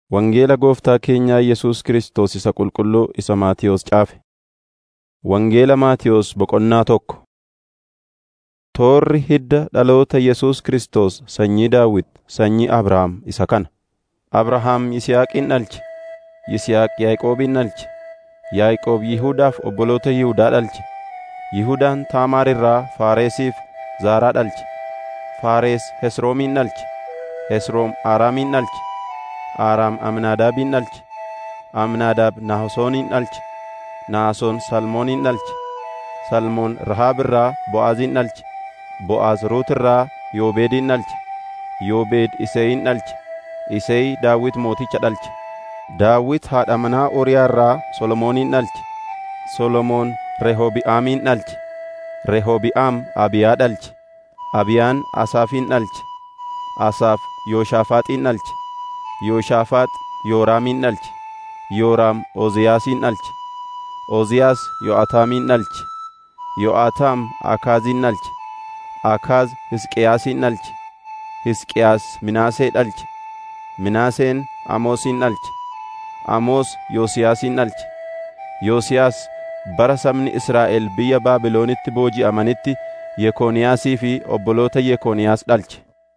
Wangeela Gooftaa keenyaa Yesuus Kiristoos isa qulqulluu isa Maatiyos caafe. Wangeela Maatiyos Boqonnaa tokko. Toorri hidda dhaloota Yesuus Kiristoos sanyii Daawit, sanyii Abrahaam isa kana. Abrahaam Yisihaaqin dhalche; Yisihaaq Yaaqoobin dhalche; Yaaqoob Yihuudaaf obboloota Yihuudaa dhalche; Yihudaan Taamaar irraa Faareesiif Zaaraa dhalche; Faares Hesroomin dhalche; Hesroom Aaraamin dhalche; Aaraam Amnaadaabin dhalche; Amnaadaab Naasoonin dhalche; Naasoon Salmoonin dhalche; Salmoon Rahaab irraa Bo'aazin dhalche; Bo'aaz Ruut irraa Yoobeedin dhalche; Yoobeed Iseeyin dhalche; Isey Daawit mooticha dhalche; Daawit haadha manaa Uuriyaa irraa Solomoonin dhalche; Solomoon Rehoobi'aamin dhalche; Rehoobi'aam Abiyaa dhalche; Abiyaan Asaafin dhalche; Asaaf Yooshaafaaxin dhalche; Yooshaafaax Yooraamin dhalche; Yooraam Oziyaasin dhalche; Oziyaas Yo'ataamin dhalche; Yo'ataam Akaazin dhalche; Akaaz Hisqiyaasin dhalche; Hisqiyaas Minaasee dhalche; Minaaseen Amoosin dhalche; Amoos Yosiyaasin dhalche; Yosiyaas bara sabni Israa'el biyya Baabilonitti booji'amanitti Yekooniyaasii fi obboloota Yekooniyaas dhalche.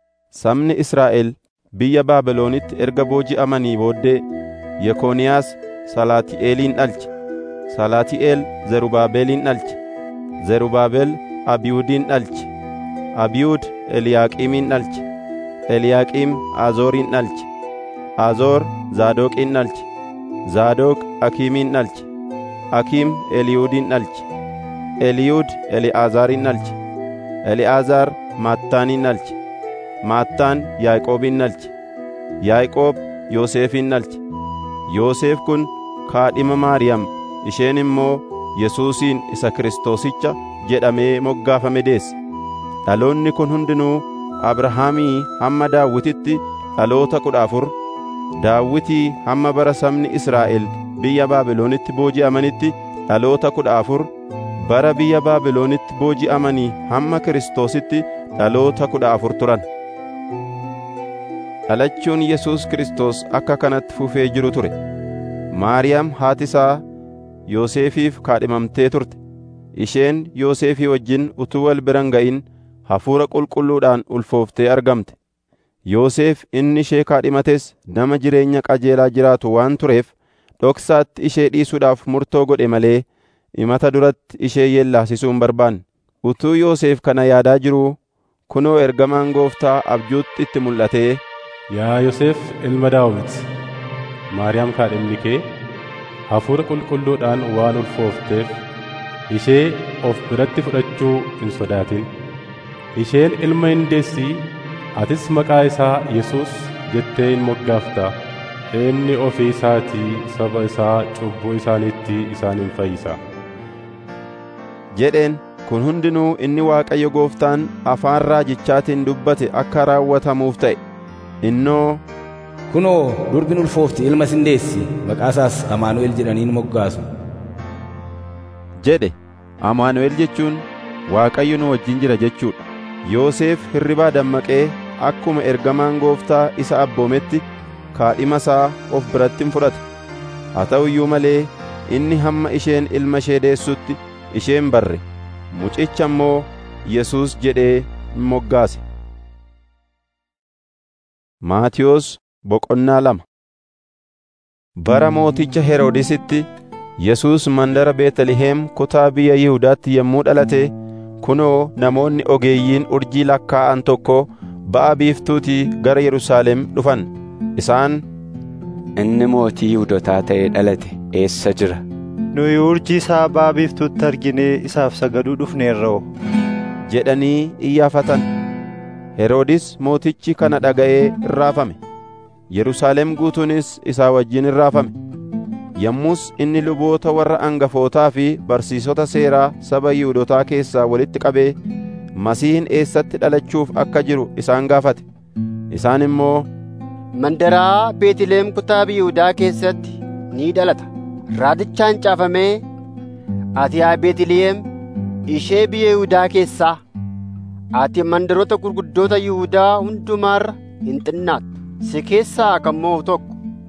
Sabni Israa'el biyya Baabilonitti erga booji'amanii booddee Yekooniyaas Salaati'eelin dhalche; Salaati'eel Zerubaabeelin dhalche; Zerubaabel Abiyuudin dhalche; Abiyuud Eliyaaqiimin dhalche; Eliyaaqiim Azoorin dhalche; Azoor Zaadoqin dhalche; Zaadoq Akiimin dhalche; Akiim Eliyuudin dhalche; Eliyuud Eli'aazaarin dhalche; Eli'aazaar Maattaanin dhalche; Maattaan Yaaqoobin dhalche; Yaaqoob Yoosefin dhalche; Yoosef kun kaadhima Maariyam isheen immoo Yesuusin isa Kiristoosicha jedhamee moggaafame deesse. Dhaloonni kun hundinuu Abrahaamii hamma Daawititti dhaloota kudha afur, Daawitii hamma bara sabni Israa'el biyya Baabilonitti booji'amanitti dhaloota kudha afur, bara biyya Baabilonitti booji'amanii hamma Kiristoositti dhaloota kudha afur turan. Dhalachuun Yesuus Kiristoos akka kanatti fufee jiru ture. Maariyaam haati isaa Yoosefiif kaadhimamtee turte. Isheen Yoosefii wajjin utuu wal biran ga'in hafuura qulqulluudhaan ulfooftee argamte. Yoosef inni ishee kaadhimates nama jireenya qajeelaa jiraatu waan tureef dhoksaatti ishee dhiisuudhaaf murtoo godhe malee imata duratti ishee yeellaasisuu hin barbaanne. Utuu Yoosef kana yaadaa jiruu kunoo ergamaan gooftaa abjuutti itti mul'atee Yaa Yoosef ilma Daawit, Maariyaam kaadhimni kee hafuura qulqulluudhaan waan ulfoofteef ishee of biratti fudhachuu hin sodaatin. Isheen ilma hin deessi, atis maqaa isaa Yesuus jettee hin moggaafta. Inni ofii isaatii saba isaa cubbuu isaaniitti isaan hin fayyisa. jedheen kun hundinuu inni Waaqayyo gooftaan afaan raajichaatiin dubbate akka raawwatamuuf ta'e. Innoo Kunoo durbiin ulfoofti ilma sin deessi maqaa isaas Amaanu'el jedhaniin moggaasu. jedhe Amaanu'el jechuun Waaqayyo nu wajjin jira jechuudha. Yoosef hirribaa dammaqee akkuma ergamaan gooftaa isa abboometti kaadhima isaa of biratti fudhate. Haa ta'u iyyuu malee inni hamma isheen ilma ishee deessutti isheen barre mucicha immoo Yesuus jedhee moggaase. Maatiyos Boqonnaa lama Bara mooticha Heroodisitti Yesuus mandara Beetliheem kutaa biyya Yihudaatti yommuu dhalate kunoo namoonni ogeeyyiin urjii lakkaa'an tokko ba'a biiftuutii gara Yerusaalem dhufan. Isaan Inni mootii Yihudotaa ta'ee dhalate eessa jira? Nuyi urjii isaa ba'a biiftuutti arginee isaaf sagaduu dhufneerra'u. jedhanii iyyaafatan. Heroodis mootichi kana dhaga'ee irraafame. Yerusaalem guutuunis isaa wajjin irraafame. Yommus inni luboota warra angafootaa fi barsiisota seeraa saba Yihuudotaa keessaa walitti qabee Masiihin eessatti dhalachuuf akka jiru isaan gaafate. Isaan immoo Mandaraa Beetliheem kutaa Yihuudaa keessatti ni dhalata. Raadichaan caafamee ati yaa Beetliheem ishee biyya Yihuudaa keessaa ati mandaroota gurguddoota Yihuudaa hundumaarra hin xinnaattu. Si keessaa kan mo'u tokko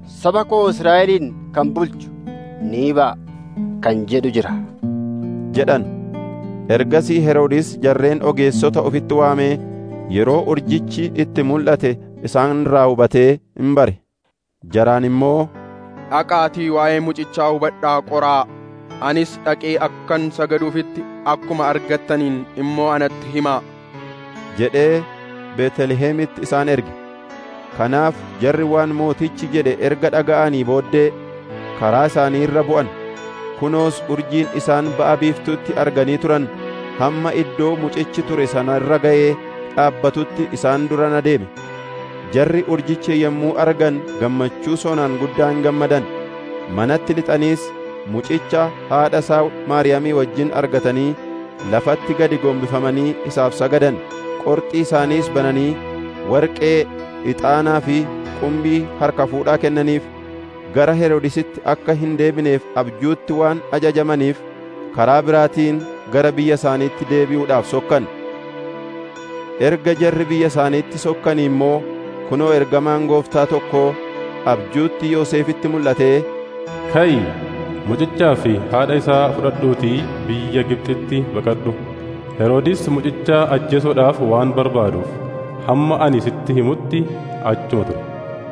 saba koo Israa'elin kan bulchu ni ba'a kan jedhu jira. jedhan. Ergasii Heroodis jarreen ogeessota ofitti waamee yeroo urjichi itti mul'ate isaan irraa hubatee hin bare. Jaraan immoo, Dhaqaatii waa'ee mucichaa hubadhaa qoraa. Anis dhaqee akkan sagaduufitti akkuma argattaniin immoo anatti himaa. jedhee Beetlihemitti isaan erge. Kanaaf jarri waan mootichi jedhe erga dhaga'anii booddee karaa isaanii irra bu'an. Kunoos urjiin isaan ba'a biiftuutti arganii turan hamma iddoo mucichi ture sana irra ga'ee dhaabbatutti isaan dura adeeme. Jarri urjicha yommuu argan gammachuu sonaan guddaan gammadan. Manatti lixaniis mucicha haadha isaa Maariyaamii wajjin argatanii lafatti gadi gombifamanii isaaf sagadan. Qorxii isaaniis bananii warqee, ixaanaa fi qumbii harka fuudhaa kennaniif. gara Heroodisitti akka hin deebineef abjuutti waan ajajamaniif karaa biraatiin gara biyya isaaniitti deebi'uudhaaf sokkan. Erga jarri biyya isaaniitti sokkanii immoo kunoo ergamaan gooftaa tokkoo abjuutti Yoosefitti mul'atee, Ka'i mucichaa fi haadha isaa fudhadhuutii biyya Gibxitti baqadhu. Heroodis mucicha ajjeesuudhaaf waan barbaaduuf hamma ani sitti himutti achuma ture.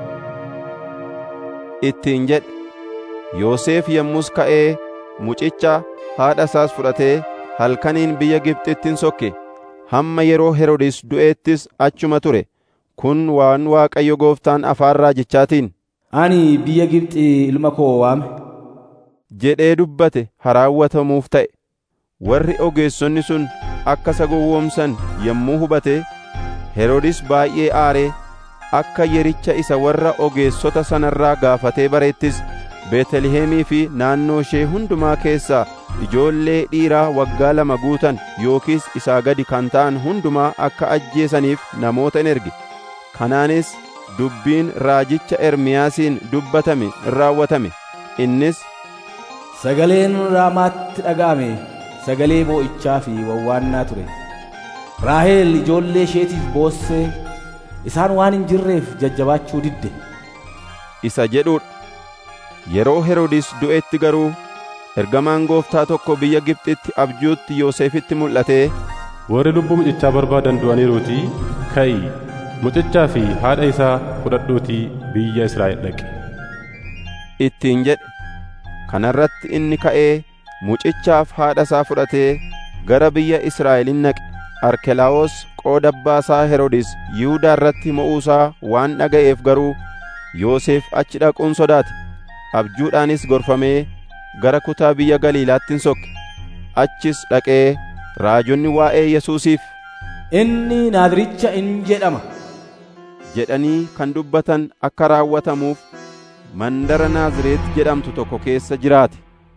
ittiin jedhe. Yoosef yommus ka'ee mucicha haadha isaas fudhatee halkaniin biyya Gibxittin sokke. Hamma yeroo Heroodis du'eettis achuma ture. Kun waan Waaqayyo gooftaan afaan raajichaatiin Ani biyya Gibxi ilma koo waame. jedhee dubbate haraawwatamuuf ta'e. Warri ogeessonni sun akka isa gowwoomsan yommuu hubate Heroodis baay'ee aaree akka yericha isa warra ogeessota sanarraa gaafatee bareettis Beetlihemii fi naannoo ishee hundumaa keessaa ijoollee dhiiraa waggaa lama guutan yookiis isaa gadi kan ta'an hundumaa akka ajjeesaniif namoota in erge. Kanaanis dubbiin raajicha Ermiyaasiin dubbatame in raawwatame. Innis Sagaleen Raamaatti dhaga'ame sagalee boo'ichaa fi wawwaannaa ture. Raaheel ijoollee isheetiif boossee isaan waan hin jirreef jajjabaachuu didde. isa jedhuudha. Yeroo Heroodis du'etti garuu ergamaan gooftaa tokko biyya Gibxitti abjuutti Yoosefitti mul'atee Warri lubbuu mucichaa barbaadan du'aniiruutii ka'i mucichaa fi haadha isaa fudhadhuutii biyya Israa'el dhaqi. ittiin jedhe. Kanarratti inni ka'ee mucichaaf haadha isaa fudhatee gara biyya Israa'elin naqe. Arkelaawos qooda abbaasaa Heroodis Yihuudaa irratti mo'uusaa waan dhaga'eef garuu Yoosef achi dhaquun sodaate. Abjuudhaanis gorfamee gara kutaa biyya Galiilaatti sokke. Achis dhaqee raajonni waa'ee Yesuusiif Inni Naaziricha in jedhama. jedhanii kan dubbatan akka raawwatamuuf mandara Naazreet jedhamtu tokko keessa jiraate.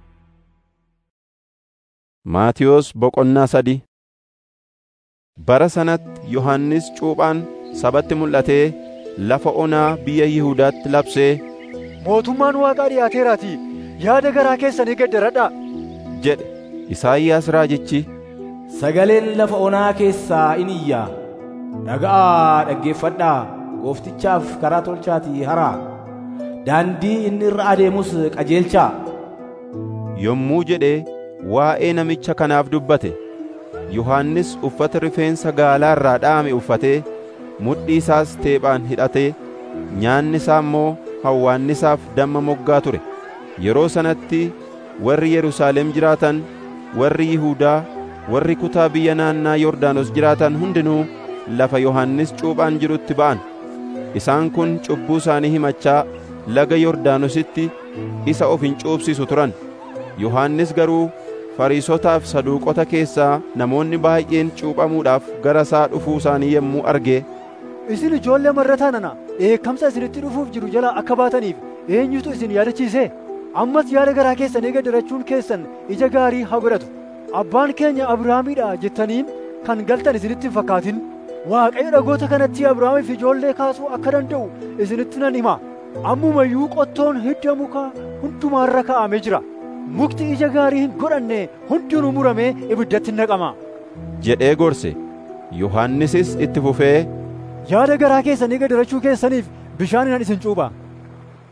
Maatiyos Boqonnaa sadii Bara sanatti Yohannis Cuuphaan sabatti mul'atee lafa onaa biyya Yihuudaatti labsee Mootummaan Waaqaa dhiyaateeraatii yaada garaa keessanii geddaradhaa. jedhe. Isaayyaas raajichi Sagaleen lafa onaa keessaa in iyyaa. Dhaga'aa dhaggeeffadhaa gooftichaaf karaa tolchaatii haraa. Daandii inni irra adeemus qajeelchaa. yommuu jedhee waa'ee namicha kanaaf dubbate. Yohannis uffata rifeensa gaalaa irraa dha'ame uffatee mudhii isaas teephaan hidhatee nyaanni isaa immoo hawwaannisaaf damma moggaa ture. Yeroo sanatti warri Yerusaalem jiraatan, warri Yihuudaa, warri kutaa biyya naannaa Yordaanos jiraatan hundinuu lafa Yohannis cuuphaan jirutti ba'an. Isaan kun cubbuu isaanii himachaa laga Yordaanositti isa of hin cuupsisu turan. Yohannis garuu Fariisotaaf saduuqota keessaa namoonni baay'een cuuphamuudhaaf gara isaa dhufuu isaanii yommuu arge Isin ijoollee marrataa nana dheekkamsa isinitti dhufuuf jiru jala akka baataniif eenyutu isin yaadachiise? Ammas yaada garaa keessanii gaddarachuun keessan ija gaarii haa godhatu. Abbaan keenya Abrahaamiidha jettaniin kan galtan isinitti hin fakkaatin. Waaqayyo dhagoota kanatti Abrahaamiif ijoollee kaasuu akka danda'u isinitti nan hima. Ammumayyuu qottoon hidda muka hundumaarra kaa'amee jira. Mukti ija gaarii hin godhanne hundinuu muramee ibiddatti naqama. jedhee gorse. Yohannisis itti fufee Yaada garaa keessanii gadarachuu keessaniif bishaaninan isin cuupha.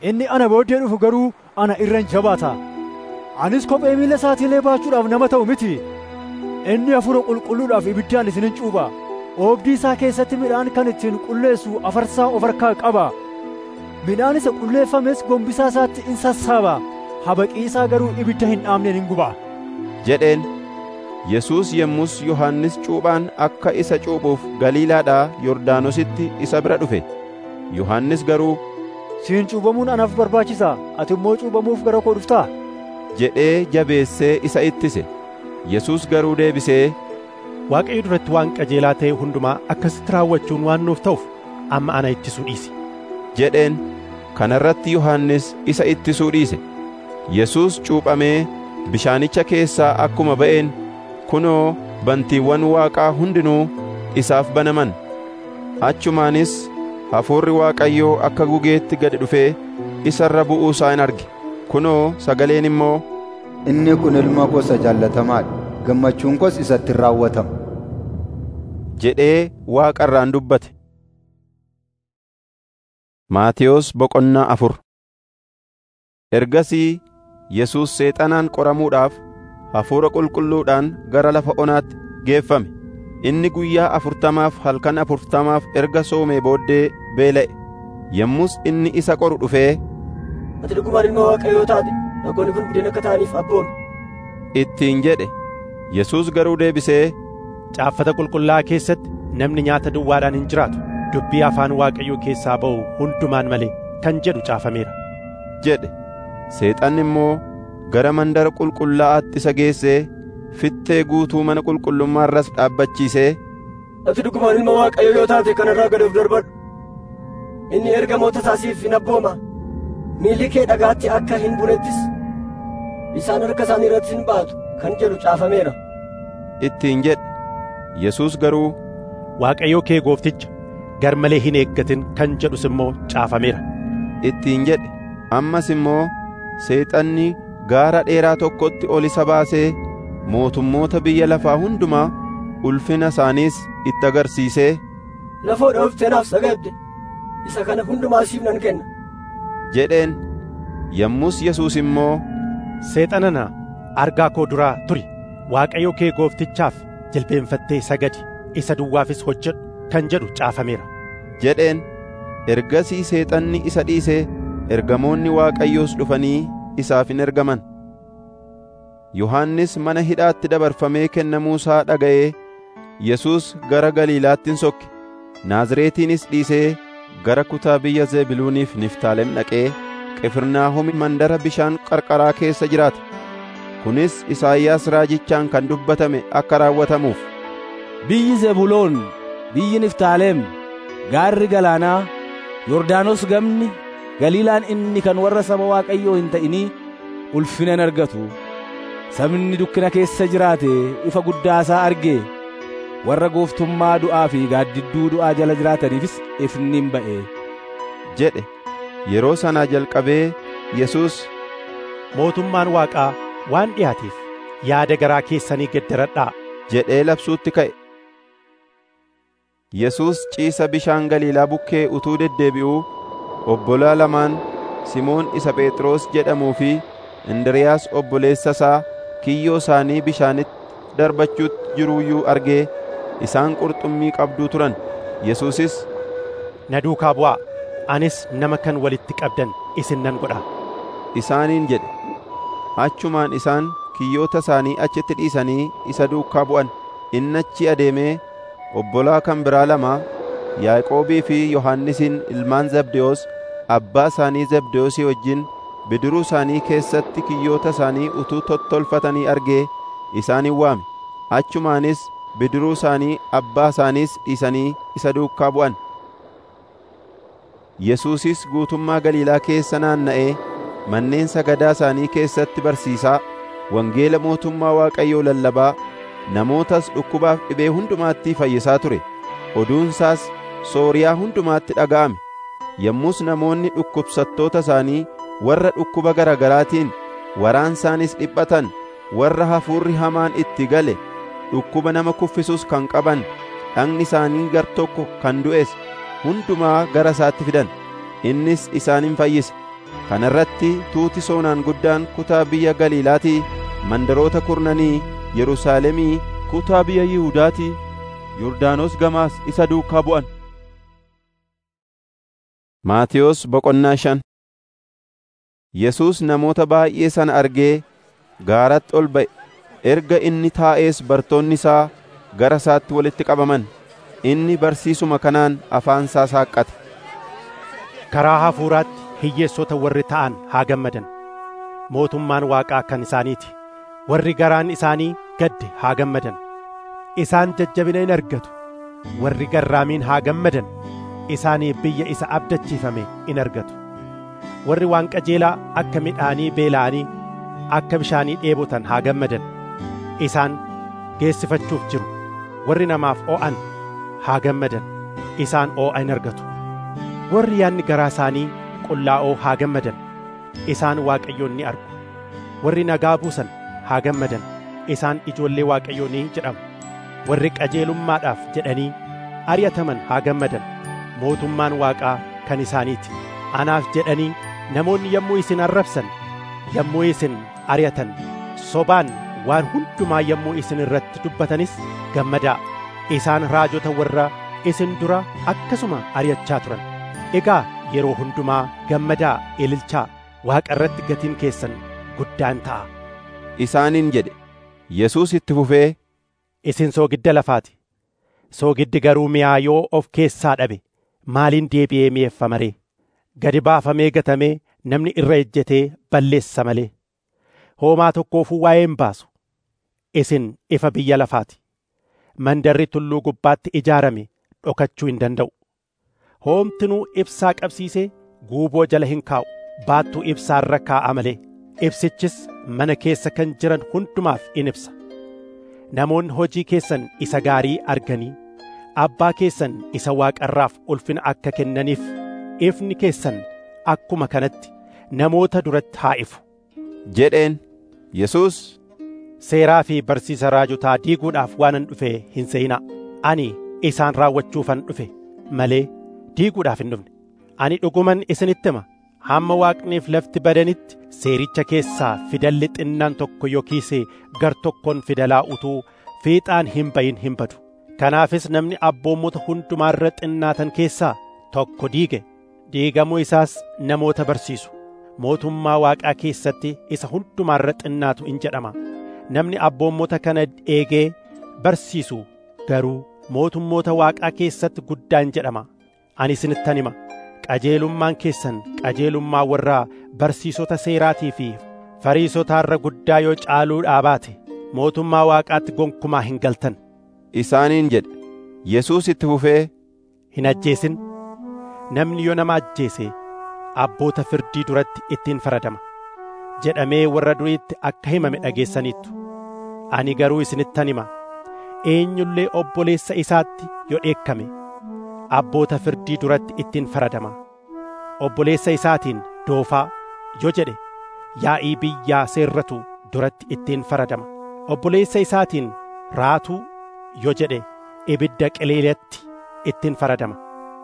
inni ana booddee dhufu garuu ana irran jabaata anis kophee miilla isaatiilee baachuudhaaf nama ta'u miti inni hafuura qulqulluudhaaf ibiddaan isinin cuupha oobdii isaa keessatti midhaan kan ittiin qulleessu afarsaa of harkaa qaba midhaan isa qulleeffames gombisaa isaatti in sassaaba habaqii isaa garuu ibidda hin dhaamneen hin guba jedheen Yesuus yemmus Yohannis cuuphaan akka isa cuuphuuf Galiilaadhaa Yordaanositti isa bira dhufe. Yohannis garuu siin cuuphamuun anaaf barbaachisa ati immoo cuuphamuuf gara koo dhuftaa jedhee jabeessee isa ittise. Yesuus garuu deebisee Waaqayyo duratti waan qajeelaa ta'e hundumaa akkasitti raawwachuun waan nuuf ta'uuf amma ana ittisuu dhiisi. jedheen kana irratti Yohannis isa ittisuu dhiise. Yesuus cuuphamee bishaanicha keessaa akkuma ba'een kunoo bantiiwwan waaqaa hundinuu isaaf banaman. Achumaanis hafuurri Waaqayyoo akka gugeetti gad dhufee isa irra bu'uu isaa in arge. Kunoo sagaleen immoo Inni kun ilma koo isa jaallatamaadha. Gammachuun koos isatti in raawwatama. jedhee Waaqa irraan dubbate. Maatiyos boqonnaa afur Ergasii Yesuus seexanaan qoramuudhaaf hafuura qulqulluudhaan gara lafa onaatti geeffame. Inni guyyaa afurtamaaf halkan afurtamaaf erga soomee booddee beela'e. Yommus inni isa qoru dhufee, Ati dhugumaan ilma Waaqayyoo taate, dhagoonni kun buddeena akka ta'aniif abboomi. ittiin jedhe. Yesuus garuu deebisee, Caaffata qulqullaa'aa keessatti namni nyaata duwwaadhaan hin jiraatu dubbii afaan Waaqayyoo keessaa ba'u hundumaan malee kan jedhu caafameera. jedhe. Seexanni immoo gara mandara qulqullaa'aatti isa geessee fittee guutuu mana qulqullummaa irras dhaabbachiisee, Ati dhugumaan ilma Waaqayyoo yoo taate kanarraa gad of darbadhu. Inni ergamoota isaasiif hin abbooma. Miilli kee dhagaatti akka hin bunettis isaan harka isaanii irratti hin baatu kan jedhu caafameera. ittiin jedhe. Yesuus garuu Waaqayyoo kee goofticha gar malee hin eeggatin kan jedhus immoo caafameera. ittiin jedhe. Ammas immoo seexanni gaara dheeraa tokkotti ol isa baasee mootummoota biyya lafaa hundumaa ulfina isaaniis itti agarsiisee Lafoodha dhuftee naaf sagadde. Isa kana hundumaa siif nan kenna. jedheen. Yommus Yesuus immoo Seexanana argaa koo duraa turi Waaqayyo kee gooftichaaf jilbeenfattee sagadi isa duwwaafis hojjedhu kan jedhu caafameera. jedheen. Ergasii seexanni isa dhiisee ergamoonni Waaqayyoos dhufanii isaaf in ergaman. Yohannis mana hidhaatti dabarfamee kennamuusaa dhaga'ee Yesuus gara Galiilaatti in sokke. Naazreetiinis dhiisee gara kutaa biyya Zebiluuniif Niftaalem dhaqee Qifirnaahom mandara bishaan qarqaraa keessa jiraate. Kunis Isaayyaas raajichaan kan dubbatame akka raawwatamuuf. Biyyi Zebuloon, biyyi Niftaalem, gaarri galaanaa, Yordaanos gamni, Galiilaan inni kan warra saba Waaqayyoo hin ta'inii ulfina hin argatu. Sabni dukkina keessa jiraate ifa guddaasaa argee warra gooftummaa du'aa fi gaaddidduu du'aa jala jiraataniifis ifni hin ba'e. jedhe. Yeroo sanaa jalqabee Yesuus Mootummaan Waaqaa waan dhiyaateef yaada garaa keessanii geddaradhaa. jedhee labsuutti ka'e. Yesuus ciisa bishaan Galiilaa bukkee utuu deddeebi'uu obbolaa lamaan Simoon isa Phexros jedhamuu fi Indiriiyaas obboleessa isaa kiyyoo isaanii bishaanitti darbachuutti jiruuyyuu argee isaan qurxummii qabduu turan. Yesuusis Na duukaa bu'aa anis nama kan walitti qabdan isin nan godha. isaaniin jedhe. Achumaan isaan kiyyoota isaanii achitti dhiisanii isa duukaa bu'an. Inni achi adeemee obbolaa kan biraa lama Yaaqoobii fi Yohannisin ilmaan Zabdewoos abbaa isaanii Zabdewoosii wajjin bidiruu isaanii keessatti kiyyoota isaanii utuu tottolfatanii argee isaanin waame. Achumaanis bidiruu isaanii abbaa isaaniis dhiisanii isa duukaa bu'an. Yesuusis guutummaa Galiilaa keessa naanna'ee manneen sagadaa isaanii keessatti barsiisaa, wangeela mootummaa Waaqayyoo lallabaa, namootas dhukkubaaf dhibee hundumaatti fayyisaa ture. Oduunsaas Sooriyaa hundumaatti dhaga'ame. Yommus namoonni dhukkubsattoota isaanii warra dhukkuba garagaraatiin waraansaanis dhiphatan, warra hafuurri hamaan itti gale, dhukkuba nama kuffisus kan qaban, dhagni isaanii gar tokko kan du'es hundumaa gara isaatti fidan. Innis isaanin fayyise. kana irratti tuuti soonaan guddaan kutaa biyya galiilaatii mandaroota kurnanii yerusaalemii kutaa biyya yihuudaatii yordaanos gamaas isa duukaa bu'an maatiyos boqonnaa shan yesuus namoota baay'ee sana argee gaaratti ol ba'e erga inni taa'ees bartoonni isaa gara isaatti walitti qabaman inni barsiisuma kanaan afaan isaa saaqqate karaa hafuuraatti hiyyeessota warri ta'an haa gammadan mootummaan waaqaa kan isaaniiti warri garaan isaanii gadde haa gammadan isaan jajjabina in argatu warri garraamiin haa gammadan isaanii biyya isa abdachiifame in argatu warri waan qajeelaa akka midhaanii beela'anii akka bishaanii dheebotan haa gammadan isaan geessifachuuf jiru warri namaaf oo'an haa gammadan isaan oo'a in argatu warri yaanni garaa isaanii qullaa'oo haa gammadan isaan waaqayyoon ni argu warri nagaa buusan haa gammadan isaan ijoollee waaqayyoo ni jedhamu warri qajeelummaadhaaf jedhanii ari'ataman haa gammadan mootummaan waaqaa kan isaaniiti anaaf jedhanii namoonni yommuu isin arrabsan yommuu isin ari'atan sobaan waan hundumaa yommuu isin irratti dubbatanis gammadaa isaan raajota warra isin dura akkasuma ari'achaa turan egaa yeroo hundumaa gammadaa ililchaa waaqa irratti gatiin keessan guddaan ta'a isaaniin jedhe yesuus itti fufee isin soogidda lafaati soogiddi garuu mi'aa yoo of keessaa dhabe maaliin deebi'ee mi'eeffama ree gadi baafamee gatamee namni irra ejjetee balleessa malee hoomaa tokkoofuu waa'ee hin baasu isin ifa biyya lafaati mandarri tulluu gubbaatti ijaarame dhokachuu hin danda'u hoomtinuu ibsaa qabsiisee guuboo jala hin kaa'u baattuu ibsaarra kaa'a malee ibsichis mana keessa kan jiran hundumaaf in ibsa namoonni hojii keessan isa gaarii arganii abbaa keessan isa waaqarraaf ulfina akka kennaniif ifni keessan akkuma kanatti namoota duratti haa ifu jedheen yesuus seeraa fi barsiisa raajotaa diiguudhaaf waanan dhufe hin se'inaa ani isaan raawwachuufan dhufe malee diiguudhaaf hin dhufne ani dhuguman isinitti hima hamma waaqniif lafti badanitti seericha keessaa fidalli xinnaan tokko yookiis gar tokkoon fidalaa utuu fiixaan hin bayin hin badu kanaafis namni abboommota hundumaarra xinnaatan keessaa tokko diige diigamuu isaas namoota barsiisu mootummaa waaqaa keessatti isa hundumaarra xinnaatu in jedhama namni abboommota kana eegee barsiisu garuu mootummoota waaqaa keessatti guddaan jedhama ani isinittan hima qajeelummaan keessan qajeelummaa warraa barsiisota seeraatii fi fariisotaarra guddaa yoo caaluudhaa baate mootummaa waaqaatti gonkumaa hin galtan isaaniin jedhe yesuus itti fufee hin ajjeesin namni yoo nama ajjeese abboota firdii duratti ittiin faradama jedhamee warra duriitti akka himame dhageessaniittu ani garuu isinittan hima eenyullee obboleessa isaatti yoo dheekkame abboota firdii duratti ittiin faradama obboleessa isaatiin doofaa yoo jedhe yaa'ii biyyaa seerratu duratti ittiin faradama obboleessa isaatiin raatuu yoo jedhe ibidda qeleelatti ittiin faradama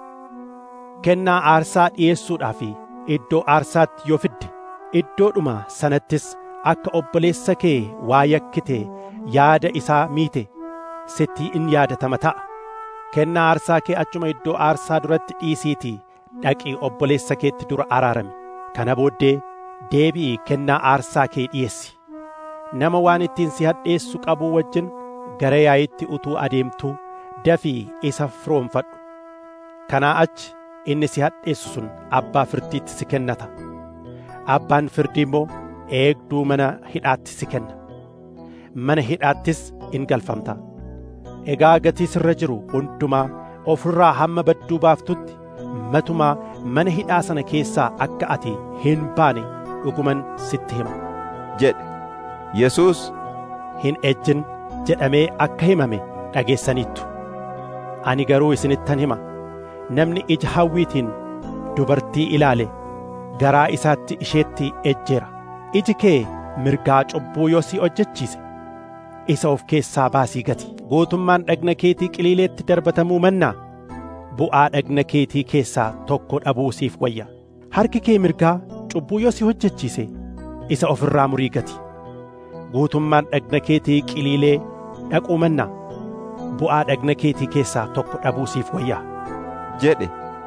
kennaa aarsaa dhi'eessuudhaaf iddoo aarsaatti yoo fidde iddoodhuma sanattis akka obboleessa kee waa yakkite yaada isaa miite sitti in yaadatama ta'a kennaa aarsaa kee achuma iddoo aarsaa duratti dhiisiitii dhaqii obboleessa keetti dura araarami kana booddee deebi'i kennaa aarsaa kee dhi'eessi nama waan ittiin si hadheessu qabuu wajjin gara yaa'itti utuu adeemtuu dafii isa firoomfadhu kanaa achi inni si hadheessu sun abbaa firdiitti si kennata abbaan firdii immoo eegduu mana hidhaatti si kenna mana hidhaattis in galfamta egaa gatii sirra jiru hundumaa ofirraa hamma badduu baaftutti matumaa mana hidhaa sana keessaa akka ati hin baane dhuguman sitti hima jedhe yesuus hin ejjin jedhamee akka himame dhageessaniittu ani garuu isinittan hima namni ija hawwiitiin dubartii ilaale garaa isaatti isheetti ejjeera iji kee mirgaa cubbuu yoo si hojjechiise isa of keessaa baasii gati gootummaan dhagna keetii qiliileetti darbatamuu mannaa bu'aa dhagna keetii keessaa tokko dhabuu siif wayya harki kee mirgaa cubbuu yoo si hojjechiise isa ofirraa murii gati guutummaan dhagna keetii qiliilee dhaquu mannaa bu'aa dhagna keetii keessaa tokko dhabuu siif wayyaa jedhe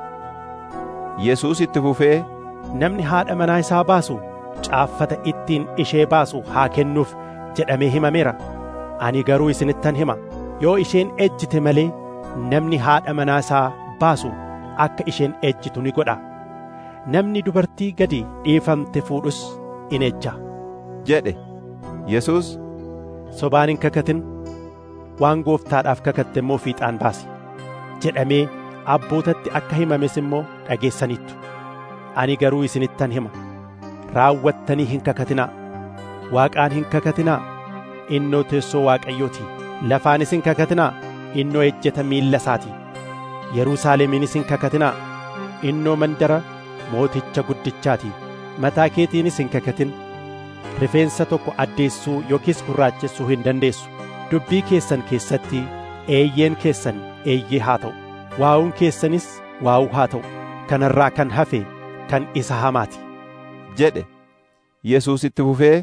yesuus itti fufee namni haadha manaa isaa baasu caaffata ittiin ishee baasu haa kennuuf jedhamee himameera ani garuu isinittan hima yoo isheen ejjite malee namni haadha manaa isaa baasu akka isheen ejjitu ni godha namni dubartii gadi dhiifamte fuudhus in ejja jedhe yesuus sobaan hin kakatin waan gooftaadhaaf kakatte immoo fiixaan baasi jedhamee abbootatti akka himames immoo dhageessaniittu ani garuu isinittan hima raawwattanii hin kakatinaa waaqaan hin kakatinaa innoo teessoo waaqayyooti lafaanis hin kakatinaa innoo ejjeta miilla isaati yerusaalemiinis hin kakatinaa innoo mandara mooticha guddichaati mataa keetiinis hin kakatin rifeensa tokko addeessuu yookiis gurraachessuu hin dandeessu dubbii keessan keessatti eeyyeen keessan eeyyee haa ta'u waa'uun keessanis waa'uu haa ta'u kanarraa kan hafe kan isa hamaati jedhe yesuus itti fufee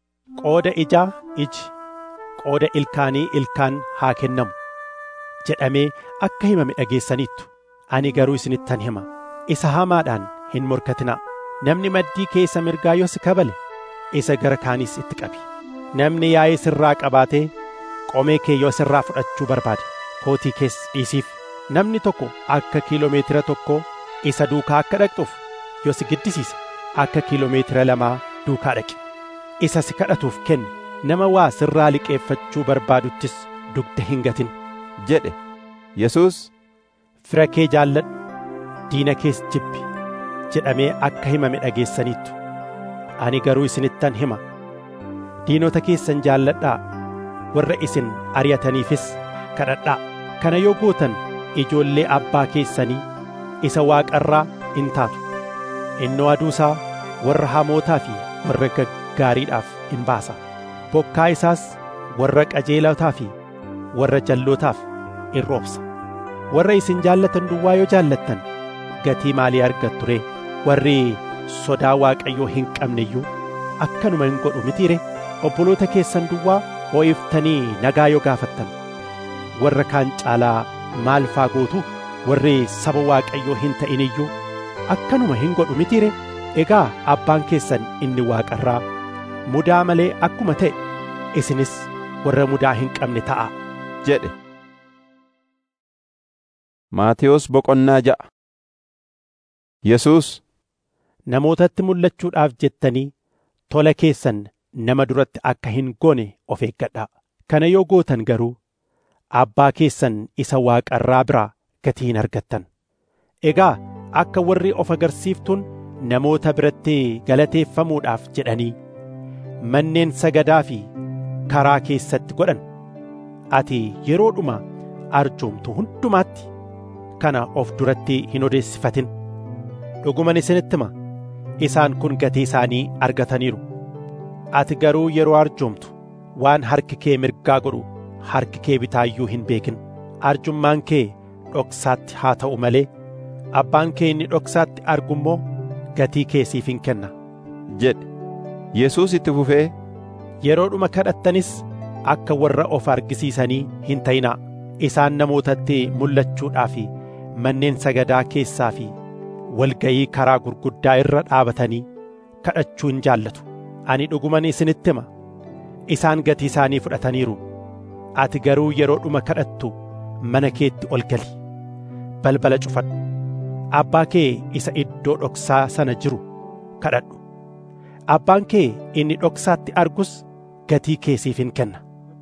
qooda ijaa iji qooda ilkaanii ilkaan haa kennamu jedhamee akka himame dhageessaniittu ani garuu isinittan hima isa hamaadhaan hin morkatinaa namni maddii keessa mirgaa yoo si kabale isa gara kaaniis itti qabi namni yaa'ee sirraa qabaatee qomee kee yoo sirraa fudhachuu barbaade kootii kees dhiisiif namni tokko akka kiiloomeetira tokko isa duukaa akka dhaqxuuf yoo si giddisiise akka kiiloomeetira lamaa duukaa dhaqi isa si kadhatuuf kenni nama waa sirraa liqeeffachuu barbaaduttis dugda hin gatin jedhe yesuus fira kee jaalladhu diina kees jibbi jedhamee akka himame dhageessaniittu ani garuu isinittan hima diinota keessan jaalladhaa warra isin ari'ataniifis kadhadhaa kana yoo gootan ijoollee abbaa keessanii isa waaqarraa in taatu innoo aduusaa warra hamootaa fi warra gaggaariidhaaf in baasa bokkaa isaas warra qajeelotaa fi warra jallootaaf in roobsa warra isin jaallatan duwwaa yoo jaallattan gatii maalii argattu ree warri sodaa waaqayyoo hin qabne iyyuu akkanuma hin godhu mitiire obboloota keessan duwwaa ho'iftanii nagaa yoo gaafattan warra kaan caalaa maal faa gootu warri saba waaqayyoo hin ta'in iyyuu akkanuma hin godhu mitiire egaa abbaan keessan inni waaqarraa mudaa malee akkuma ta'e isinis warra mudaa hin qabne ta'a jedhe Maatiyos boqonnaa ja'a Yesuus namootatti mul'achuudhaaf jettanii tola keessan nama duratti akka hin goone of eeggadhaa kana yoo gootan garuu abbaa keessan isa waaqarraa biraa gatii hin argattan egaa akka warri of agarsiiftuun namoota biratti galateeffamuudhaaf jedhanii manneen sagadaa fi karaa keessatti godhan ati yeroodhuma arjoomtu hundumaatti kana of duratti hin odeessifatin dhuguman isinitti hima isaan kun gatii isaanii argataniiru ati garuu yeroo arjoomtu waan harki kee mirgaa godhu harki kee bitaayyuu hin beekin arjummaan kee dhoksaatti haa ta'u malee abbaan kee inni dhoksaatti argu immoo gatii kee siif hin kenna jedhe Yesuus itti fufee yeroodhuma kadhattanis akka warra of argisiisanii hin ta'inaa isaan namootatti mul'achuudhaa fi manneen sagadaa keessaa fi walgayii karaa gurguddaa irra dhaabatanii kadhachuu hin jaallatu ani dhuguman isinitti hima isaan gatii isaanii fudhataniiru ati garuu yeroodhuma kadhattu mana keetti ol gali balbala cufadhu abbaa kee isa iddoo dhoksaa sana jiru kadhadhu abbaan kee inni dhoksaatti argus gatii kee siif hin kenna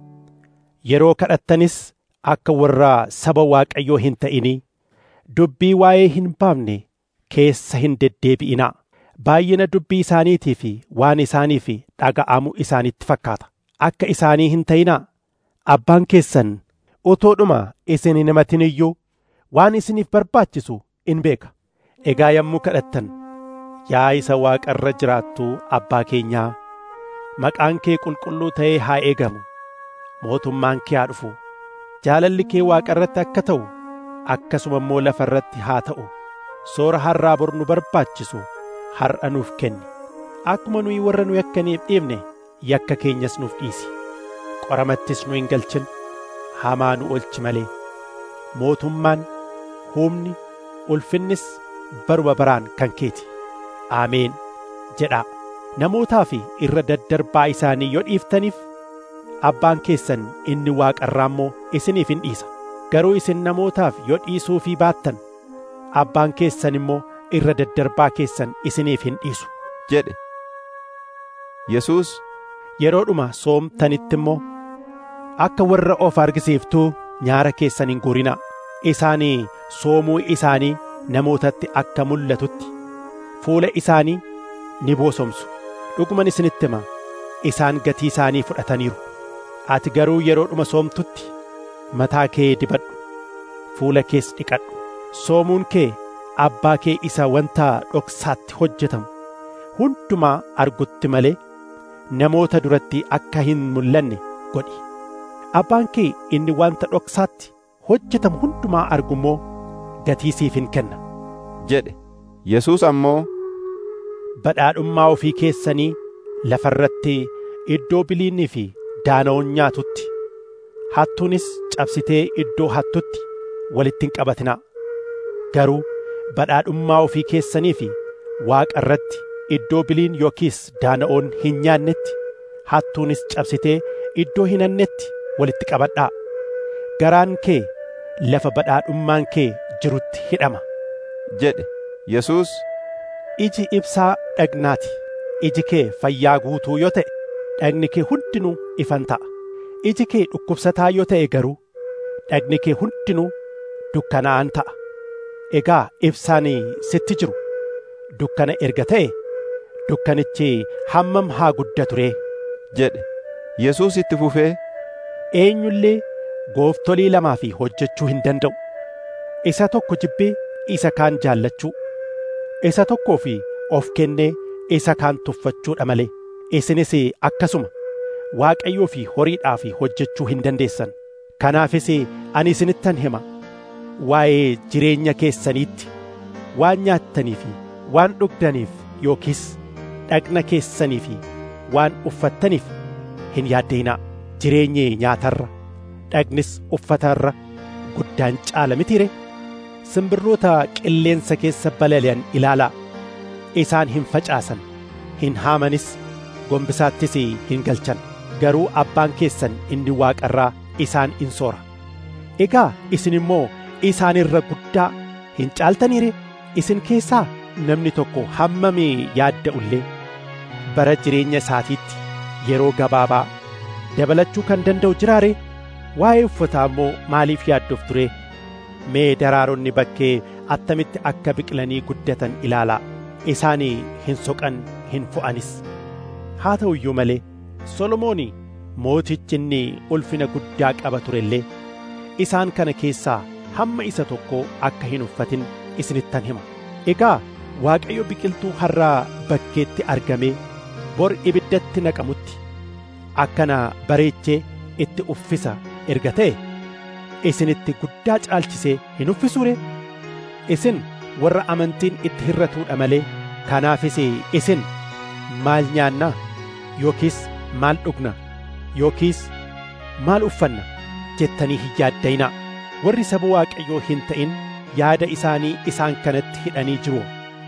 yeroo kadhattanis akka warra saba waaqayyoo hin ta'inii dubbii waa'ee hin baafne keessa hin deddeebi'inaa baay'ina dubbii isaaniitii fi waan isaaniif dhaga'amu isaanitti fakkaata akka isaanii hin ta'inaa abbaan keessan utuudhuma isin hin himatin iyyuu waan isiniif barbaachisu in beeka egaa yommuu kadhattan yaa isa waaqarra jiraattu abbaa keenyaa maqaan kee qulqulluu ta'ee haa eegamu mootummaan kee haa dhufu jaalalli kee waaqarratti akka ta'u akkasuma immoo lafa irratti haa ta'u soora har'aa bor nu barbaachisu har'a nuuf kenni akkuma nuyi warra nu yakkaniif dhiifne yakka keenyas nuuf dhiisi qoramattis nu hin galchin hamaa nu oolchi malee mootummaan humni ulfinnis baruma baraan kan keeti aameen jedhaa namootaa fi irra daddarbaa isaanii yoo dhiiftaniif abbaan keessan inni waaqarraa immoo isiniif hin dhiisa garuu isin namootaaf yoo dhiisuu fi baattan abbaan keessan immoo irra daddarbaa keessan isiniif hin dhiisu jedhe Yesuus yeroodhuma soomtanitti immoo akka warra of argisiiftuu nyaara keessan hin guurinaa isaanii soomuu isaanii namootatti akka mul'atutti fuula isaanii ni boosomsu dhuguman isinitti hima isaan gatii isaanii fudhataniiru ati garuu yeroodhuma soomtutti mataa kee dibadhu fuula kees dhiqadhu soomuun kee abbaa kee isa wanta dhoksaatti hojjetamu hundumaa argutti malee namoota duratti akka hin mul'anne godhi abbaan kee inni wanta dhoksaatti hojjetamu hundumaa argu immoo gatii siif hin kenna jedhe Yesuus ammoo badhaadhummaa ofii keessanii lafarratti iddoo biliinii fi daana'oon nyaatutti hattuunis cabsitee iddoo hattutti walitti hin qabatinaa garuu badhaadhummaa ofii keessanii fi waaqa irratti iddoo biliin yookiis daana'oon hin nyaannetti hattuunis cabsitee iddoo hin hannetti walitti qabadhaa garaan kee lafa badhaadhummaan kee jirutti hidhama jedhe Yesuus iji ibsaa dhagnaati iji kee fayyaa guutuu yoo ta'e dhagni kee hundinuu ifan ta'a iji kee dhukkubsataa yoo ta'e garuu dhagni kee hundinuu dukkanaa'an ta'a egaa ibsaan sitti jiru dukkana erga ta'e dukkanichi hammam haa guddatu ree jedhe Yesuus itti fufee eenyullee gooftolii lamaa fi hojjechuu hin danda'u isa tokko jibbee isa kaan jaallachuu isa tokkoo fi of kennee isa kaan tuffachuudha malee isinis akkasuma waaqayyoo fi horiidhaa fi hojjechuu hin dandeessan kanaafis ani isinittan hima waa'ee jireenya keessaniitti waan nyaattanii fi waan dhugdaniif yookiis dhagna keessanii fi waan uffattaniif hin yaaddeenaa jireenyi nyaatarra dhagnis uffatarra guddaan caala mitiire simbirroota qilleensa keessa balali'an ilaalaa isaan hin facaasan hin haamanis gombisaattis hin galchan garuu abbaan keessan inni waaqarraa isaan in soora egaa isin immoo isaan irra guddaa hin caaltaniire isin keessaa namni tokko hammamii yaadda'ullee bara jireenya isaatiitti yeroo gabaabaa dabalachuu kan danda'u jiraare waa'ee uffataa immoo maaliif yaadduuf ture mee daraaronni bakkee attamitti akka biqilanii guddatan ilaalaa isaan hin soqan hin fo'anis haa ta'u iyyuu malee solomoon mootichi inni ulfina guddaa qaba ture illee isaan kana keessaa hamma isa tokko akka hin uffatin isinittan hima egaa waaqayyo biqiltuu harraa bakkeetti argamee bor ibiddatti naqamutti akkana bareechee itti uffisa erga ta'e isinitti guddaa caalchisee hin uffisuure isin warra amantiin itti hirratuudha malee kanaafis isin maal nyaannaa yookiis maal dhugna yookiis maal uffanna jettanii hin yaaddayinaa warri saba waaqayyoo hin ta'in yaada isaanii isaan kanatti hidhanii jiru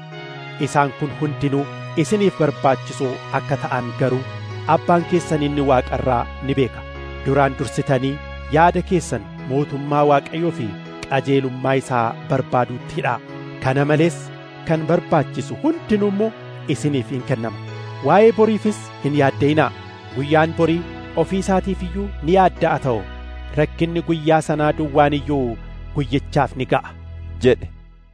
isaan kun hundinuu isiniif barbaachisoo akka ta'an garuu abbaan keessan inni waaqarraa ni beeka duraan dursitanii yaada keessan mootummaa waaqayyoo fi qajeelummaa isaa barbaaduutti hidhaa kana malees kan barbaachisu hundinuu immoo isiniif hin kennama waa'ee boriifis hin yaadda'inaa guyyaan borii ofii isaatiif iyyuu ni yaadda'a ta'u rakkinni guyyaa sanaa duwwaan iyyuu guyyichaaf ni ga'a jedhe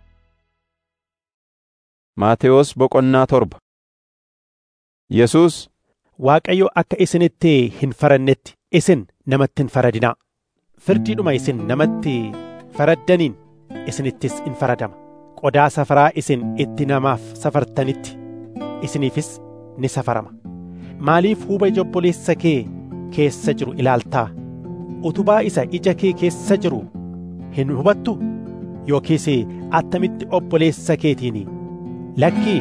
Maatewos boqonnaa torba Yesuus Waaqayyo akka isinitti hin farannetti isin namatti hin faradinaa firdiidhuma isin namatti faraddaniin isinittis in faradama qodaa safaraa isin itti namaaf safartanitti isiniifis ni safarama maaliif huuba ija obboleessa kee keessa jiru ilaaltaa utubaa isa ija kee keessa jiru hin hubattu yookiis attamitti obboleessa keetiin lakkii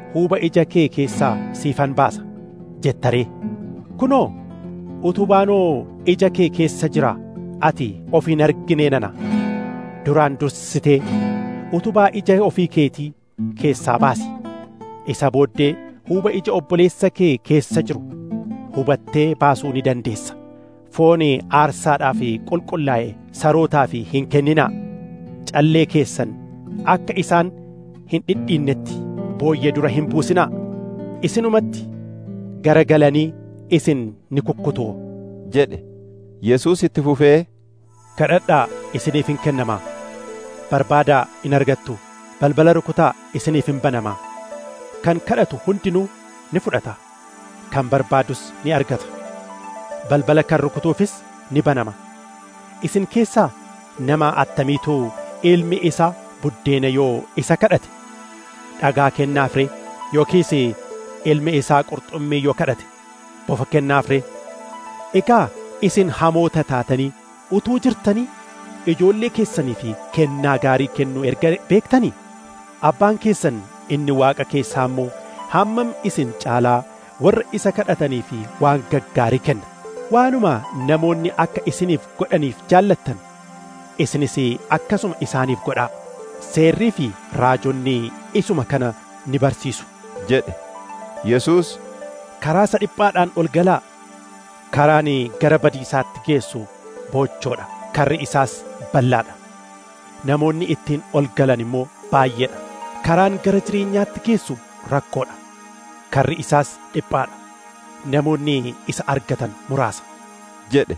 huuba ija kee keessaa siifan baasa jettaree kunoo utubaanoo ija kee keessa jira ati of hin arginee nana duraan dursitee utubaa ija ofii keetii keessaa baasi isa booddee huuba ija obboleessa kee keessa jiru hubattee baasuu ni dandeessa foon aarsaadhaaf qulqullaa'e sarootaaf hin kenninaa callee keessan akka isaan hin dhidhiinnetti booyyee dura hin buusinaa isinumatti garagalanii isin ni kukkutuu jedhe Yesuus itti fufee kadhadhaa isiniif hin kennamaa barbaadaa in argattu balbala rukutaa isiniif hin banamaa kan kadhatu hundinuu ni fudhata kan barbaadus ni argata balbala kan rukutuufis ni banama isin keessaa nama attamiitu ilmi isaa buddeena yoo isa kadhate dhagaa kennaaf ree yookiis ilmi isaa qurxummii yoo kadhate bofa kennaaf ree egaa isin hamoota taatanii utuu jirtanii ijoollee keessanii fi kennaa gaarii kennuu erga beektanii abbaan keessan inni waaqa keessaa immoo hammam isin caalaa warra isa kadhatanii fi waan gaggaarii kenna waanuma namoonni akka isiniif godhaniif jaallattan isinis akkasuma isaaniif godhaa seerrii fi raajonni isuma kana ni barsiisu jedhe Yesuus karaa isa dhiphaadhaan ol galaa karaan gara badiisaatti geessu boochoodha karri isaas bal'aadha namoonni ittiin ol galan immoo baay'eedha karaan gara jireenyaatti geessu rakkoodha karri isaas dhiphaadha namoonni isa argatan muraasa jedhe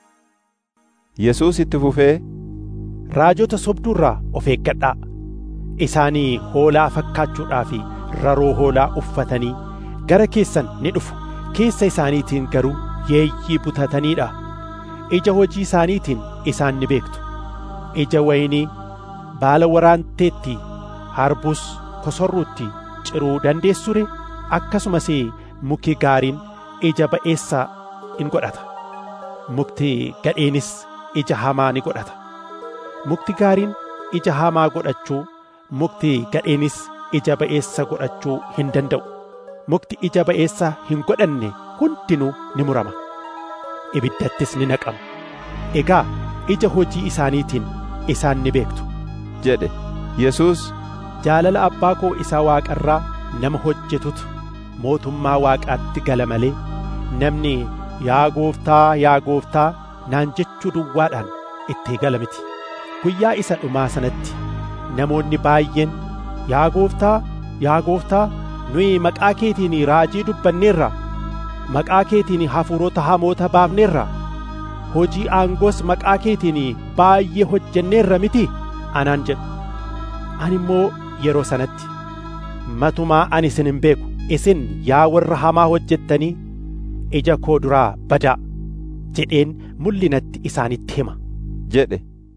Yesuus itti fufee raajota sobduurraa of eeggadhaa isaanii hoolaa fakkaachuudhaa fi raroo hoolaa uffatanii gara keessan ni dhufu keessa isaaniitiin garuu yeeyyii butataniidha ija hojii isaaniitiin isaan ni beektu ija waynii baala waraanteetti harbuus kosorruutti ciruu dandeessure akkasumas muki gaariin ija ba'eessa in godhata mukti gadheenis ija hamaa ni godhata mukti gaariin ija hamaa godhachuu mukti gadheenis ija ba'eessa godhachuu hin danda'u mukti ija ba'eessa hin godhanne hundinuu ni murama ibiddattis ni naqama egaa ija hojii isaaniitiin isaan ni beektu jedhe Yesuus jaalala abbaa koo isa waaqarraa nama hojjetutu mootummaa waaqaatti gala malee namni yaa gooftaa yaa gooftaa naan jechuu duwwaadhaan itti gala miti guyyaa isa dhumaa sanatti namoonni baay'een yaa gooftaa yaa gooftaa nuyi maqaa keetiin raajii dubbanneerra maqaa keetiin hafuurota hamoota baafneerra hojii aangoos maqaa keetiin baay'ee hojjenneerra miti anaan jedhu ani immoo yeroo sanatti matumaa ani isin hin beeku isin yaa warra hamaa hojjettanii ija koo duraa badaa jedheen mul'inatti isaanitti hima jedhe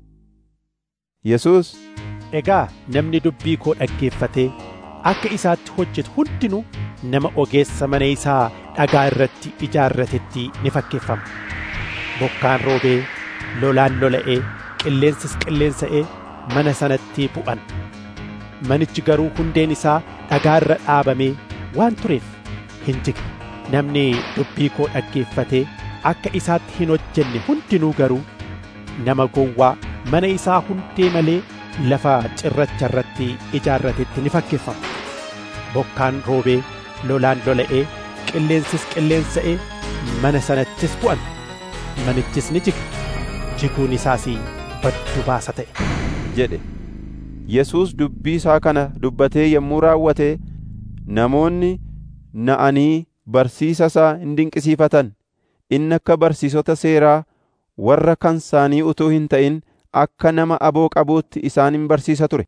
Yesuus egaa namni dubbii koo dhaggeeffatee akka isaatti hojjetu hundinuu nama ogeessa mana isaa dhagaa irratti ijaarratetti ni fakkeeffama bokkaan roobee lolaan lola'ee qilleensis qilleensa'ee mana sanatti bu'an manichi garuu hundeen isaa dhagaa irra dhaabamee waan tureef hin jigne namni dubbii koo dhaggeeffatee akka isaatti hin hojjenne hundinuu garuu nama gowwaa mana isaa hundee malee lafa cirracha irratti ijaarratetti ni fakkeeffama bokkaan roobee lolaan lola'ee qilleensis qilleensa'ee mana sanattis bu'an manichis ni jige jiguun isaas baddu baasa ta'e jedhe Yesuus dubbii isaa kana dubbatee yommuu raawwate namoonni na'anii barsiisa isaa hin dinqisiifatan inni akka barsiisota seeraa warra kan isaanii utuu hin ta'in akka nama aboo qabuutti isaan hin barsiisa ture.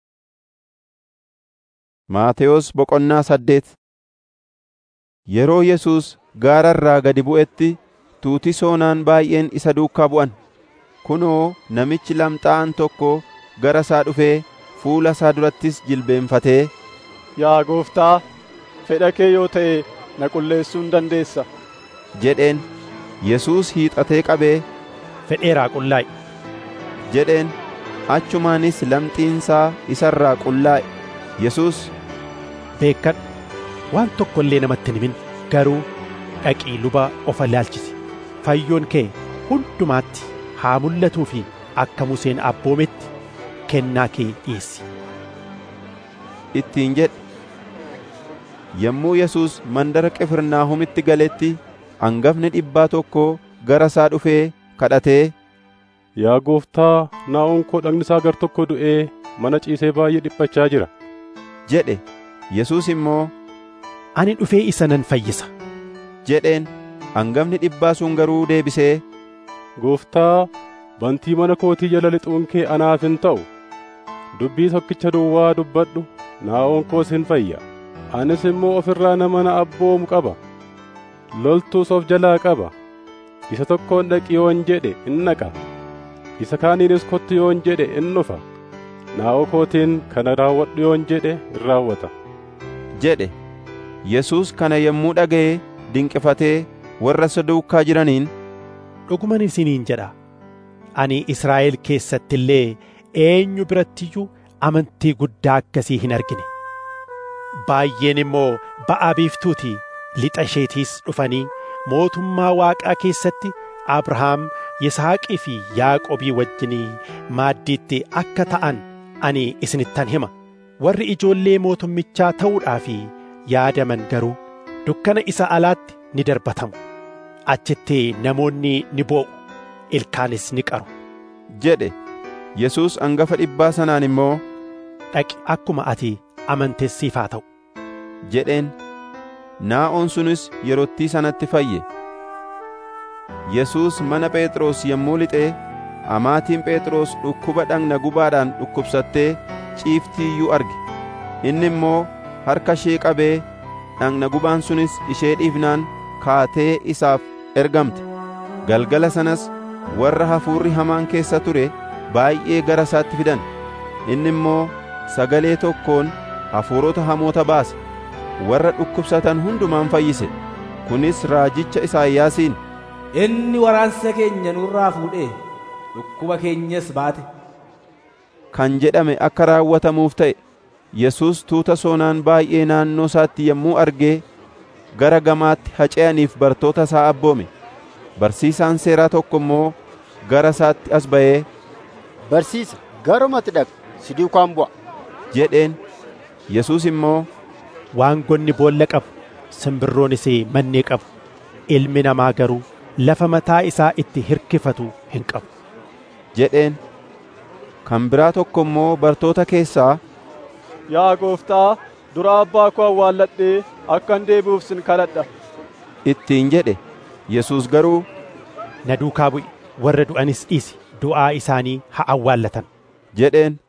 Maatewos boqonnaa saddeet Yeroo Yesuus gaara irraa gadi bu'etti tuuti soonaan baay'een isa duukaa bu'an. Kunoo namichi lamxaa'aan tokko gara isaa dhufee fuula isaa durattis jilbeenfatee Yaa gooftaa, fedha kee yoo ta'e na qulleessuu ni dandeessa. jedheen Yesuus hiixatee qabee fedheeraa qullaa'i jedheen achumaanis lamxiinsaa isarraa qullaa'e Yesuus beekkadhu waan tokko illee namatti hin himin garuu dhaqii luba of ilaalchisi fayyoon kee hundumaatti haa mul'atuu fi akka Museen abboometti kennaa kee dhiyeessi. ittiin jedhe yommuu Yesuus mandara Qifirnaahomitti galetti hangafni dhibbaa tokko gara isaa dhufee kadhatee Yaa gooftaa naa'oon koo dhagni isaa gar tokko du'ee mana ciisee baay'ee dhiphachaa jira. jedhe Yesuus immoo Ani dhufee isa nan fayyisa. jedheen hangafni dhibbaa sun garuu deebisee Gooftaa bantii mana kootii jala lixuun kee anaaf hin ta'u. Dubbii tokkicha duwwaa dubbadhu naa'oon koos hin fayya. Anis immoo ofirraa nama na abboomu qaba. Loltuus of jalaa qaba. Isa tokkoon dhaqi yoon jedhe in dhaqa. Isa kaaniinis kottu yoon jedhe in dhufa. Naa'oo kootiin kana raawwadhu yoon jedhe in raawwata. jedhe Yesuus kana yommuu dhaga'e dinqifatee warra isa duukaa jiraniin Dhuguman isiniin jedha. Ani Israa'el keessatti illee eenyu birattiyyuu amantii guddaa akkasii hin argine. Baay'een immoo ba'aa biiftuutii lixa isheetiis dhufanii mootummaa Waaqaa keessatti Abrahaam, Yisaaqii fi Yaaqobii wajjinii maaddiitti akka ta'an ani isinittan hima. Warri ijoollee mootummichaa ta'uudhaaf yaadaman garuu dukkana isa alaatti ni darbatamu. Achitti namoonni ni boo'u, ilkaanis ni qaru. jedhe Yesuus hangafa dhibbaa sanaan immoo Dhaqi akkuma ati amantes siif haa ta'u. jedheen naa'oon sunis yerottii sanatti fayye. Yesuus mana Phexros yommuu lixee amaatiin Phexros dhukkuba dhagna gubaadhaan dhukkubsattee ciiftii iyyuu arge. Inni immoo harka ishee qabee dhagna gubaan sunis ishee dhiifnaan kaatee isaaf ergamte. Galgala sanas warra hafuurri hamaan keessa ture baay'ee gara isaatti fidan. Inni immoo sagalee tokkoon hafuurota hamoota baase. Warra dhukkubsatan hundumaan fayyise. Kunis raajicha Isaayyaasiin. Inni waraansa keenya nurraa fuudhee dhukkuba keenyas baate. kan jedhame akka raawwatamuuf ta'e Yesuus tuuta soonaan baay'ee naannoo isaatti yommuu argee gara gamaatti haca'aniif bartoota isaa abboome. Barsiisaan seeraa tokko immoo gara isaatti as ba'ee Barsiisa garumatti dhaqu si duukaan bu'a. jedheen Yesuus immoo Waangonni boolla qabu, simbirroonis mannee qabu. Ilmi namaa garuu lafa mataa isaa itti hirkifatu hin qabu. jedheen. Kan biraa tokko immoo bartoota keessaa Yaa gooftaa, dura abbaa koo awwaalladhee akkan deebi'uuf sin kadhadha. ittiin jedhe. Yesuus garuu Na duukaa bu'i, warra du'anis dhiisi, du'aa isaanii haa awwaallatan. jedheen.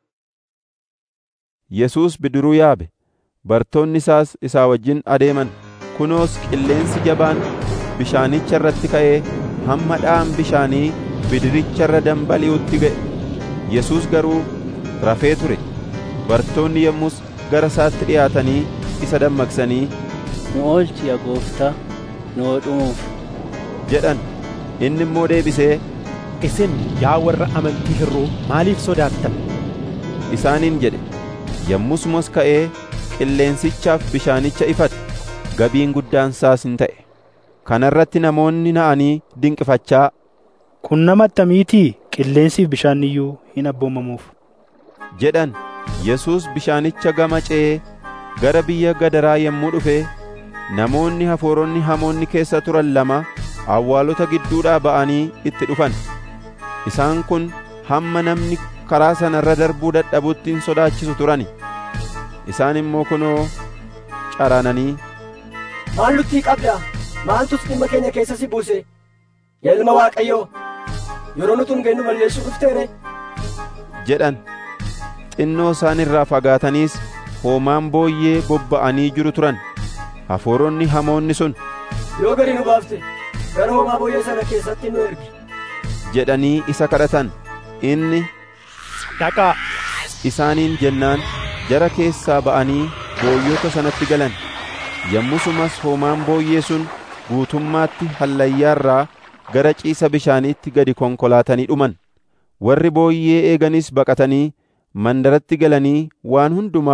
Yesuus bidiruu yaabe. Bartoonni isaas isaa wajjin adeeman. Kunoos qilleensi jabaan bishaanicha irratti ka'ee hamma dha'aan bishaanii bidiricha irra dambali'utti ga'e. Yesuus garuu rafee ture. Bartoonni yommus gara isaatti dhiyaatanii isa dammaqsanii Nu oolchi yaa gooftaa, nu dhumuuf. jedhan. Inni immoo deebisee Isin yaa warra amantii hir'uu maaliif sodaattan? isaaniin jedhe. Yommusumas ka'ee qilleensichaaf bishaanicha ifate. Gabiin guddaan isaas hin ta'e. Kana irratti namoonni na'anii dinqifachaa Kun nama attamiitii qilleensiif bishaan iyyuu hin abboomamuuf. jedhan. Yesuus bishaanicha gama ce'ee gara biyya gadaraa yommuu dhufe namoonni hafuuronni hamoonni keessa turan lama awwaalota gidduudhaa ba'anii itti dhufan. Isaan kun hamma namni karaa sana irra darbuu dadhabutti hin sodaachisu turani. Isaan immoo kunoo caraananii Maal nutti qabda? Maaltus dhimma keenya keessa si buuse? Yaa ilma Waaqayyoo, yeroo nuti nu balleessuu dhufteere? jedhan. Xinnoo isaan irraa fagaataniis hoomaan booyyee bobba'anii jiru turan. Hafuuronni hamoonni sun Yoo gadi nu baafte, gara hoomaa booyyee sana keessatti nu ergi. jedhanii isa kadhatan. Inni Dhaqaa! isaaniin jennaan jara keessaa ba'anii booyyota sanatti galan. Yommusumas hoomaan booyyee sun guutummaatti hallayyaarraa gara ciisa bishaaniitti gadi konkolaatanii dhuman. Warri booyyee eeganis baqatanii mandaratti galanii waan hundumaa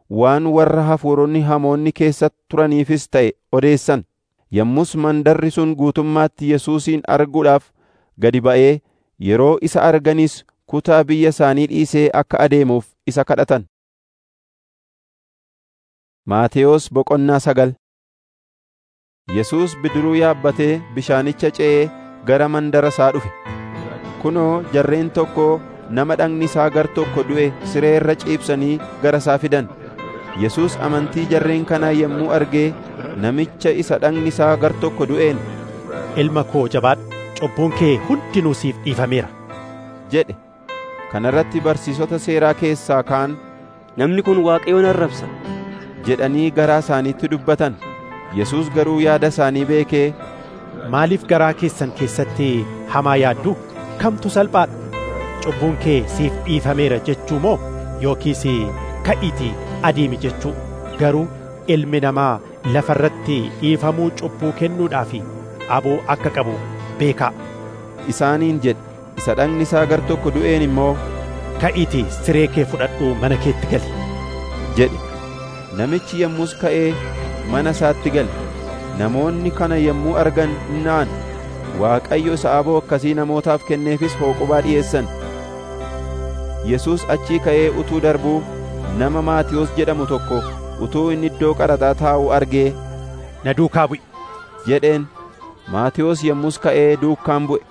waan warra hafuuronni hamoonni keessa turaniifis ta'e odeessan yommus mandarri sun guutummaatti yesuusin arguudhaaf gadi ba'ee yeroo isa arganis kutaa biyya isaanii dhiisee akka adeemuuf isa kadhatan Maatewos boqonnaa sagal Yesuus bidiruu yaabbatee bishaanicha ce'ee gara mandara isaa dhufe. Kunoo jarreen tokko nama dhagni isaa gar tokko du'e siree irra ciibsanii gara isaa fidan. Yesuus amantii jarreen kanaa yommuu argee namicha isa dhagni isaa gar tokko du'een. Ilma koo jabaadhu, cubbuun kee hundinuu siif dhiifameera. jedhe. Kana irratti barsiisota seeraa keessaa kaan Namni kun Waaqayyoon arrabsa. jedhanii garaa isaaniitti dubbatan. Yesuus garuu yaada isaanii beekee Maaliif garaa keessan keessatti hamaa yaaddu? Kamtu salphaadha? Cubbuun kee siif dhiifameera jechuu moo yookiis ka'iitii adeemi jechuu? Garuu ilmi namaa lafa irratti dhiifamuu cubbuu kennuudhaaf aboo akka qabu beekaa. isaaniin jedhe. Isa dhagni isaa gar tokko du'een immoo Ka'iitii siree kee fudhadhuu mana keetti gali. jedhe. Namichi yommus ka'ee mana isaatti gale. Namoonni kana yommuu argan innaan Waaqayyo isa aboo akkasii namootaaf kenneefis hooqubaa dhi'eessan. Yesuus achii ka'ee utuu darbuu nama Maatiyos jedhamu tokko utuu inni iddoo qaraxaa taa'u argee Na duukaa bu'i. jedheen. Maatiyos yommus ka'ee duukaan bu'e.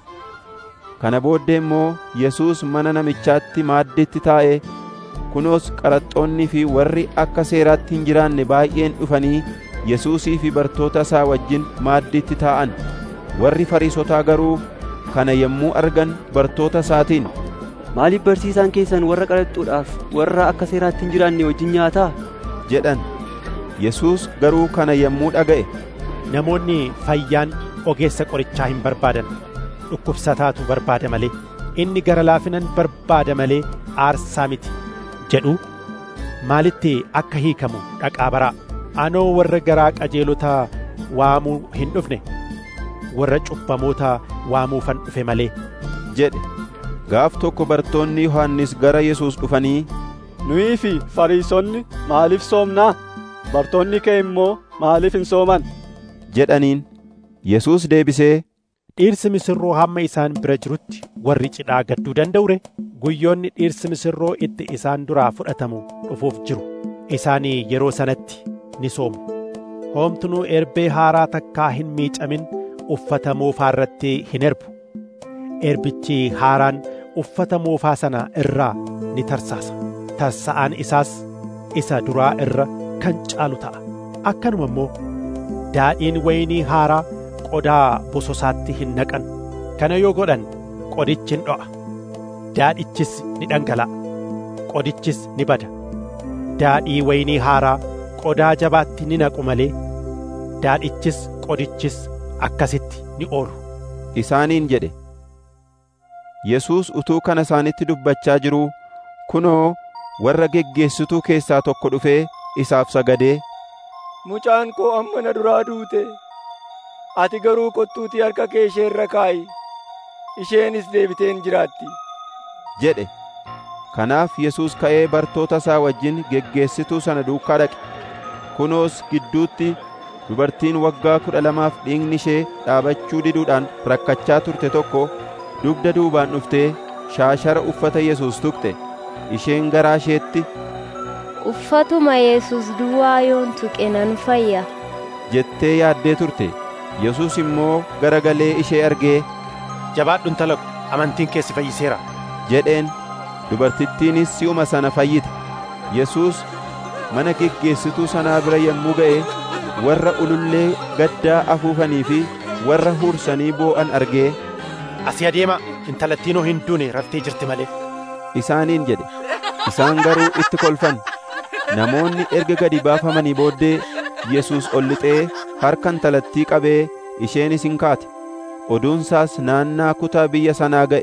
Kana booddee immoo Yesuus mana namichaatti maaddiitti taa'ee kunoos qaraxxoonnii fi warri akka seeraatti hin jiraanne baay'een dhufanii Yesuusii fi bartoota isaa wajjin maaddiitti taa'an. Warri Fariisotaa garuu kana yommuu argan bartoota isaatiin Maaliif barsiisaan keessan warra qaraxxuudhaaf warra akka seeraatti hin jiraanne wajjin nyaataa? jedhan. Yesuus garuu kana yommuu dhaga'e Namoonni fayyaan ogeessa qorichaa hin barbaadan. Dhukkubsataatu barbaada malee. Inni gara laafinan barbaada malee aarsaa miti. jedhu maalitti akka hiikamu dhaqaa baraa. Anoo warra garaa qajeelotaa waamuu hin dhufne. Warra cubbamoota waamuufan dhufe malee. jedhe. Gaaf tokko bartoonni Yohannis gara Yesuus dhufanii Nuyi fi Fariisonni maaliif soomnaa? Bartoonni kee immoo maaliif hin sooman? jedhaniin. Yesuus deebisee Dhiirsi misirroo hamma isaan bira jirutti warri cidhaa gadduu danda'u ree? Guyyoonni dhiirsi misirroo itti isaan duraa fudhatamu dhufuuf jiru. Isaanii yeroo sanatti ni soomu. Hoomtunuu erbee haaraa takkaa hin miicamin uffata moofaa irratti hin erbu. Erbichi haaraan uffata moofaa sana irraa ni tarsaasa. Tarsa'aan isaas isa duraa irra kan caalu ta'a. Akkanuma immoo daadhiin waynii haaraa qodaa bososaatti hin naqan. Kana yoo godhan qodichi hin dho'a. Daadhichis ni dhangala'a. Qodichis ni bada. Daadhii waynii haaraa qodaa jabaatti ni naqu malee daadhichis qodichis akkasitti ni oolu. isaaniin jedhe. Yesuus utuu kana isaanitti dubbachaa jiruu kunoo warra geggeessituu keessaa tokko dhufee isaaf sagadee Mucaan koo amma na duraa duute. Ati garuu kottuutii harka kee ishee irra kaa'i. Isheenis deebiteen jiraatti. jedhe. Kanaaf Yesuus ka'ee bartoota isaa wajjin geggeessituu sana duukaa dhaqe. Kunoos gidduutti dubartiin waggaa kudha lamaaf dhiigni ishee dhaabachuu diduudhaan rakkachaa turte tokko dugda duubaan dhuftee shaashara uffata Yesuus tuqxe. Isheen garaa isheetti Uffatuma Yesuus duwwaa yoon tuqe nan fayya. jettee yaaddee turte. Yesuus immoo garagalee ishee argee Jabaadhu intala ko, amantiin kee si fayyiseera. jedheen dubartittiinis si'uma sana fayyite. Yesuus mana geggeessituu sanaa bira yommuu ga'e warra ulullee gaddaa afuufanii fi warra huursanii boo'an argee Asii adeema intalattiinoo hin duune raftee jirti malee. isaaniin jedhe. Isaan garuu itti kolfan. Namoonni erga gadi baafamanii booddee Yesuus ol lixee harka intalattii qabee isheenis hin kaate. Oduunsaas naannaa kutaa biyya sanaa ga'e.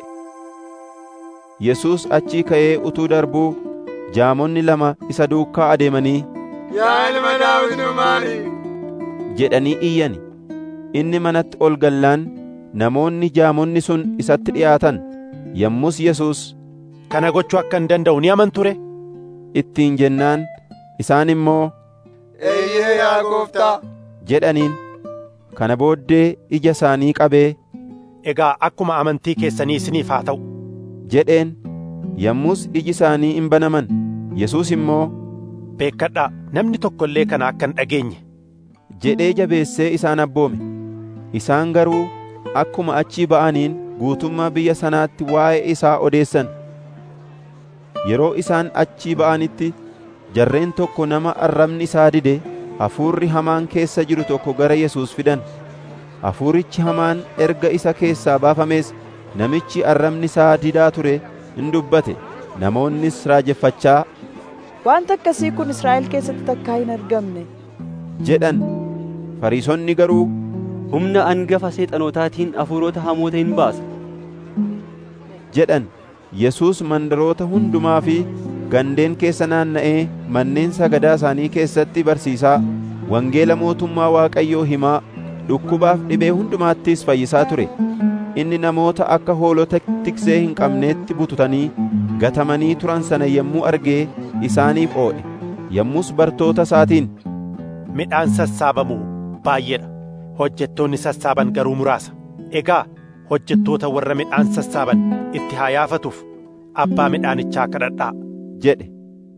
Yesuus achii ka'ee utuu darbuu jaamonni lama isa duukaa adeemanii Yaa ilma Daawit nu maari! jedhanii iyyani. Inni manatti ol gallaan namoonni jaamonni sun isatti dhi'aatan. Yommus Yesuus Kana gochuu akka hin danda'u ni amantu ree? ittiin jennaan isaan immoo eeyyee yaa gooftaa jedhaniin kana booddee ija isaanii qabee egaa akkuma amantii keessanii isiniif haa ta'u jedheen yommus iji isaanii in banaman yesuus immoo beekkadhaa namni tokko illee kana akka hin dhageenye jedhee jabeessee isaan abboome isaan garuu akkuma achii ba'aniin guutummaa biyya sanaatti waa'ee isaa odeessan yeroo isaan achii ba'anitti jarreen tokko nama arrabni isaa dide hafuurri hamaan keessa jiru tokko gara Yesuus fidan hafuurichi hamaan erga isa keessaa baafamees namichi arrabni isaa didaa ture in dubbate namoonnis raajeffachaa Wanta akkasii kun Israa'el keessatti takkaa hin argamne. jedhan fariisonni garuu humna angafa seexanotaatiin hafuurota hamoota hin baasa jedhan Yesuus mandaroota hundumaa fi gandeen keessa naanna'ee manneen sagadaa isaanii keessatti barsiisaa wangeela mootummaa Waaqayyoo himaa dhukkubaaf dhibee hundumaattis fayyisaa ture inni namoota akka hoolota tiksee hin qabneetti bututanii gatamanii turan sana yommuu argee isaaniif oodhe yommus bartoota isaatiin midhaan sassaabamu baay'eedha hojjettoonni sassaaban garuu muraasa egaa hojjettoota warra midhaan sassaaban itti haa yaafatuuf abbaa midhaanichaa kadhadhaa jedhe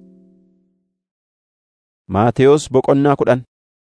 Maatewos boqonnaa kudhan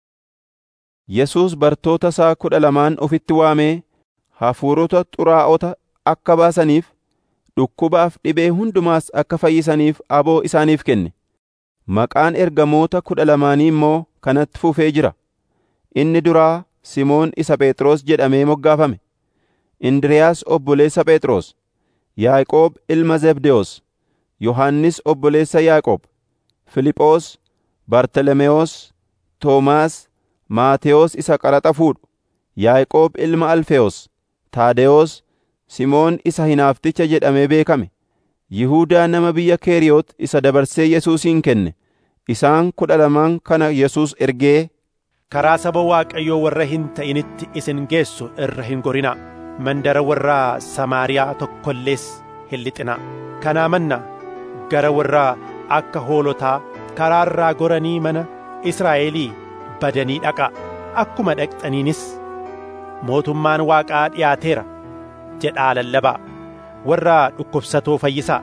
Yesuus bartoota isaa kudha lamaan ofitti waamee hafuurota xuraa'ota akka baasaniif dhukkubaaf dhibee hundumaas akka fayyisaniif aboo isaaniif kenne maqaan ergamoota kudha lamaanii immoo kanatti fufee jira inni duraa Simoon isa Phexros jedhamee moggaafame Indiriyaas obboleessa Phexros Yaaqoob ilma Zebdewoos Yohannis obboleessa Yaaqoob Filiphoos Bartolomewoos Toomaas Maatewoos isa qaraxa fuudhu Yaaqoob ilma Alfewoos Taadewoos Simoon isa hinaafticha jedhamee beekame Yihuudaa nama biyya Keeriyoot isa dabarsee Yesuusin kenne isaan kudha lamaan kana Yesuus ergee karaa saba Waaqayyoo warra hin ta'initti isin geessu irra hin gorinaa mandara warra Samaariyaa tokkollees hin lixinaa kanaa manna gara warra akka hoolotaa karaarraa goranii mana Israa'elii badanii dhaqaa akkuma dhaqxaniinis mootummaan Waaqaa dhiyaateera jedhaa lallabaa warra dhukkubsatoo fayyisaa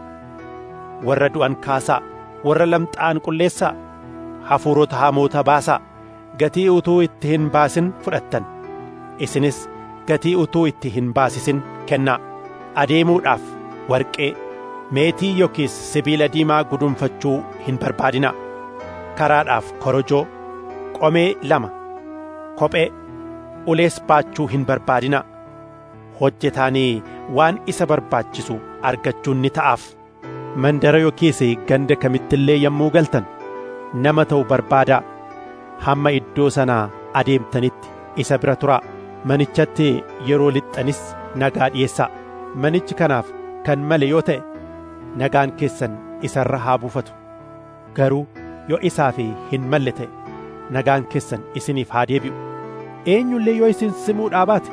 warra du'an kaasaa warra lamxaa'an qulleessaa hafuurota hamoota baasaa gatii utuu itti hin baasin fudhattan isinis gatii utuu itti hin baasisin kennaa adeemuudhaaf warqee meetii yookiis sibiila diimaa gudunfachuu hin barbaadinaa karaadhaaf korojoo qomee lama kophee ulees baachuu hin barbaadinaa hojjetaanii waan isa barbaachisu argachuun ni ta'aaf mandara yookiis ganda kamittillee yommuu galtan nama ta'u barbaadaa hamma iddoo sanaa adeemtanitti isa bira turaa manichatti yeroo lixxanis nagaa dhi'eessaa manichi kanaaf kan male yoo ta'e nagaan keessan isarra haa buufatu garuu yoo isaaf hin malle ta'e nagaan keessan isiniif haa deebi'u eenyullee yoo isin simuudhaa baate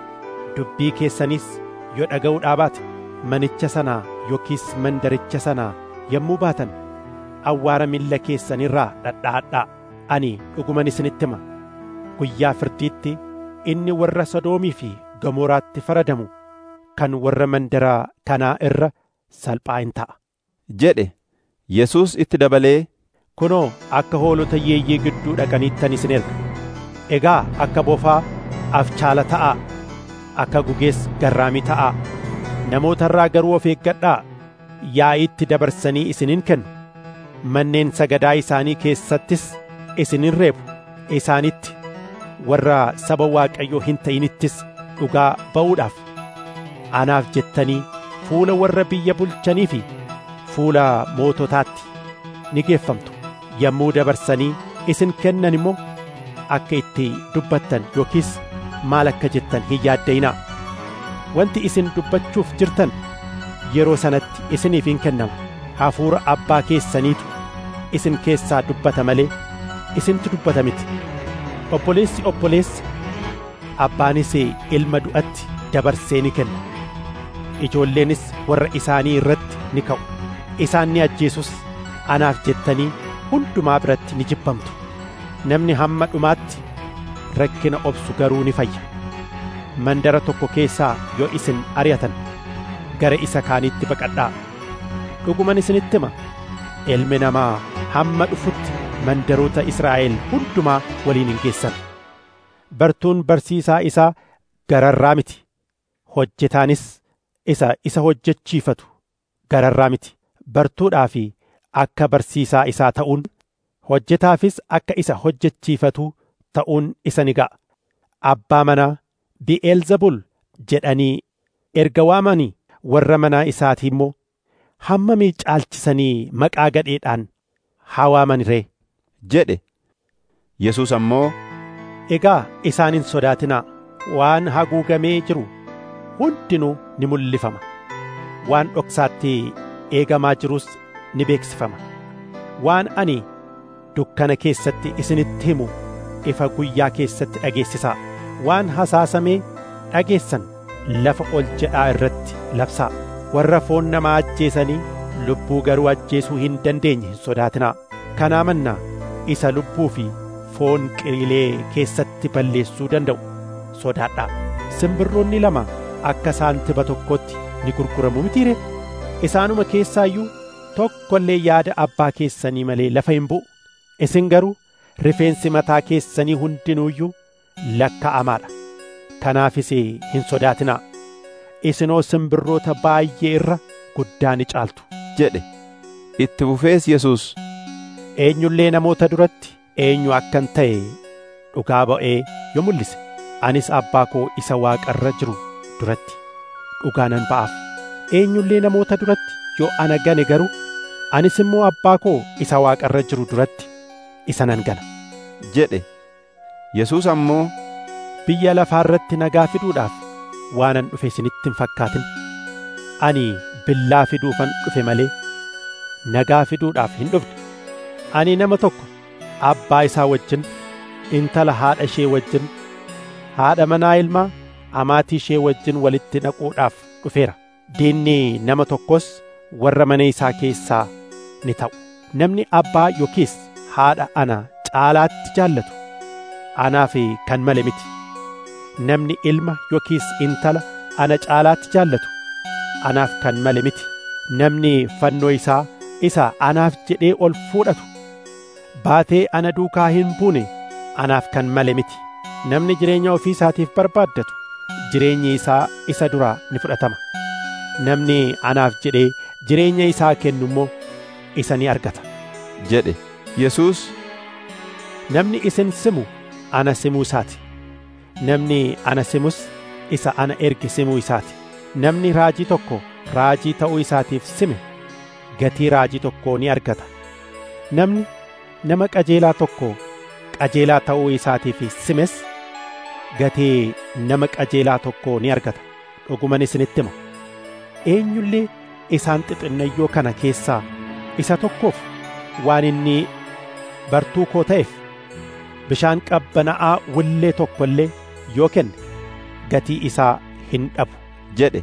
dubbii keessanis yoo dhaga'uudhaa baate manicha sanaa yookiis mandaricha sanaa yommuu baatan awwaara miilla keessanirraa dhadha'adhaa ani dhuguman isinitti hima guyyaa firdiitti inni warra sodoomii fi gamoraatti faradamu kan warra mandara kanaa irra salphaa hin ta'a jedhe Yesuus itti dabalee kunoo akka hoolota yeeyyii gidduu dhaqaniittan isin erga egaa akka bofaa afchaala ta'aa akka gugees garraamii ta'aa namoota irraa garuu of eeggadhaa yaa'iitti dabarsanii isinin kennu manneen sagadaa isaanii keessattis isinin reebu isaanitti warra saba waaqayyoo hin ta'inittis dhugaa ba'uudhaaf anaaf jettanii fuula warra biyya bulchanii fi fuula moototaatti ni geeffamtu yommuu dabarsanii isin kennan immoo akka itti dubbattan yookiis maal akka jettan hin yaadda'inaa wanti isin dubbachuuf jirtan yeroo sanatti isiniif hin kennamu hafuura abbaa keessaniitu isin keessaa dubbata malee isintu dubbata miti obboleessi obboleessa abbaanis ilma du'atti dabarsee ni kenna ijoolleenis warra isaanii irratti ni ka'u isaan ni ajjeesus anaaf jettanii hundumaa biratti ni jibbamtu namni hamma dhumaatti rakkina obsu garuu ni fayya mandara tokko keessaa yoo isin ari'atan gara isa kaaniitti baqadhaa dhuguman isinitti hima ilmi namaa hamma dhufutti mandaroota Israa'el hundumaa waliin hin geessan bartuun barsiisaa isaa gararraa miti hojjetaanis isa isa hojjechiifatu gararraa miti bartuudhaa fi akka barsiisaa isaa ta'uun hojjetaafis akka isa hojjechiifatu ta'uun isa ni ga'a abbaa manaa bi'eelzebul jedhanii erga waamanii warra manaa isaatii immoo hammamii caalchisanii maqaa gadheedhaan haa waaman ree jedhe Yesuus ammoo egaa isaan hin sodaatinaa waan haguugamee jiru hundinuu ni mul'ifama waan dhoksaatti eegamaa jirus ni beeksifama waan ani dukkana keessatti isinitti himu ifa guyyaa keessatti dhageessisaa waan hasaasamee dhageessan lafa ol jedhaa irratti labsaa warra foon namaa ajjeesanii lubbuu garuu ajjeesuu hin dandeenye hin sodaatinaa kanaa mannaa isa lubbuu fi foon qiliilee keessatti balleessuu danda'u sodaadhaa simbirroonni lama akka saantiba tokkotti ni gurguramu mitiire isaanuma keessaayyuu tokko illee yaada abbaa keessanii malee lafa hin bu'u isin garuu rifeensi mataa keessanii hundinuuyyuu lakka'amaadha kanaafis hin sodaatinaa isinoo simbirroota baay'ee irra guddaa ni caaltu jedhe itti fufees Yesuus eenyullee namoota duratti eenyu akkan ta'e dhugaa ba'ee yoo mul'ise anis abbaa koo isa waaqarra jiru duratti dhugaa nan ba'aaf eenyullee namoota duratti yoo ana gane garuu anis immoo abbaa koo isa waaqarra jiru duratti isa nan gana jedhe Yesuus ammoo biyya lafaa irratti nagaa fiduudhaaf waanan dhufe isinitti hin fakkaatin ani billaa fiduufan dhufe malee nagaa fiduudhaaf hin dhufne ani nama tokko abbaa isaa wajjin intala haadha ishee wajjin haadha manaa ilmaa amaatii ishee wajjin walitti naquudhaaf dhufeera diinni nama tokkos warra mana isaa keessaa ni ta'u namni abbaa yookiis haadha ana caalaatti jaallatu anaaf kan male miti namni ilma yookiis intala ana caalaatti jaallatu anaaf kan male miti namni fannoo isaa isa anaaf jedhee ol fuudhatu baatee ana duukaa hin buune anaaf kan male miti namni jireenya ofii isaatiif barbaaddatu jireenyi isaa isa duraa ni fudhatama namni anaaf jedhee jireenya isaa kennu immoo isa ni argata jedhe Yesuus namni isin simu ana simuu isaati namni ana simus isa ana erge simuu isaati namni raajii tokko raajii ta'uu isaatiif sime gatii raajii tokkoo ni argata namni nama qajeelaa tokko qajeelaa ta'uu isaatiif simes gatii nama qajeelaa tokkoo ni argata dhuguman isinitti hima eenyullee isaan xixinnayyoo kana keessaa isa tokkoof waan inni bartuu koo ta'eef bishaan qabbana'aa wullee tokko illee yoo kenne gatii isaa hin dhabu jedhe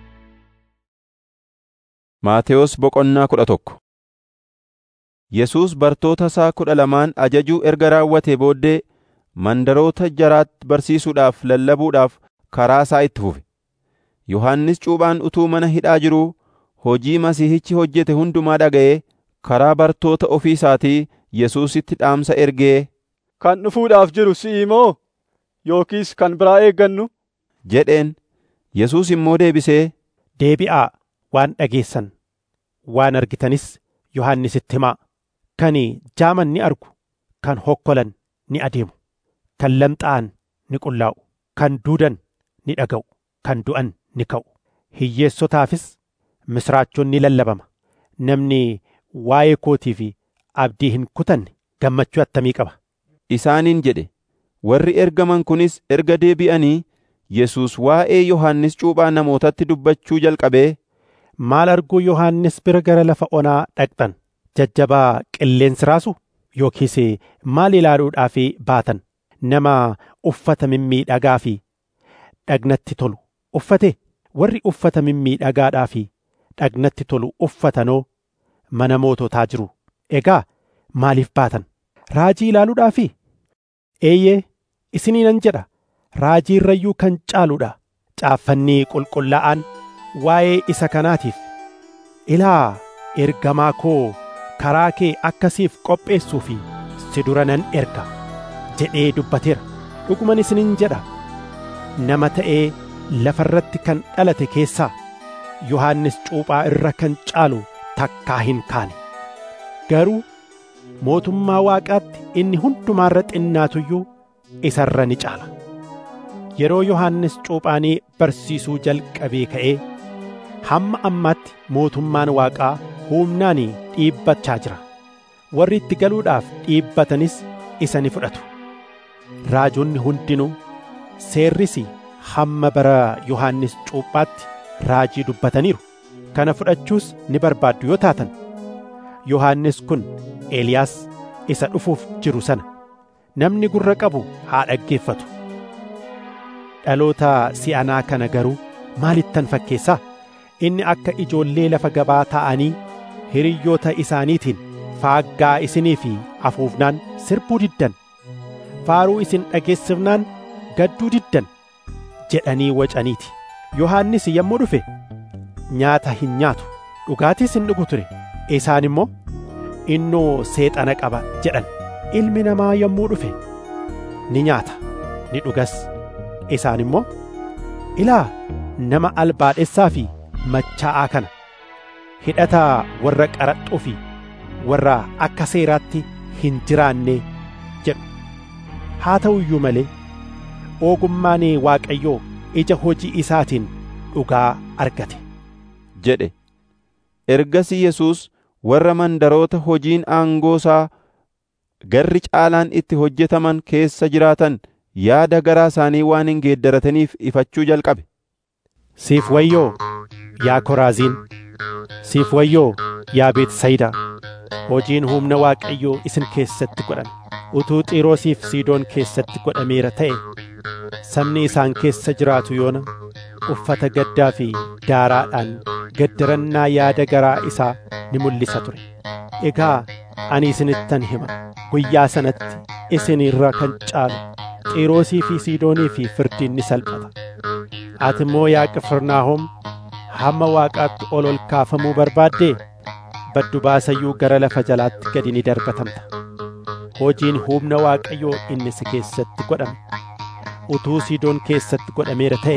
Maatewos boqonnaa kudha tokko Yesuus bartoota isaa kudha lamaan ajajuu erga raawwatee booddee mandaroota jaraatti barsiisuudhaaf lallabuudhaaf karaa isaa itti fufe. Yohannis cuuphaan utuu mana hidhaa jiruu hojii Masiihichi hojjete hundumaa dhaga'ee karaa bartoota ofii isaatii Yesuusitti dhaamsa ergee kan dhufuudhaaf jiru si'i moo yookiis kan biraa eeggannu jedheen Yesuus immoo deebisee deebi'aa waan dhageessan waan argitanis Yohannisitti himaa kan jaaman ni argu kan hokkolan ni adeemu kan lamxaa'an ni qullaa'u kan duudan ni dhaga'u kan du'an ni ka'u hiyyeessotaafis misraachoon ni lallabama namni waa'ee kootii fi abdii hin kutanne gammachuu attamii qaba isaaniin jedhe warri ergaman kunis erga deebi'anii Yesuus waa'ee Yohannis cuuphaa namootatti dubbachuu jalqabee maal arguu Yohannis bira gara lafa onaa dhaqxan jajjabaa qilleensi raasu yookiis maal ilaaluudhaaf baatan nama uffata mimmiidhagaa fi dhagnatti tolu uffate warri uffata mimmiidhagaadhaa fi dhagnatti tolu uffatanoo mana moototaa jiru egaa maaliif baatan raajii ilaaluudhaafi eeyyee isiniinan jedha raajii irrayyuu kan caaluudha caaffannii qulqullaa'aan waa'ee isa kanaatiif ilaa ergamaa koo karaa kee akkasiif qopheessuu fi si dura nan erga jedhee dubbateera dhuguman isiniin jedha nama ta'ee lafa irratti kan dhalate keessaa yohannis cuuphaa irra kan caalu takkaa hin kaane garuu mootummaa waaqaatti inni hundumaarra xinnaatuyyuu isa irra ni caala yeroo yohannis cuuphaanii barsiisuu jalqabee ka'ee hamma ammaatti mootummaan waaqaa humnaan dhiibbachaa jira warri itti galuudhaaf dhiibbatanis isa ni fudhatu raajonni hundinuu seerris hamma bara yohannis cuuphaatti raajii dubbataniiru kana fudhachuus ni barbaaddu yoo taatan yohannis kun eeliyaas isa dhufuuf jiru sana namni gurra qabu haa dhaggeeffatu dhaloota si'anaa kana garuu maalittan fakkeessaa inni akka ijoollee lafa gabaa ta'anii hiriyyoota isaaniitiin faaggaa isinii fi afuufnaan sirbuu diddan faaruu isin dhageessifnaan gadduu diddan jedhanii wacaniiti yohannis yommuu dhufe nyaata hin nyaatu dhugaatiis hin dhugu ture isaan immoo innoo seexana qaba jedhan ilmi namaa yommuu dhufe ni nyaata ni dhugas isaan immoo ilaa nama albaadhessaa fi machaa'aa kana hidhataa warra qaraxxuu fi warra akka seeraatti hin jiraanne jedhu haa ta'u iyyuu malee ogummaan waaqayyoo ija hojii isaatiin dhugaa argate jedhe ergasii yesuus warra mandaroota hojiin aangoo isaa garri caalaan itti hojjetaman keessa jiraatan yaada garaa isaanii waan hin geeddarataniif ifachuu jalqabe siif wayyoo yaa koraaziin siif wayyoo yaa beetsayidaa hojiin humna waaqayyoo isin keessatti godhame utuu xiiroosiif siidoon keessatti godhameera ta'e sabni isaan keessa jiraatu yoona uffata gaddaa fi daaraadhaan gaddarannaa yaada garaa isaa ni mul'isa ture egaa ani isinittan hima guyyaa sanatti isin irra kan caalu xiiroosii fi siidoonii fi firdiin ni salphata ati immoo yaa qifirnaahom hamma waaqaatti ol ol kaafamuu barbaaddee baddu baasayyuu gara lafa jalaatti gadi ni darbatamta hojiin humna waaqayyoo inni si keessatti godhame utuu siidoon keessatti godhameera ta'e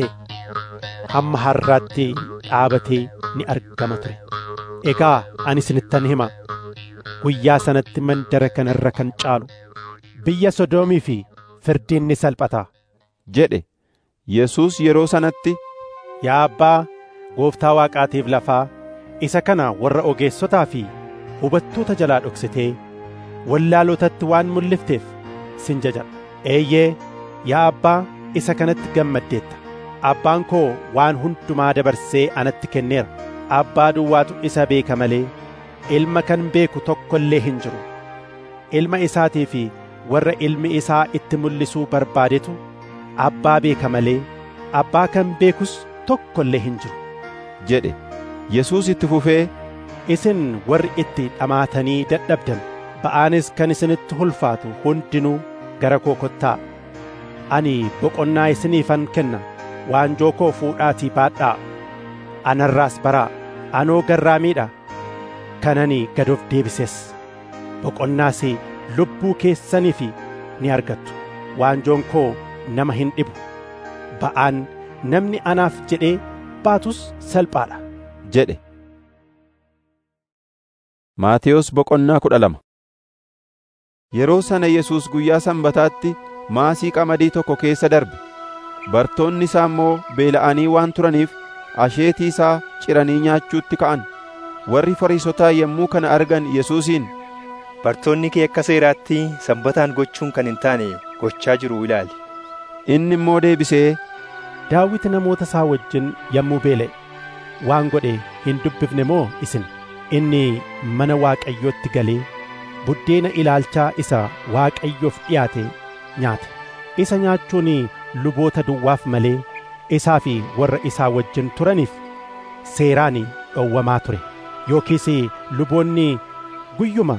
hamma har'aatti dhaabatee ni argama ture egaa ani isinittan hima guyyaa sanatti mandara kanarra kan caalu biyya sodoomii fi firdiin ni salphata jedhe yesuus yeroo sanatti yaa abbaa gooftaa waaqaatiif lafaa isa kana warra ogeessotaa fi hubattoota jalaa dhoksitee wallaalotatti waan mul'ifteef sin jajadha eeyyee yaa abbaa isa kanatti gammaddeetta abbaan koo waan hundumaa dabarsee anatti kenneera abbaa duwwaatu isa beeka malee ilma kan beeku tokko illee hin jiru ilma isaatii fi warra ilmi isaa itti mul'isuu barbaadetu abbaa beeka malee abbaa kan beekus tokko illee hin jiru jedhe yesuus itti fufee isin warri itti dhamaatanii dadhabdan ba'aanis kan isinitti ulfaatu hundinuu gara koo kottaa ani boqonnaa isiniifan kenna waanjoo koo fuudhaatii baadhaa anarraas baraa anoo garraamiidha kanani gad of deebises boqonnaas lubbuu keessaniif ni argattu waanjoon koo nama hin dhibu ba'aan namni anaaf jedhee baatus salphaadha jedhe Maatiyos boqonnaa kudha lama Yeroo sana Yesuus guyyaa sanbataatti maasii qamadii tokko keessa darbe bartoonni isaa immoo beela'anii waan turaniif asheetii isaa ciranii nyaachuutti ka'an warri fariisotaa yommuu kana argan Yesuusiin Bartoonni kee akka seeraatti sanbataan gochuun kan hin taane gochaa jiru ilaali. Inni immoo deebisee Daawit namoota isaa wajjin yommuu beela'e waan godhe hin dubbifne moo isin inni mana Waaqayyootti galee buddeena ilaalchaa isa Waaqayyoof dhiyaate nyaate isa nyaachuun luboota duwwaaf malee isaa fi warra isaa wajjin turaniif seeraan dhowwamaa ture yookiis luboonni guyyuma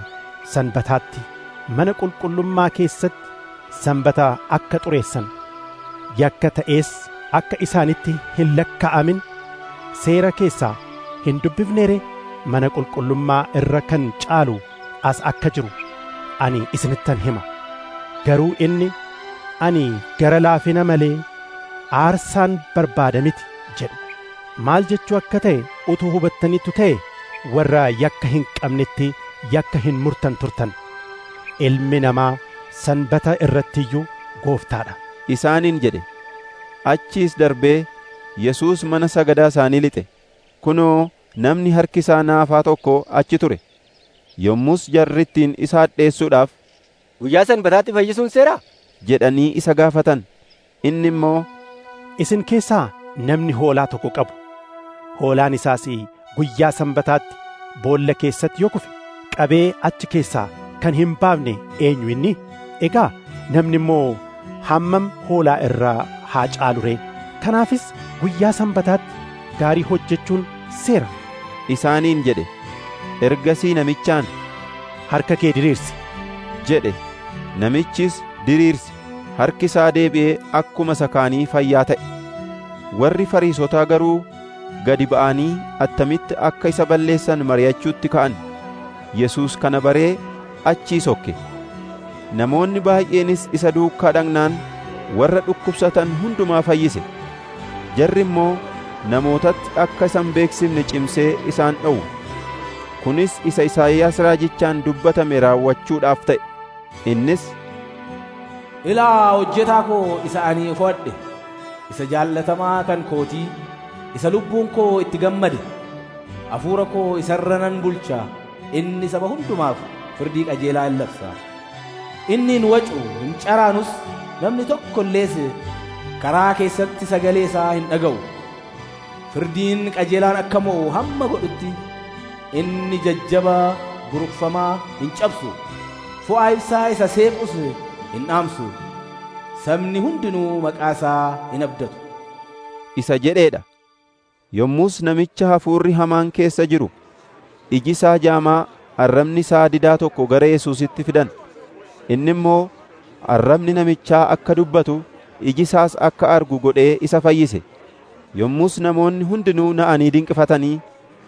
sanbataatti mana qulqullummaa keessatti sanbata akka xureessan yakka ta'ees akka isaanitti hin lakkaa'amin seera keessaa hin dubbifneere mana qulqullummaa irra kan caalu as akka jiru ani isinittan hima garuu inni ani gara laafina malee aarsaan barbaada miti jedhu maal jechuu akka ta'e utuu hubattaniittu ta'e warra yakka hin qabnetti yakka hin murtan turtan ilmi namaa sanbata irrattiyyuu gooftaadha isaaniin jedhe achiis darbee Yesuus mana sagadaa isaanii lixe kunoo namni harki isaa naafaa tokko achi ture yommus jarrittiin isa hadheessuudhaaf guyyaa sanbataatti fayyisuun seeraa jedhanii isa gaafatan inni immoo isin keessaa namni hoolaa tokko qabu hoolaan isaas guyyaa sanbataatti boolla keessatti yoo kufe qabee achi keessaa kan hin baafne eenyu inni egaa namni immoo hammam hoolaa irraa haa caalu ree kanaafis guyyaa sanbataatti gaarii hojjechuun seera isaaniin jedhe ergasii namichaan harka kee diriirsi jedhe namichis diriirsi harki isaa deebi'ee akkuma sakaanii fayyaa ta'e warri fariisotaa garuu gadi ba'anii attamitti akka isa balleessan mari'achuutti ka'an Yesuus kana baree achii sokke namoonni baay'eenis isa duukaa dhaqnaan warra dhukkubsatan hundumaa fayyise jarri immoo namootatti akka isan beeksifne cimsee isaan dhowwu kunis isa Isaayyaas raajichaan dubbatame raawwachuudhaaf ta'e innis ilaa hojjetaa koo isa ani fo'adhe isa jaallatamaa kan kootii isa lubbuun koo itti gammade hafuura koo isarra nan bulcha inni saba hundumaaf firdii qajeelaa in labsa inni hin wacu hin caraanus namni tokko illees karaa keessatti sagalee isaa hin dhaga'u firdiin qajeelaan akka mo'u hamma godhutti inni jajjaba buruqfamaa hin cabsu fo'aa ibsaa isa seequs hin dhaamsu sabni hundinuu maqaa isaa hin abdatu isa jedheedha yommus namicha hafuurri hamaan keessa jiru iji isaa jaamaa arrabni isaa didaa tokko gara Yesuusitti fidan inni immoo arrabni namichaa akka dubbatu iji isaas akka argu godhee isa fayyise yommus namoonni hundinuu na'anii dinqifatanii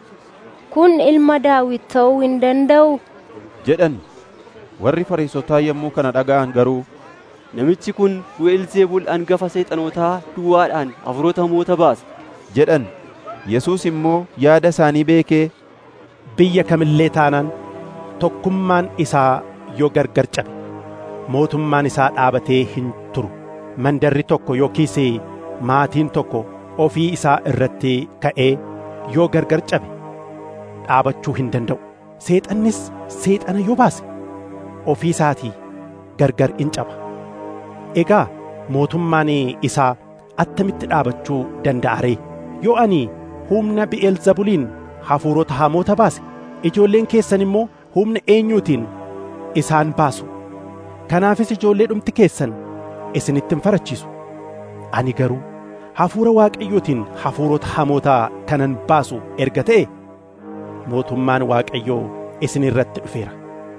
kun ilma daawit ta'uu hin danda'u jedhan warri fariisotaa yommuu kana dhaga'an garuu namichi kun Bi'eelzeebul hangafa seexanootaa duwwaadhaan hafuurota hamoota baasa jedhan Yesuus immoo yaada isaanii beekee biyya kamillee taanaan tokkummaan isaa yoo gargar cabe mootummaan isaa dhaabatee hin turu mandarri tokko yookiis maatiin tokko ofii isaa irratti ka'ee yoo gargar cabe dhaabachuu hin danda'u seexannis seexana yoo baase ofii isaatii gargar in caba egaa mootummaan isaa attamitti dhaabachuu danda'a ree yoo ani humna bi'eelzabuliin hafuurota hamoota baase ijoolleen keessan immoo humna eenyuutiin isaan baasu kanaafis ijoollee dhumti keessan isinitti hin farachiisu ani garuu hafuura waaqayyootiin hafuurota hamootaa kanan baasu erga ta'e mootummaan waaqayyoo isin irratti dhufeera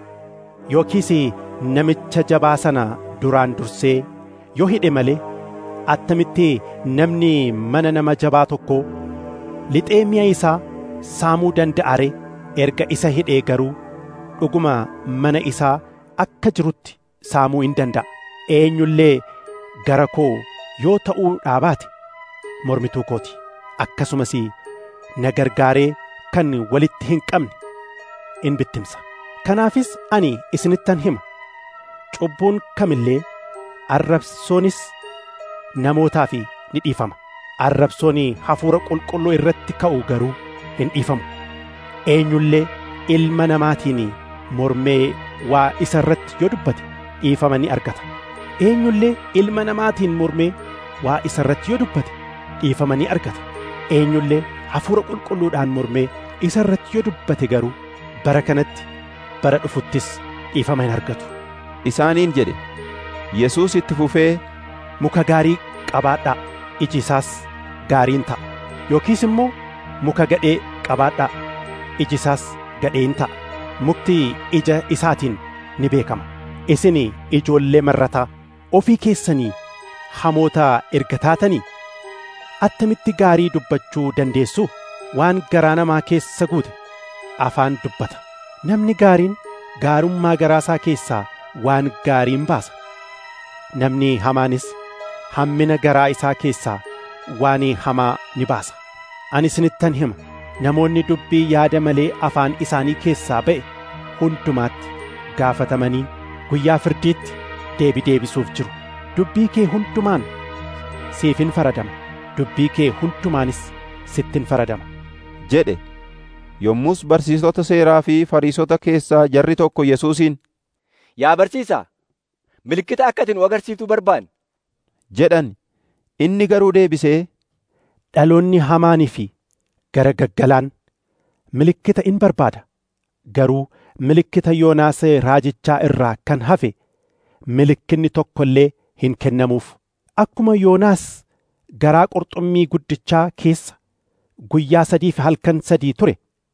yookiis namicha jabaa sana duraan dursee yoo hidhe malee attamitti namni mana nama jabaa tokko lixee mi'a isaa saamuu danda'a ree erga isa hidhee garuu dhuguma mana isaa akka jirutti saamuu hin danda'a eenyullee gara koo yoo ta'uu dhaabaate mormituu kooti akkasumas na gargaaree kan walitti hin qabne in bittimsa kanaafis ani isinittan hima cubbuun kamillee arrabsoonis namootaaf ni dhiifama arrabsoon hafuura qulqulluu irratti ka'u garuu hin dhiifamu eenyullee ilma namaatiin mormee waa isa irratti yoo dubbate dhiifama ni argata eenyullee ilma namaatiin mormee waa isa irratti yoo dubbate dhiifama ni argata eenyullee hafuura qulqulluudhaan mormee isa irratti yoo dubbate garuu bara kanatti bara dhufuttis dhiifama hin argatu isaaniin jedhe Yesuus itti fufee muka gaarii qabaadhaa iji isaas gaariin ta'a yookiis immoo muka gadhee qabaadhaa iji isaas gadheen ta'a mukti ija isaatiin ni beekama isin ijoollee marrataa ofii keessanii hamoota erga taatanii attamitti gaarii dubbachuu dandeessu waan garaa namaa keessa guute afaan dubbata namni gaariin gaarummaa garaasaa keessaa waan gaariin baasa namni hamaanis hammina garaa isaa keessaa waan hamaa ni baasa ani isinittan hima namoonni dubbii yaada malee afaan isaanii keessaa ba'e hundumaatti gaafatamanii guyyaa firdiitti deebi deebisuuf jiru dubbii kee hundumaan siifin faradama dubbii kee hundumaanis sittin faradama jedhe yommus barsiisota seeraa fi fariisota keessaa jarri tokko yesuusiin yaa barsiisaa milikkita akka ati nu agarsiiftuu barbaanne jedhan inni garuu deebisee dhaloonni hamaanii fi gara gaggalaan milikkita in barbaada garuu milikkita yoonaas raajichaa irraa kan hafe milikkinni tokko illee hin kennamuuf akkuma yoonaas garaa qurxummii guddichaa keessa guyyaa sadii fi halkan sadii ture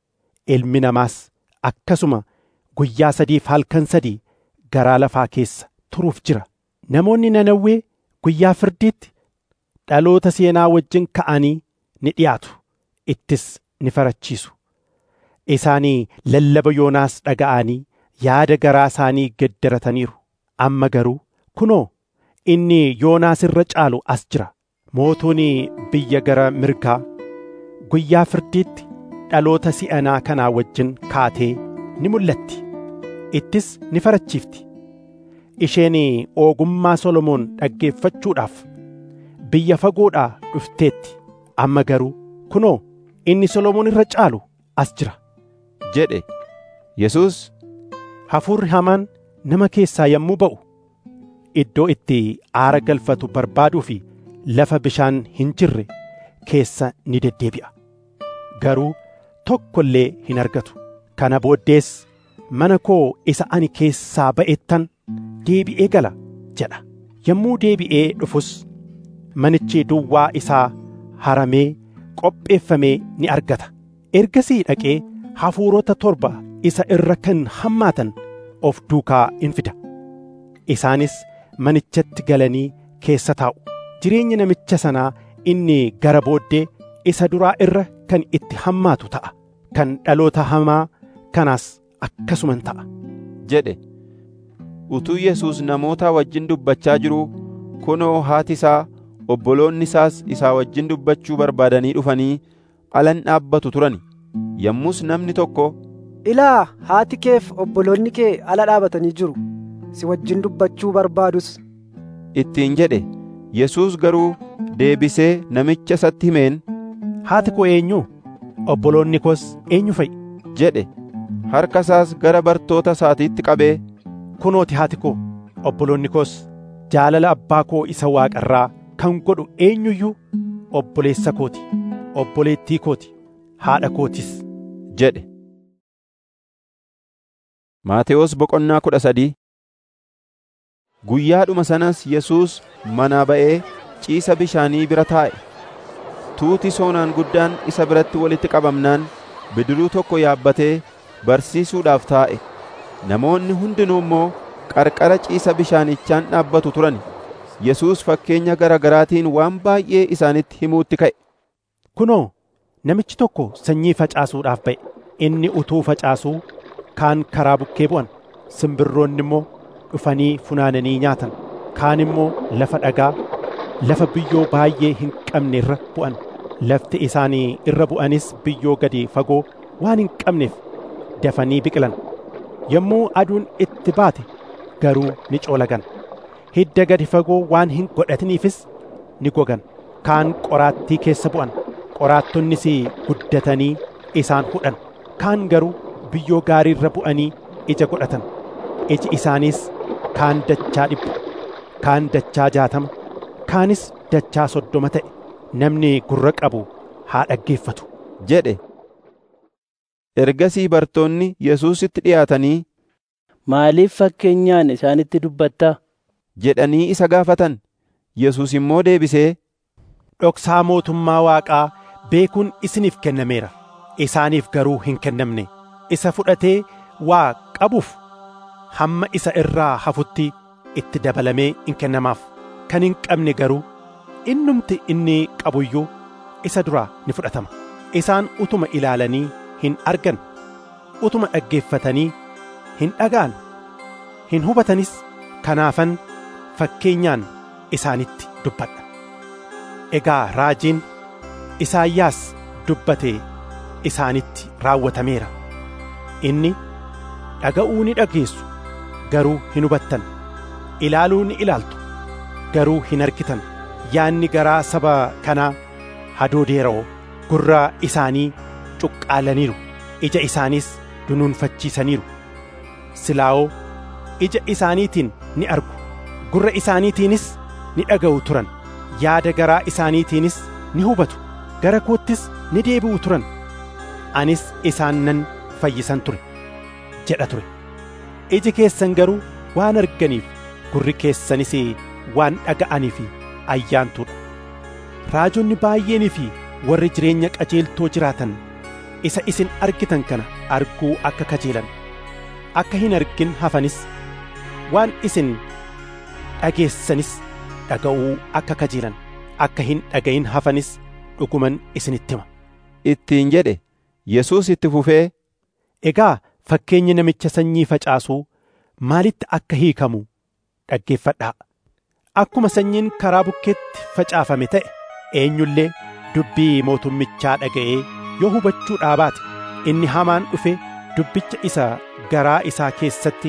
ilmi namaas akkasuma guyyaa sadii fi halkan sadii garaa lafaa keessa turuuf jira namoonni nanawwee guyyaa firdiitti dhaloota seenaa wajjin ka'anii ni dhiyaatu ittis ni farachiisu isaanii lallaba yoonaas dhaga'anii yaada garaa isaanii geddarataniiru amma garuu kunoo inni yoonaas irra caalu as jira mootuun biyya gara mirgaa guyyaa firdiitti dhaloota si'anaa kanaa wajjin kaatee ni mul'atti ittis ni farachiifti isheen ogummaa solomoon dhaggeeffachuudhaaf biyya fagoodhaa dhufteetti amma garuu kunoo inni solomoon irra caalu as jira jedhe yesus hafuurri hamaan nama keessaa yommuu ba'u iddoo itti aara galfatu barbaaduu fi lafa bishaan hin jirre keessa ni deddeebi'a garuu tokko illee hin argatu kana booddees mana koo isa ani keessaa ba'ettan deebi'ee gala jedha yommuu deebi'ee dhufus manichi duwwaa isaa haramee qopheeffamee ni argata ergasii dhaqee hafuurota torba isa irra kan hammaatan of duukaa in fida isaanis manichatti galanii keessa taa'u jireenya namicha sanaa inni gara booddee isa duraa irra kan itti hammaatu ta'a kan dhaloota hamaa kanaas akkasuman ta'a jedhe utuu yesus namoota wajjin dubbachaa jiruu kunoo haati isaa obboloonni isaas isaa wajjin dubbachuu barbaadanii dhufanii alan dhaabbatu turani yommus namni tokko ilaa haati keef obboloonni kee ala dhaabatanii jiru si wajjin dubbachuu barbaadus ittiin jedhe yesus garuu deebisee namicha isatti himeen haati koo eenyu obboloonni koos eenyu fa'i jedhe harka isaas gara bartoota isaatiitti qabee kunooti haati koo obboloonni koos jaalala abbaa koo isa waaqarraa kan godhu eenyuyyuu obboleessa kooti obboleettii kooti haadha kootis jedhe Maatewos boqonnaa kudha sadii Guyyaadhuma sanas Yesuus manaa ba'ee ciisa bishaanii bira taa'e. Tuuti soonaan guddaan isa biratti walitti qabamnaan bidiruu tokko yaabbatee barsiisuudhaaf taa'e. Namoonni hundinuu immoo qarqara ciisa bishaanichaan dhaabbatu turan. Yesuus fakkeenya gara garaatiin waan baay'ee isaanitti himuutti ka'e. Kunoo namichi tokko sanyii facaasuudhaaf ba'e. Inni utuu facaasuu kaan karaa bukkee bu'an simbirroonni immoo dhufanii funaananii nyaatan kaan immoo lafa dhagaa lafa biyyoo baay'ee hin qabne irra bu'an lafti isaanii irra bu'anis biyyoo gadi fagoo waan hin qabneef dafanii biqilan yommuu aduun itti baate garuu ni coolagan hidda gadi fagoo waan hin godhatiniifis ni gogan kaan qoraattii keessa bu'an qoraattonnis guddatanii isaan hudhan kaan garuu biyyoo gaarii irra bu'anii ija godhatan iji isaaniis kaan dachaa dhibba kaan dachaa jaatama kaanis dachaa soddoma ta'e namni gurra qabu haa dhaggeeffatu jedhe ergasii bartoonni yesuusitti dhiyaatanii maaliif fakkeenyaan isaanitti dubbattaa jedhanii isa gaafatan yesus immoo deebisee dhoksaa mootummaa waaqaa beekuun isiniif kennameera isaaniif garuu hin kennamne isa fudhatee waa qabuuf hamma isa irraa hafutti itti dabalamee in kennamaaf kan hin qabne garuu innumti inni qabuyyuu isa duraa ni fudhatama isaan utuma ilaalanii hin argan utuma dhaggeeffatanii hin dhaga'an hin hubatanis kanaafan fakkeenyaan isaanitti dubbadha egaa raajiin isaayyaas dubbate isaanitti raawwatameera inni dhaga'uu ni dhageessu garuu hin hubattan ilaaluu ni ilaaltu garuu hin argitan yaanni garaa saba kanaa hadoodeera'oo gurra isaanii cuqqaalaniiru ija isaaniis dunuunfachiisaniiru silaa'oo ija isaaniitiin ni argu gurra isaaniitiinis ni dhaga'u turan yaada garaa isaaniitiinis ni hubatu gara koottis ni deebi'u turan anis isaan nan fayyisan ture jedha ture iji keessan garuu waan arganiif gurri keessanis waan dhaga'aniif ayyaantuudha raajonni baay'eenii fi warri jireenya qajeeltoo jiraatan isa isin argitan kana arguu akka kajeelan akka hin argin hafanis waan isin dhageessanis dhaga'uu akka kajeelan akka hin dhaga'in hafanis dhuguman isinitti hima ittiin jedhe Yesuus itti fufee egaa fakkeenyi namicha sanyii facaasuu maalitti akka hiikamu dhaggeeffadhaa akkuma sanyiin karaa bukkeetti facaafame ta'e eenyullee dubbii mootummichaa dhaga'ee yoo hubachuu baate inni hamaan dhufe dubbicha isa garaa isaa keessatti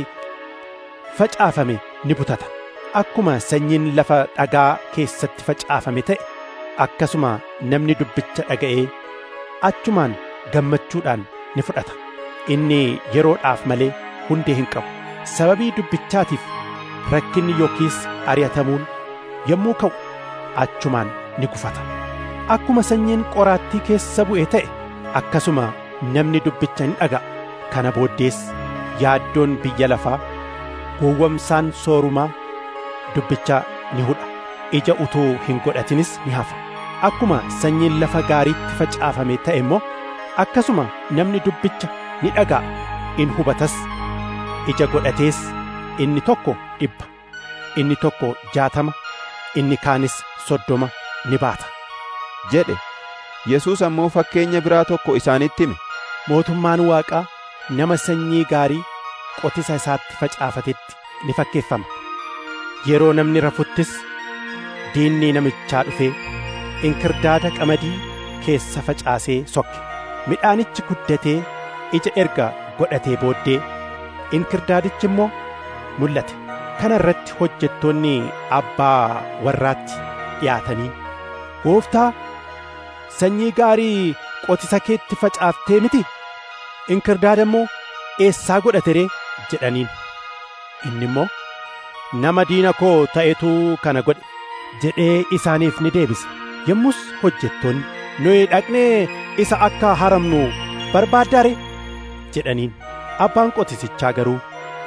facaafame ni butata akkuma sanyiin lafa dhagaa keessatti facaafame ta'e akkasuma namni dubbicha dhaga'ee achumaan gammachuudhaan ni fudhata inni yeroodhaaf malee hundee hin qabu sababii dubbichaatiif rakkinni yookiis ari'atamuun yommuu ka'u achumaan ni gufata akkuma sanyiin qoraattii keessa bu'e ta'e akkasuma namni dubbicha ni dhaga'a kana booddees yaaddoon biyya lafaa gowwamsaan soorumaa dubbicha ni hudha ija utuu hin godhatinis ni hafa akkuma sanyiin lafa gaariitti facaafame ta'e immoo akkasuma namni dubbicha ni dhaga'a in hubatas ija godhatees inni tokko dhibba inni tokko jaatama inni kaanis soddoma ni baata jedhe Yesuus ammoo fakkeenya biraa tokko isaanitti hime mootummaan waaqaa nama sanyii gaarii qotisa isaatti facaafatetti ni fakkeeffama yeroo namni rafuttis diinni namichaa dhufee inkirdaada qamadii keessa facaasee sokke midhaanichi guddatee ija erga godhatee booddee inkirdaadichi immoo mul'ate kana irratti hojjettoonni abbaa warraatti dhiyaatanii gooftaa sanyii gaarii qotisa keetti facaaftee miti inkirdaada immoo eessaa godhate ree jedhaniin inni immoo nama diina koo ta'etu kana godhe jedhee isaaniif ni deebise yommus hojjettoonni nuyi dhaqnee isa akka haramnu barbaaddaare jedhaniin abbaan qotisichaa garuu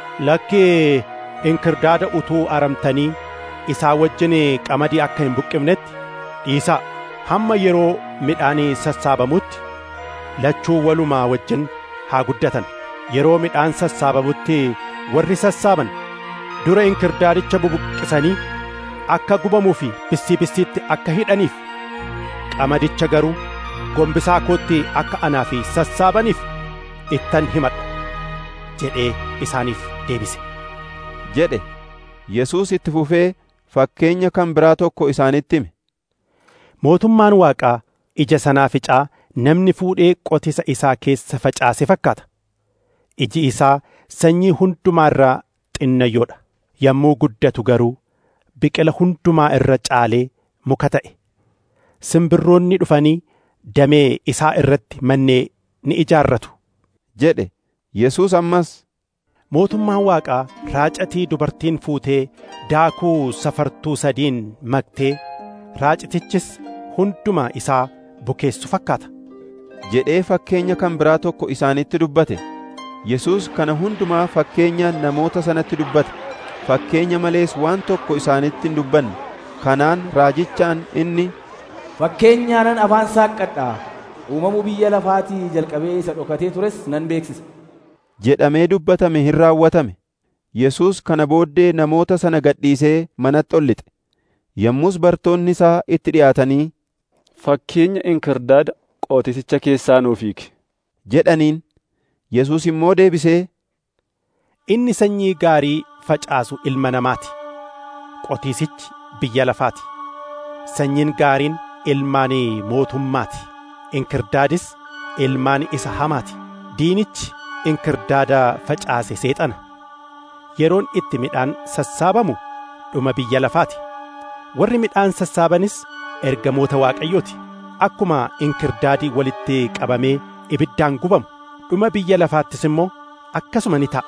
lakkee inkirdaada utuu aramtanii isaa wajjin qamadii akka hin buqqifnetti dhiisaa hamma yeroo midhaanii sassaabamutti lachuu walumaa wajjin haa guddatan yeroo midhaan sassaabamutti warri sassaaban dura inkirdaadicha bubuqqisanii akka gubamuu fi bissii bissiitti akka hidhaniif qamadicha garuu gombisaa kootti akka anaa fi sassaabaniif ittan himadha jedhee isaaniif deebise jedhe Yesuus itti fufee fakkeenya kan biraa tokko isaanitti hime mootummaan waaqaa ija sanaa ficaa namni fuudhee qotisa isaa keessa facaase fakkaata iji isaa sanyii hundumaa irraa xinnayyoodha yommuu guddatu garuu biqila hundumaa irra caalee muka ta'e simbirroonni dhufanii damee isaa irratti mannee ni ijaarratu jedhe Yesuus ammas mootummaan waaqaa raacatii dubartiin fuutee daakuu safartuu sadiin maktee raacitichis hundumaa isaa bukeessu fakkaata jedhee fakkeenya kan biraa tokko isaanitti dubbate Yesuus kana hundumaa fakkeenya namoota sanatti dubbate fakkeenya malees waan tokko isaanitti hin dubbanne kanaan raajichaan inni fakkeenyaanan afaan saaqqadhaa uumamuu biyya lafaatii jalqabee isa dhokatee tures nan beeksisa jedhamee dubbatame hin raawwatame. Yesuus kana booddee namoota sana gadhiisee manatti ol lixe. Yommus bartoonni isaa itti dhi'aatanii Fakkeenya inkirdaada qootisicha keessaa nuuf hiiki. jedhaniin. Yesuus immoo deebisee Inni sanyii gaarii facaasu ilma namaati. Qotiisichi biyya lafaati. Sanyiin gaariin ilmaan mootummaati. Inkirdaadis ilmaan isa hamaati. Diinichi inkirdaada facaase seexana. Yeroon itti midhaan sassaabamu dhuma biyya lafaati. Warri midhaan sassaabanis ergamoota Waaqayyooti. Akkuma inkirdaadii walitti qabamee ibiddaan gubamu dhuma biyya lafaattis immoo akkasuma ni ta'a.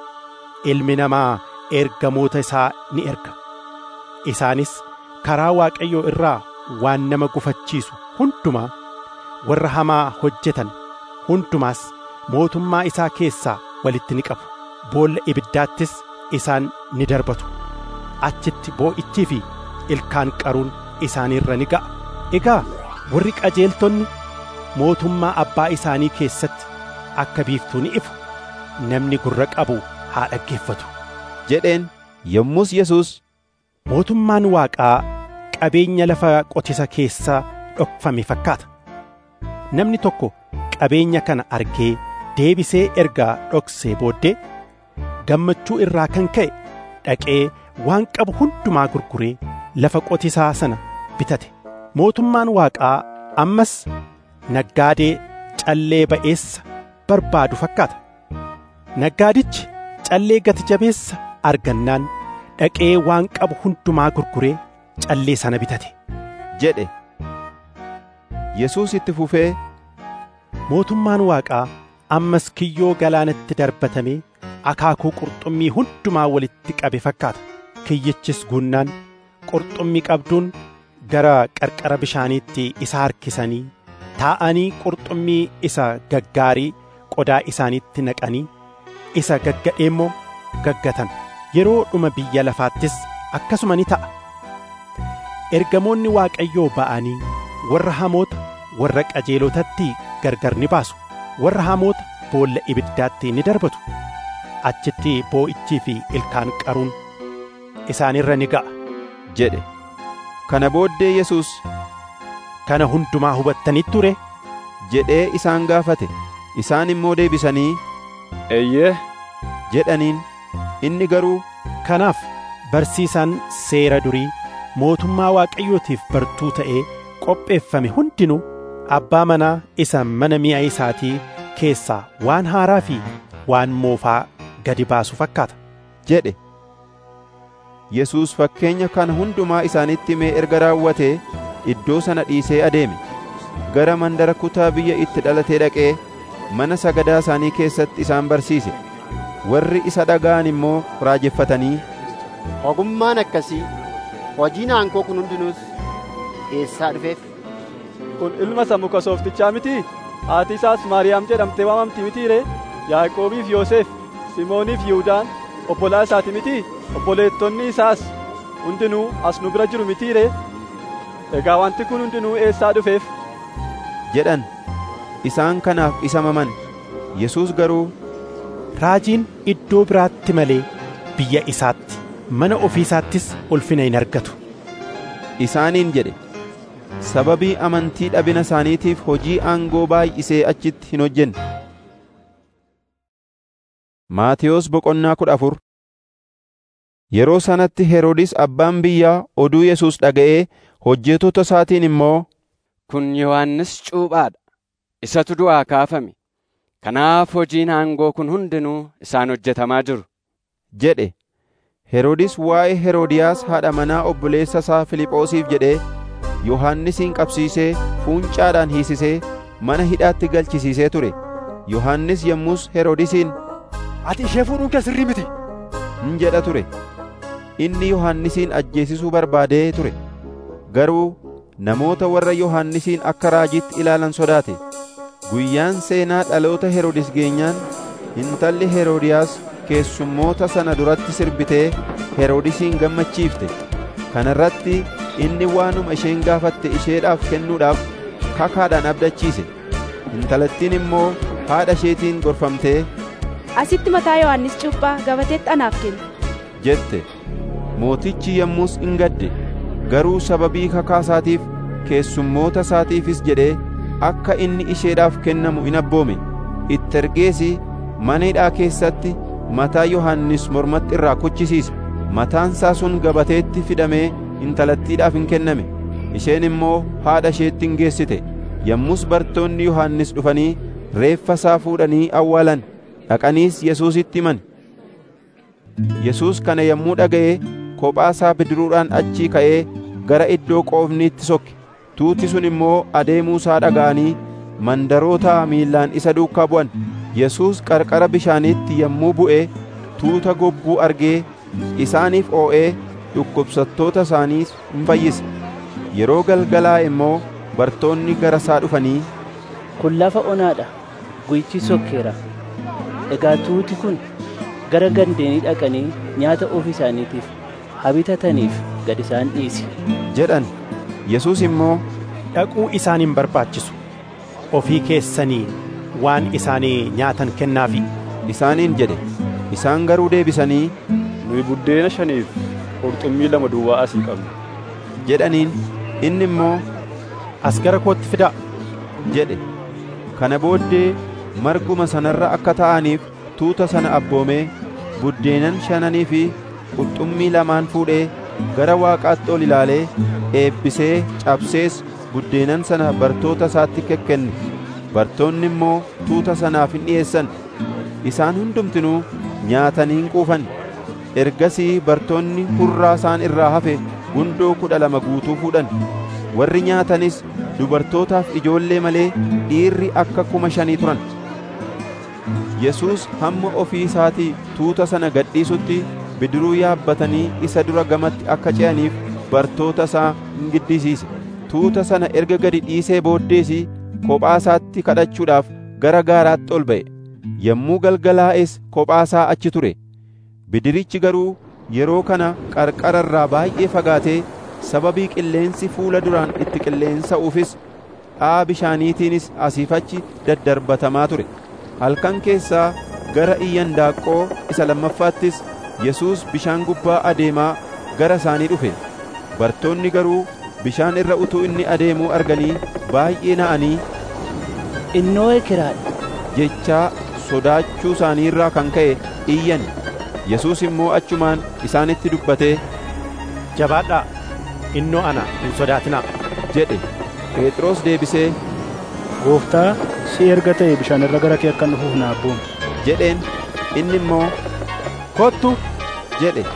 Ilmi namaa ergamoota isaa ni erga. Isaanis karaa Waaqayyoo irraa waan nama gufachiisu hundumaa warra hamaa hojjetan hundumaas mootummaa isaa keessaa walitti ni qabu. Boolla ibiddaattis isaan ni darbatu. Achitti boo'ichii fi ilkaan qaruun isaaniirra ni ga'a. Egaa warri qajeeltonni mootummaa abbaa isaanii keessatti akka biiftuu ni ifu. Namni gurra qabu haa dhaggeeffatu. jedheen yommus Yesuus Mootummaan Waaqaa qabeenya lafa qotisa keessaa dhokfame fakkaata. Namni tokko qabeenya kana argee deebisee ergaa dhoksee booddee gammachuu irraa kan ka'e dhaqee waan qabu hundumaa gurguree lafa qotisaa sana bitate. Mootummaan Waaqaa ammas naggaadee callee ba'eessa barbaadu fakkaata. Naggaadichi callee gati jabeessa argannaan dhaqee waan qabu hundumaa gurguree callee sana bitate. jedhe. Yesuus itti fufee Mootummaan Waaqaa ammas kiyyoo galaanatti darbatamee akaakuu qurxummii hundumaa walitti qabe fakkaata. Kiyyichis guunnaan qurxummii qabduun gara qarqara bishaaniitti isa harkisanii taa'anii qurxummii isa gaggaarii qodaa isaaniitti naqanii isa gaggadhee immoo gaggatan. Yeroo dhuma biyya lafaattis akkasuma ni ta'a. Ergamoonni Waaqayyoo ba'anii warra hamoota warra qajeelotatti gargar ni baasu. Warra hamoota boolla ibiddaatti ni darbatu. Achitti boo'ichii fi ilkaan qaruun isaanirra ni ga'a. jedhe. Kana booddee Yesuus Kana hundumaa hubattanitti ture jedhee isaan gaafate. Isaan immoo deebisanii Eeyyee jedhaniin. Inni garuu Kanaaf barsiisaan seera durii mootummaa Waaqayyootiif bartuu ta'ee qopheeffame hundinuu abbaa manaa isa mana mi'a isaatii keessaa waan haaraa fi waan moofaa gadi baasu fakkaata. jedhe. Yesuus fakkeenya kana hundumaa isaanitti himee erga raawwatee iddoo sana dhiisee adeeme. Gara mandara kutaa biyya itti dhalatee dhaqee mana sagadaa isaanii keessatti isaan barsiise. Warri isa dhaga'an immoo raajeffatanii Ogummaan akkasii hojiin aangoo kun hundinuus eessaa dhufeef? kun ilma isa muka sooftichaa mitii? Haati isaas Maariyaam jedhamtee waamamti mitii ree? Yaaqoobiif Yoosef, Simooniif Yihuudaan obbolaa isaati mitii? Obboleettonni isaas hundinuu as nu bira jiru mitii ree? Egaa wanti kun hundinuu eessaa dhufeef? jedhan. Isaan kanaaf isa maman. Yesuus garuu Raajiin iddoo biraatti malee biyya isaatti mana ofii isaattis ulfina hin argatu. isaaniin jedhe. Sababii amantii dhabina isaaniitiif hojii aangoo baay'isee achitti hin hojjenne. Maatiyos boqonnaa kudha afur Yeroo sanatti Heroodis abbaan biyyaa oduu Yesuus dhaga'ee hojjettoota isaatiin immoo Kun Yohannis cuuphaadha. Isatu du'aa kaafame. Kanaaf hojiin aangoo kun hundinuu isaan hojjetamaa jiru. jedhe. Heroodis waa'ee Heroodiyaas haadha manaa obboleessa isaa Filiphoosiif jedhee Yohannisin qabsiisee fuuncaadhaan hiisisee mana hidhaatti galchisiisee ture. Yohannis yommus Heroodisiin Ati ishee fuudhuun kee sirrii miti. hin jedha ture. Inni Yohannisin ajjeesisuu barbaadee ture. Garuu namoota warra Yohannisin akka raajiitti ilaalan sodaate. Guyyaan seenaa dhaloota Heroodis geenyaan intalli Heroodiyaas keessummoota sana duratti sirbitee Heroodisiin gammachiifte. Kana irratti inni waanuma isheen gaafatte isheedhaaf kennuudhaaf kakaadhaan abdachiise. Intalattiin immoo haadha isheetiin gorfamtee asitti mataa yohannis cuuphaa gabateetti anaaf kenne jette mootichi yommus in gadde garuu sababii kakaasaatiif keessummoota isaatiifis jedhee akka inni isheedhaaf kennamu in abboome itti ergeesi mana hidhaa keessatti mataa yohannis mormatti irraa kuchisiise mataansaa sun gabateetti fidamee intalattiidhaaf in kenname isheen immoo haadha isheetti in geessite yommus bartoonni yohannis dhufanii reeffa isaa fuudhanii awwaalan dhaqaniis yesuusitti himan yesuus kana yommuu dhaga'e kophaa isaa bidiruudhaan achii ka'ee gara iddoo qoofniitti sokke tuuti sun immoo adeemuu isaa dhaga'anii mandaroota miillaan isa duukaa bu'an yesuus qarqara bishaaniitti yommuu bu'e tuuta gobbuu argee isaaniif oo'ee dhukkubsattoota isaaniis in fayyise yeroo galgalaa immoo bartoonni gara isaa dhufanii kun lafa onaadha guyyichi sokkeera egaa tuuti kun gara gandeenii dhaqanii nyaata ofii isaaniitiif habitataniif gad isaan dhiisi jedhan yesuus immoo dhaquu isaan hin barbaachisu ofii keessanii waan isaanii nyaatan kennaafi isaaniin jedhe isaan garuu deebisanii nuyi buddeena shaniif qurxummii lama duwwaa asii qabna jedhaniin inni immoo as gara kootti fidaa jedhe kana booddee marguma sanarra akka ta'aniif tuuta sana abboomee buddeenan shananii fi qurxummii lamaan fuudhee gara waaqaatti ol ilaalee eebbisee cabsees buddeenan sana bartoota isaatti kekkenne bartoonni immoo tuuta sanaaf hin dhi'eessan isaan hundumtinuu nyaatanii hin quufan ergasii bartoonni hurraa isaan irraa hafe gundoo kudha lama guutuu fuudhan warri nyaatanis dubartootaaf ijoollee malee dhiirri akka kuma shanii turan yesuus hamma ofii isaatii tuuta sana gadhiisutti bidiruu yaabbatanii isa dura gamatti akka ce'aniif bartoota isaa hin giddisiise tuuta sana erga gadi dhiisee booddeesi kophaa isaatti kadhachuudhaaf gara gaaraatti ol ba'e yommuu galgalaa'es kophaa isaa achi ture bidirichi garuu yeroo kana qarqara irraa baay'ee fagaatee sababii qilleensi fuula duraan itti qilleensa'uufis dha'aa bishaaniitiinis asiif achi daddarbatamaa ture halkan keessaa gara iyyandaaqqoo isa lammaffaattis yesuus bishaan gubbaa adeemaa gara isaanii dhufe bartoonni garuu bishaan irra utuu inni adeemuu arganii baay'ee na'anii innoo ekeraadha jechaa sodaachuu isaanii irraa kan ka'e iyyan yesuus immoo achumaan isaanitti dubbatee jabaadhaa innoo ana hin sodaatinaa jedhe phexros deebisee gooftaa si erga ta'e bishaan irra gara kee akkan dhufuuf na abboomi jedheen inni immoo kottu jedhe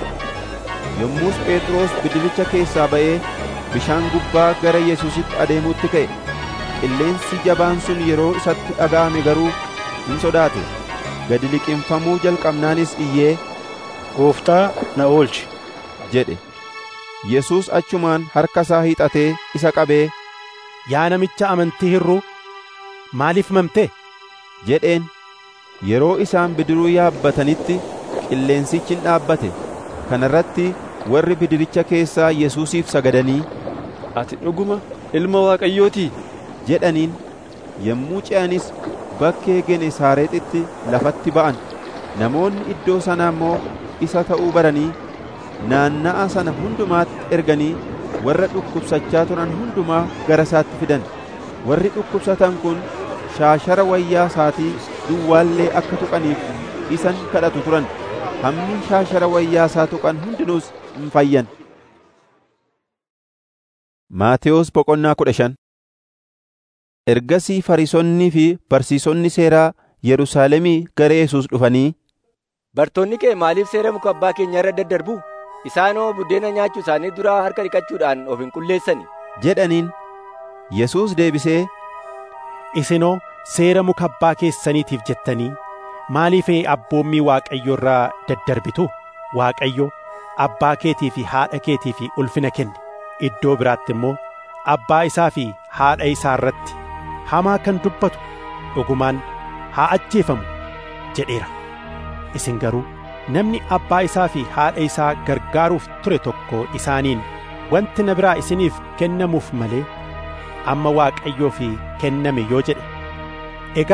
yommus phexros bidiricha keessaa ba'ee bishaan gubbaa gara yesuusitti adeemuutti ka'e qilleensi jabaan sun yeroo isatti dhaga'ame garuu hin sodaate gadi liqimfamuu jalqabnaanis iyyee gooftaa na oolchi jedhe yesuus achumaan harka isaa hiixatee isa qabee yaa namicha amantii hirruu maaliif mamte jedheen yeroo isaan bidiruu yaabbatanitti qilleensichi hin dhaabbate kana irratti warri bidiricha keessaa yesuusiif sagadanii ati dhuguma ilma waaqayyootii jedhaniin yommuu ce'anis bakkee genesaareexitti lafatti ba'an namoonni iddoo sanaa immoo isa ta'uu baranii naanna'a sana hundumaatti erganii warra dhukkubsachaa turan hundumaa gara isaatti fidan warri dhukkubsatan kun shaashara wayyaa isaatii duwwaallee akka tuqaniif isan kadhatu turan hammi shaashara wayyaa isaa tuqan hundinuus hin fayyan Maatewos boqonnaa kudha shan Ergasii Fariisonnii fi barsiisonni seeraa Yerusaalemii gara Yesuus dhufanii Bartoonni kee maaliif seera muka abbaa keenya irra daddarbu? Isaanoo buddeena nyaachuu isaanii dura harka dhiqachuudhaan of hin qulleessani. jedhaniin Yesuus deebisee Isinoo seera muka abbaa keessaniitiif jettanii maaliif abboommii Waaqayyo irraa daddarbitu? Waaqayyo abbaa keetii fi haadha keetii fi ulfina kenni. Iddoo biraatti immoo abbaa isaa fi haadha isaa irratti hamaa kan dubbatu dhugumaan haa ajjeefamu jedheera. Isin garuu namni abbaa isaa fi haadha isaa gargaaruuf ture tokko isaaniin wanti na biraa isiniif kennamuuf malee amma Waaqayyoo fi kenname yoo jedhe egaa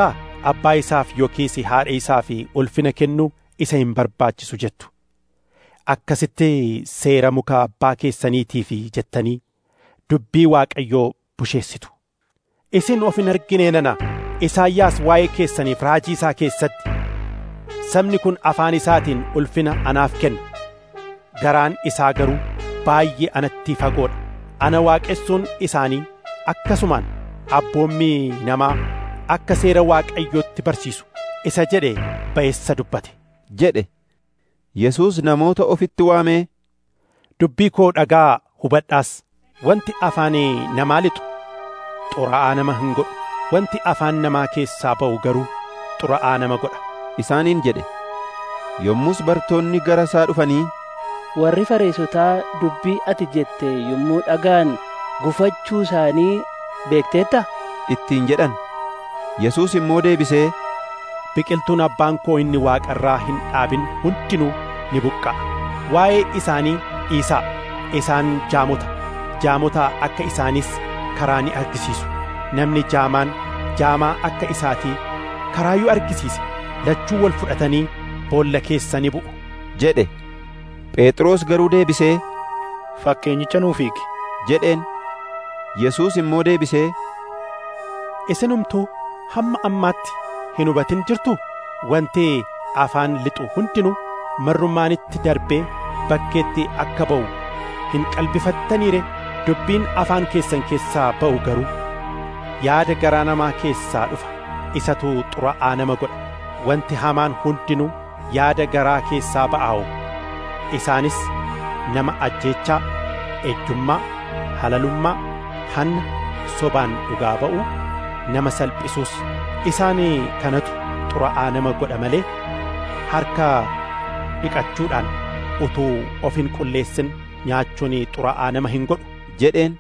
abbaa isaaf yookiis haadha isaaf ulfina kennuu isa hin barbaachisu jettu akkasitti seera muka abbaa keessaniitiif jettanii dubbii waaqayyoo busheessitu isin of hin argine nana isaayyaas waa'ee keessaniif raajii isaa keessatti sabni kun afaan isaatiin ulfina anaaf kenna garaan isaa garuu baay'ee anatti fagoodha ana waaqessuun isaanii akkasumaan abboommii namaa akka seera waaqayyootti barsiisu isa jedhe ba'eessa dubbate jedhe Yesuus namoota ofitti waamee dubbii koo dhagaa hubadhaas wanti afaan namaa lixu xuraa'aa nama hin godhu wanti afaan namaa keessaa ba'u garuu xuraa'aa nama godha isaaniin jedhe yommus bartoonni gara isaa dhufanii warri fareesotaa dubbii ati jette yommuu dhagaan gufachuu isaanii beekteetta ittiin jedhan Yesuus immoo deebisee biqiltuun abbaan koo inni waaqarraa hin dhaabin hundinuu ni buqqa'a waa'ee isaanii dhiisaa isaan jaamota jaamota akka isaanis karaa ni argisiisu namni jaamaan jaamaa akka isaatii karaayyuu argisiise lachuu wal fudhatanii boolla keessa ni bu'u jedhe Phexros garuu deebisee fakkeenyicha nuuf hiiki jedheen Yesuus immoo deebisee isinumtuu hamma ammaatti hin hubatin jirtu wanti afaan lixu hundinuu marrummaanitti darbee bakkeetti akka ba'u hin qalbifattaniire dubbiin afaan keessan keessaa ba'u garuu yaada garaa namaa keessaa dhufa isatu xuraa'aa nama godha wanti hamaan hundinuu yaada garaa keessaa ba'aa'u isaanis nama ajjeechaa ejjummaa halalummaa hanna sobaan dhugaa ba'uu nama salphisuus isaan kanatu xuraa'aa nama godha malee harka dhiqachuudhaan utuu of hin qulleessin nyaachuun xuraa'aa nama hin godhu jedheen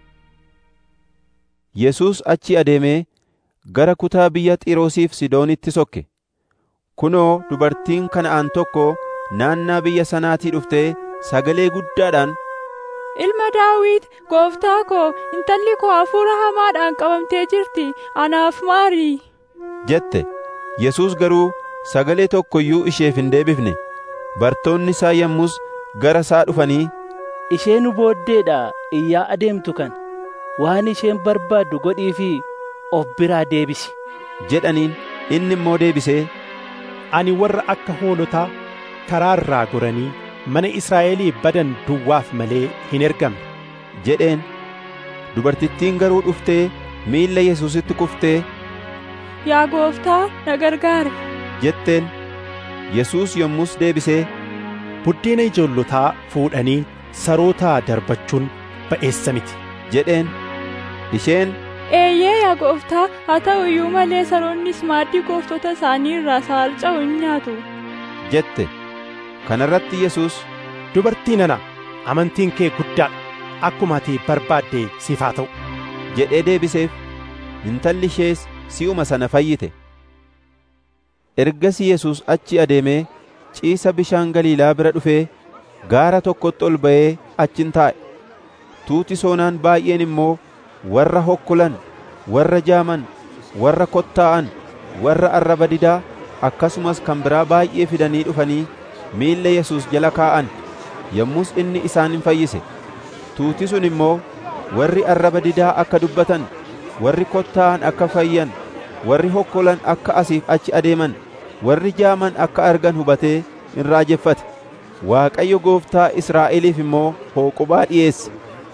Yesuus achi adeemee gara kutaa biyya Xiiroosiif Sidoonitti sokke kunoo dubartiin kana'aan tokko naannaa biyya sanaatii dhuftee sagalee guddaadhaan Ilma Daawit gooftaa koo intalli koo hafuura hamaadhaan qabamtee jirti anaaf maarii jette Yesuus garuu sagalee tokko iyyuu isheef hin deebifne bartoonni isaa yommus gara isaa dhufanii ishee nu booddeedha iyyaa adeemtu kan waan isheen barbaaddu godhii fi of biraa deebisi jedhaniin inni immoo deebisee ani warra akka hoolotaa karaa irraa goranii mana Israa'elii badan duwwaaf malee hin ergamne jedheen dubartittiin garuu dhuftee miilla Yesuusitti kuftee yaa gooftaa na gargaare jetteen Yesuus yommus deebisee buddeena ijoollotaa fuudhanii sarootaa darbachuun ba'eessa miti jedheen isheen eeyyee yaa gooftaa haa ta'u iyyuu malee saroonnis maaddii gooftota isaanii irraa saalca'u hin nyaatu jette kana irratti Yesuus dubartii nana amantiin kee guddaadha akkuma ati barbaadde siif haa ta'u jedhee deebiseef intalli ishees si'uma sana fayyite ergasii Yesuus achi adeemee ciisa bishaan Galiilaa bira dhufee gaara tokkotti ol ba'ee achin taa'e tuuti soonaan baay'een immoo warra hokkolan warra jaaman warra kottaa'an warra arraba didaa akkasumas kan biraa baay'ee fidanii dhufanii miilla Yesuus jala kaa'an yommus inni isaan hin fayyise tuuti sun immoo warri arraba didaa akka dubbatan warri kottaa'an akka fayyan warri hokkolan akka asiif achi adeeman warri jaaman akka argan hubatee in raajeffate Waaqayyo gooftaa Israa'eliif immoo hooqubaa dhi'eesse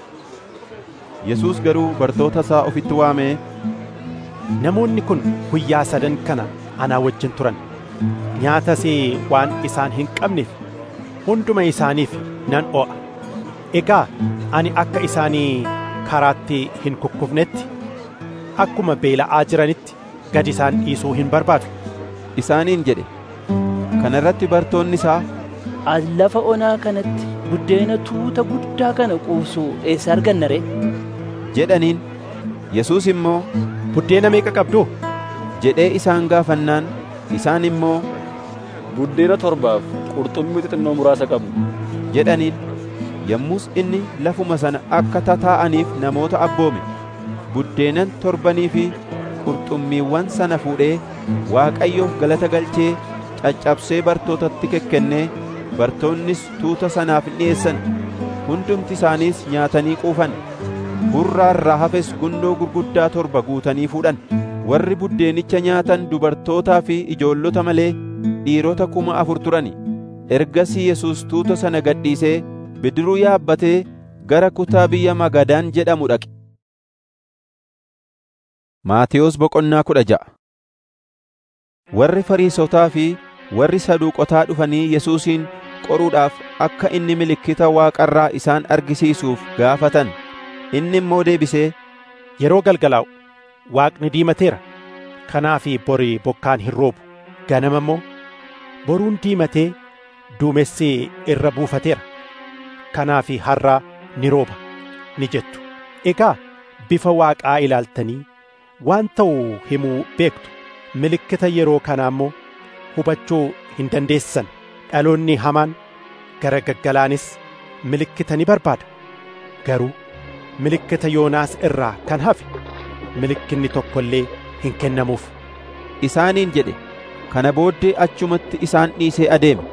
Yesuus garuu bartoota isaa ofitti waamee namoonni kun guyyaa sadan kana anaa wajjin turan nyaatas waan isaan hin qabneef hunduma isaaniif nan oo'a egaa ani akka isaanii karaatti hin kukkufnetti akkuma beela'aa jiranitti gad isaan dhiisuu hin barbaadu isaaniin jedhe kana irratti bartoonni isaa as lafa onaa kanatti buddeena tuuta guddaa kana quubsu eessa arganna ree jedhaniin Yesuus immoo buddeena meeqa qabdu jedhee isaan gaafannaan isaan immoo buddeena torbaaf qurxummii xixinnoo muraasa qabnu jedhaniin yommus inni lafuma sana akka tataa'aniif namoota abboome buddeenan torbanii fi qurxummiiwwan sana fuudhee Waaqayyoof galata galchee caccabsee bartootatti kekkennee bartoonnis tuuta sanaaf in dhi'eessan hundumti isaaniis nyaatanii quufan hurraa irraa hafes gundoo gurguddaa torba guutanii fuudhan warri buddeenicha nyaatan dubartootaa fi ijoollota malee dhiirota kuma afur turani ergasii Yesuus tuuta sana gadhiisee bidiruu yaabbatee gara kutaa biyya Magadaan jedhamu dhaqe. Maatiyos Boqonnaa kudha ja'a Warri Fariisotaa fi warri Saduuqotaa dhufanii Yesuusin qoruudhaaf akka inni milikkita Waaqarraa isaan argisiisuuf gaafatan. Inni immoo deebisee, Yeroo galgalaa'u Waaqni diimateera. Kanaaf borii bokkaan hin roobu. Ganama immoo boruun diimatee duumessi irra buufateera. Kanaaf har'aa ni rooba ni jettu. Egaa bifa Waaqaa ilaaltanii waan ta'u himuu beektu. Milikkita yeroo kanaa immoo hubachuu hin dandeessan. Dhaloonni hamaan gara gaggalaanis milikkita ni barbaada. Garuu milikkita Yoonaas irraa kan hafe milikkinni tokko illee hin kennamuuf. Isaaniin jedhe kana booddee achumatti isaan dhiisee adeeme.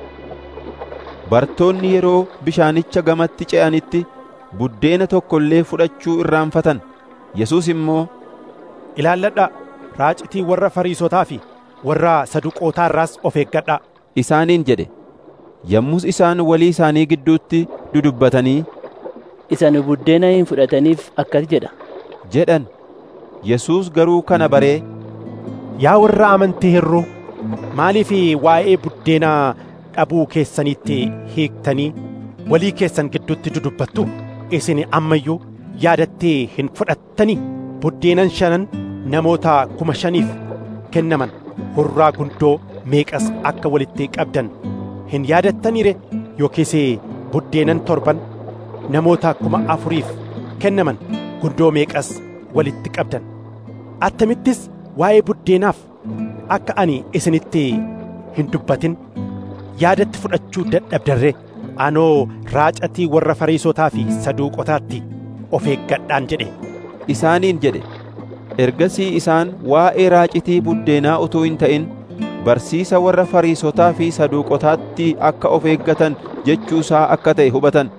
Bartoonni yeroo bishaanicha gamatti ce'anitti buddeena tokko illee fudhachuu irraanfatan. Yesuus immoo, Ilaalladhaa raacitii warra Fariisotaa fi warra Saduqootaa irraas of eeggadhaa. Isaaniin jedhe. Yommus isaan walii isaanii gidduutti dudubbatanii, Isa nu buddeena hin fudhataniif akkas jedha. jedhan. Yesuus garuu kana baree, Yaa warra amantii hirruu maaliif waa'ee buddeenaa dhabuu keessanitti hiiktanii walii keessan gidduutti dudubbattu isin ammayyuu yaadattee hin fudhattanii buddeenan shanan namoota kuma shaniif kennaman hurraa gundoo meeqas akka walitti qabdan hin yaadattaniire yookiis buddeenan torban namoota kuma afuriif kennaman gundoo meeqas walitti qabdan attamittis waa'ee buddeenaaf akka ani isinitti hin dubbatin yaadatti fudhachuu dadhabdarree anoo raacatii warra fariisotaa fi saduuqotaatti of eeggadhaan jedhe isaaniin jedhe. Ergasii isaan waa'ee raacitii buddeenaa utuu hin ta'in barsiisa warra Fariisotaa fi Saduuqotaatti akka of eeggatan jechuusaa akka ta'e hubatan.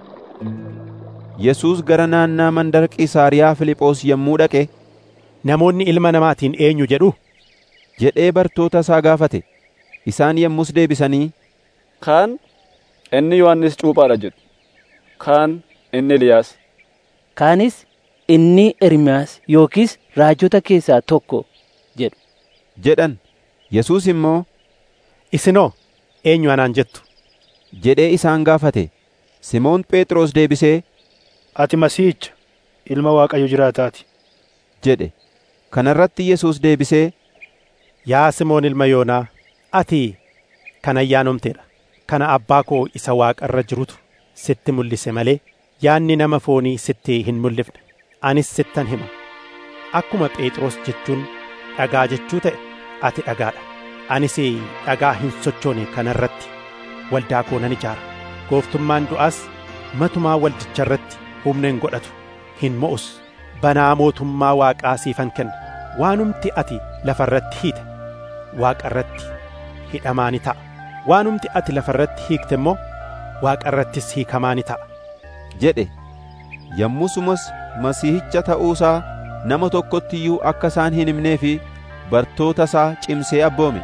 Yesuus gara naannaa mandara Qisaariyaa Filiphoos yommuu dhaqe, Namoonni ilma namaatiin eenyu jedhu? jedhee bartoota isaa gaafate. Isaan yommus deebisanii, Kaan inni Yohannis Cuuphaadha jedhu. Kaan inni Eliyaas. Kaanis inni Ermiyaas yookiis raajota keessaa tokko jedhu. jedhan. Yesuus immoo, Isinoo eenyu anaan jettu? jedhee isaan gaafate. Simoon Phexros deebisee, Ati Masiihicha, ilma Waaqayyo jiraataati. jedhe. Kana irratti Yesuus deebisee, Yaa Simoon ilma Yoonaa, ati kan ayyaanomteedha. Kana abbaa koo isa waaqa irra jirutu sitti mul'ise malee yaanni nama foonii sitti hin mul'ifne. Anis sittan hima. Akkuma Phexros jechuun dhagaa jechuu ta'e ati dhagaadha. Anis dhagaa hin sochoone kana irratti waldaa koo nan ijaara. Gooftummaan du'aas matumaa waldicha irratti humna hin godhatu. Hin mo'us. Banaa mootummaa waaqaa siifan kenna. Waanumti ati lafa irratti hiite waaqa irratti hidhamaa ni ta'a. Waanumti ati lafa irratti hiikte immoo waaqa irrattis hiikamaa ni ta'a. jedhe. Yommusumas Masiihicha ta'uusaa nama tokkotti iyyuu akka isaan hin himnee fi bartoota isaa cimsee abboome.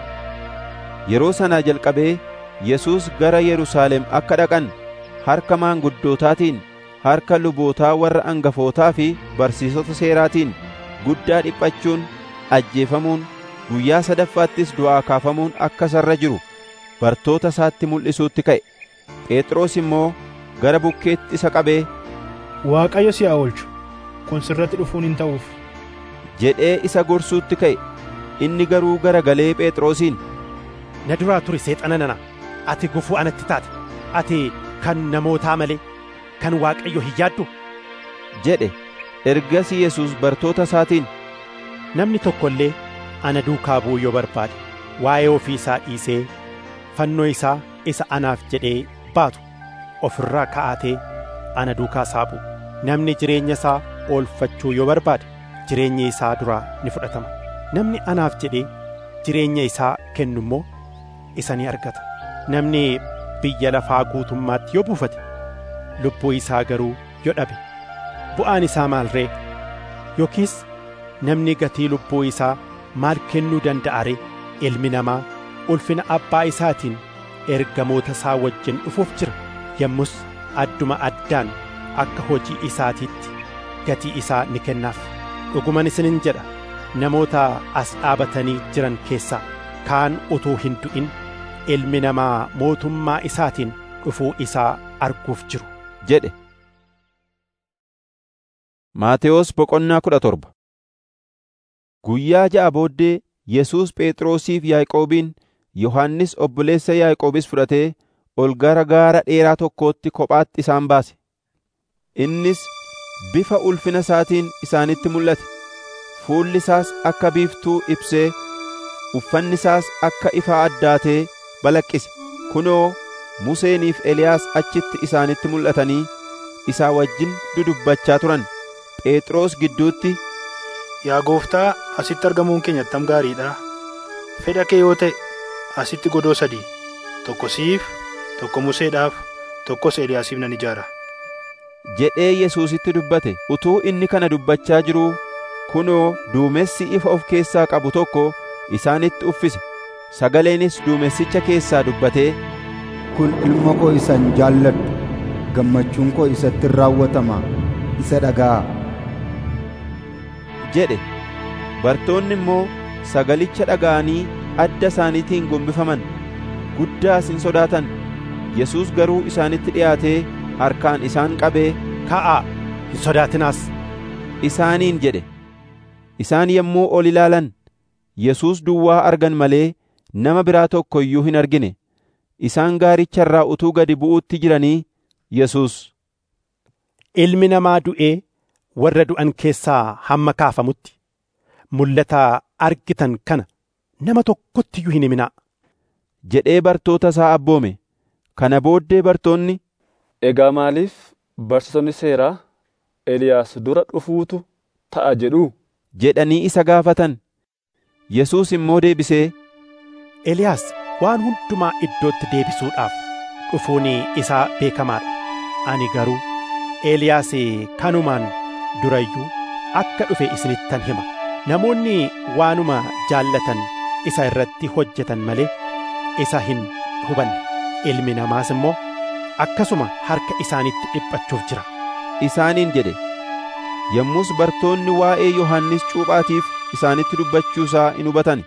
Yeroo sanaa jalqabee Yesuus gara Yerusaalem akka dhaqan harka maanguddootaatiin, harka lubootaa warra angafootaa fi barsiisota seeraatiin guddaa dhiphachuun, ajjeefamuun, guyyaa sadaffaattis du'aa kaafamuun akka isarra jiru bartoota isaatti mul'isuutti ka'e. Phexros immoo gara bukkeetti isa qabee, Waaqayyo si haa oolchu, kun sirratti dhufuun hin ta'uuf. jedhee isa gorsuutti ka'e. Inni garuu garagalee Phexrosiin, Na duraa turi seexana nana, ati gufuu anatti taate, ati kan namootaa malee kan Waaqayyo hin yaaddu. jedhe. Ergasii Yesuus bartoota isaatiin, Namni tokko illee ana duukaa bu'uu yoo barbaade waa'ee ofii isaa dhiisee fannoo isaa isa anaaf jedhee baatu ofirraa ka'atee ana duukaa isaa bu'u. Namni jireenya isaa oolfachuu yoo barbaade jireenyi isaa duraa ni fudhatama namni anaaf jedhee jireenya isaa kennu immoo isa ni argata namni biyya lafaa guutummaatti yoo buufate lubbuu isaa garuu yoo dhabe bu'aan isaa maal ree yookiis namni gatii lubbuu isaa maal kennuu danda'a ree ilmi namaa ulfina abbaa isaatiin ergamoota isaa wajjin dhufuuf jira yommus adduma addaan akka hojii isaatiitti gatii isaa ni kennaaf dhuguman isinin jedha namoota as dhaabatanii jiran keessaa kaan utuu hin du'in ilmi namaa mootummaa isaatiin dhufuu isaa arguuf jiru jedhe Maatewos boqonnaa kudha torba Guyyaa ja'a booddee Yesuus Phexrosiif Yaaqoobiin Yohannis obboleessa Yaaqoobis fudhatee ol gara gaara dheeraa tokkootti kophaatti isaan baase. Innis bifa ulfina isaatiin isaanitti mul'ate. Fuulli isaas akka biiftuu ibsee, uffanni isaas akka ifa addaatee balaqqise. Kunoo Museeniif Eliyaas achitti isaanitti mul'atanii isaa wajjin dudubbachaa turan. Phexros gidduutti Yaa gooftaa asitti argamuun keenya attam gaariidha. Fedha kee yoo ta'e asitti godoo sadii tokko siif tokko Museedhaaf tokkos Eliyaasiif nan ijaara. jedhee Yesuusitti dubbate utuu inni kana dubbachaa jiruu kunoo duumessi ifa of keessaa qabu tokko isaanitti uffise sagaleenis duumessicha keessaa dubbatee Kun ilma koo isan jaalladhu gammachuun koo isatti raawwatama isa dhaga'a. jedhe bartoonni immoo sagalicha dhaga'anii adda isaaniitiin gombifaman guddaas hin sodaatan Yesuus garuu isaanitti dhi'aatee harkaan isaan qabee ka'aa hin sodaatinaas isaaniin jedhe isaan yommuu ol ilaalan Yesuus duwwaa argan malee nama biraa tokko iyyuu hin argine isaan gaaricha irraa utuu gadi bu'uutti jiranii Yesuus ilmi namaa du'ee warra du'an keessaa hamma kaafamutti mul'ata argitan kana nama tokkotti iyyuu hin himinaa jedhee bartoota isaa abboome kana booddee bartoonni Egaa maaliif barsiisonni seeraa Eliyaas dura dhufuutu ta'a jedhu jedhanii isa gaafatan Yesuus immoo deebisee Eliyaas waan hundumaa iddootti deebisuudhaaf dhufuun isaa beekamaadha ani garuu Eliyaas kanumaan durayyuu akka dhufe isinittan hima namoonni waanuma jaallatan isa irratti hojjetan malee isa hin hubanne ilmi namaas immoo akkasuma harka isaanitti dhiphachuuf jira isaaniin jedhe yommus bartoonni waa'ee Yohannis cuuphaatiif isaanitti dubbachuusaa in hubatan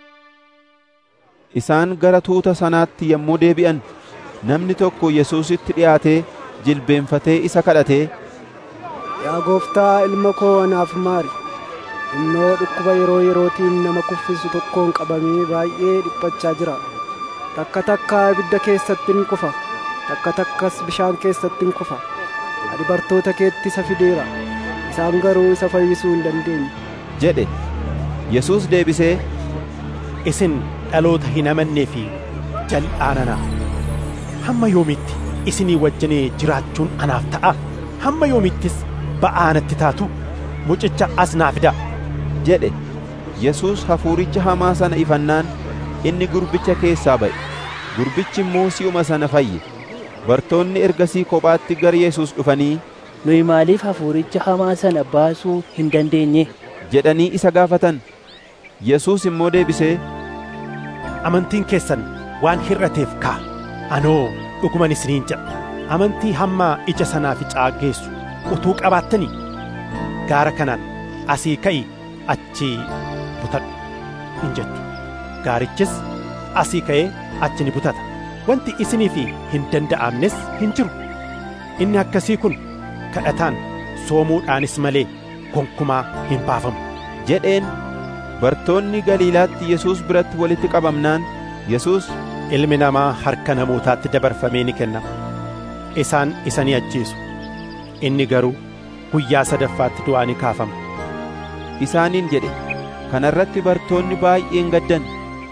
isaan gara tuuta sanaatti yommuu deebi'an namni tokko Yesuusitti dhi'aatee jilbeenfatee isa kadhatee Yaa gooftaa ilma koo anaaf maari. Innoo dhukkuba yeroo yerootiin nama kuffisu tokkoon qabamee baay'ee dhiphachaa jira. Takka takka ibidda keessatti in kufa. Takka takkas bishaan keessatti in kufa. Ani bartoota keetti isa fideera. Isaan garuu isa fayyisuu hin dandeenye. jedhe Yesuus deebisee isin dhaloota hin amannee fi jal'aananaa hamma yoomitti isinii wajjin jiraachuun anaaf ta'a hamma yoomittis ba'aa natti taatu mucicha as naa fidaa jedhe Yesuus hafuuricha hamaa sana ifannaan inni gurbicha keessaa ba'e gurbichi immoo si'uma sana fayye bartoonni ergasii kophaatti gara Yesuus dhufanii nuyi maaliif hafuuricha hamaa sana baasuu hin dandeenye jedhanii isa gaafatan Yesuus immoo deebisee amantiin keessan waan hir'ateef kaa anoo dhuguman isiniin jedha amantii hamma ija sanaa ficaa geessu utuu qabaattanii gaara kanaan asii ka'i achi butadhu hin jettu gaarichis asii ka'ee achi ni butata wanti isiniif hin danda'amnes hin jiru inni akkasii kun kadhataan soomuudhaanis malee gonkumaa hin baafamu jedheen bartoonni Galiilaatti Yesuus biratti walitti qabamnaan Yesuus ilmi namaa harka namootaatti dabarfamee ni kennama isaan isa ni ajjeesu inni garuu guyyaa sadaffaatti du'aa ni kaafama isaaniin jedhe kana irratti bartoonni baay'een gaddan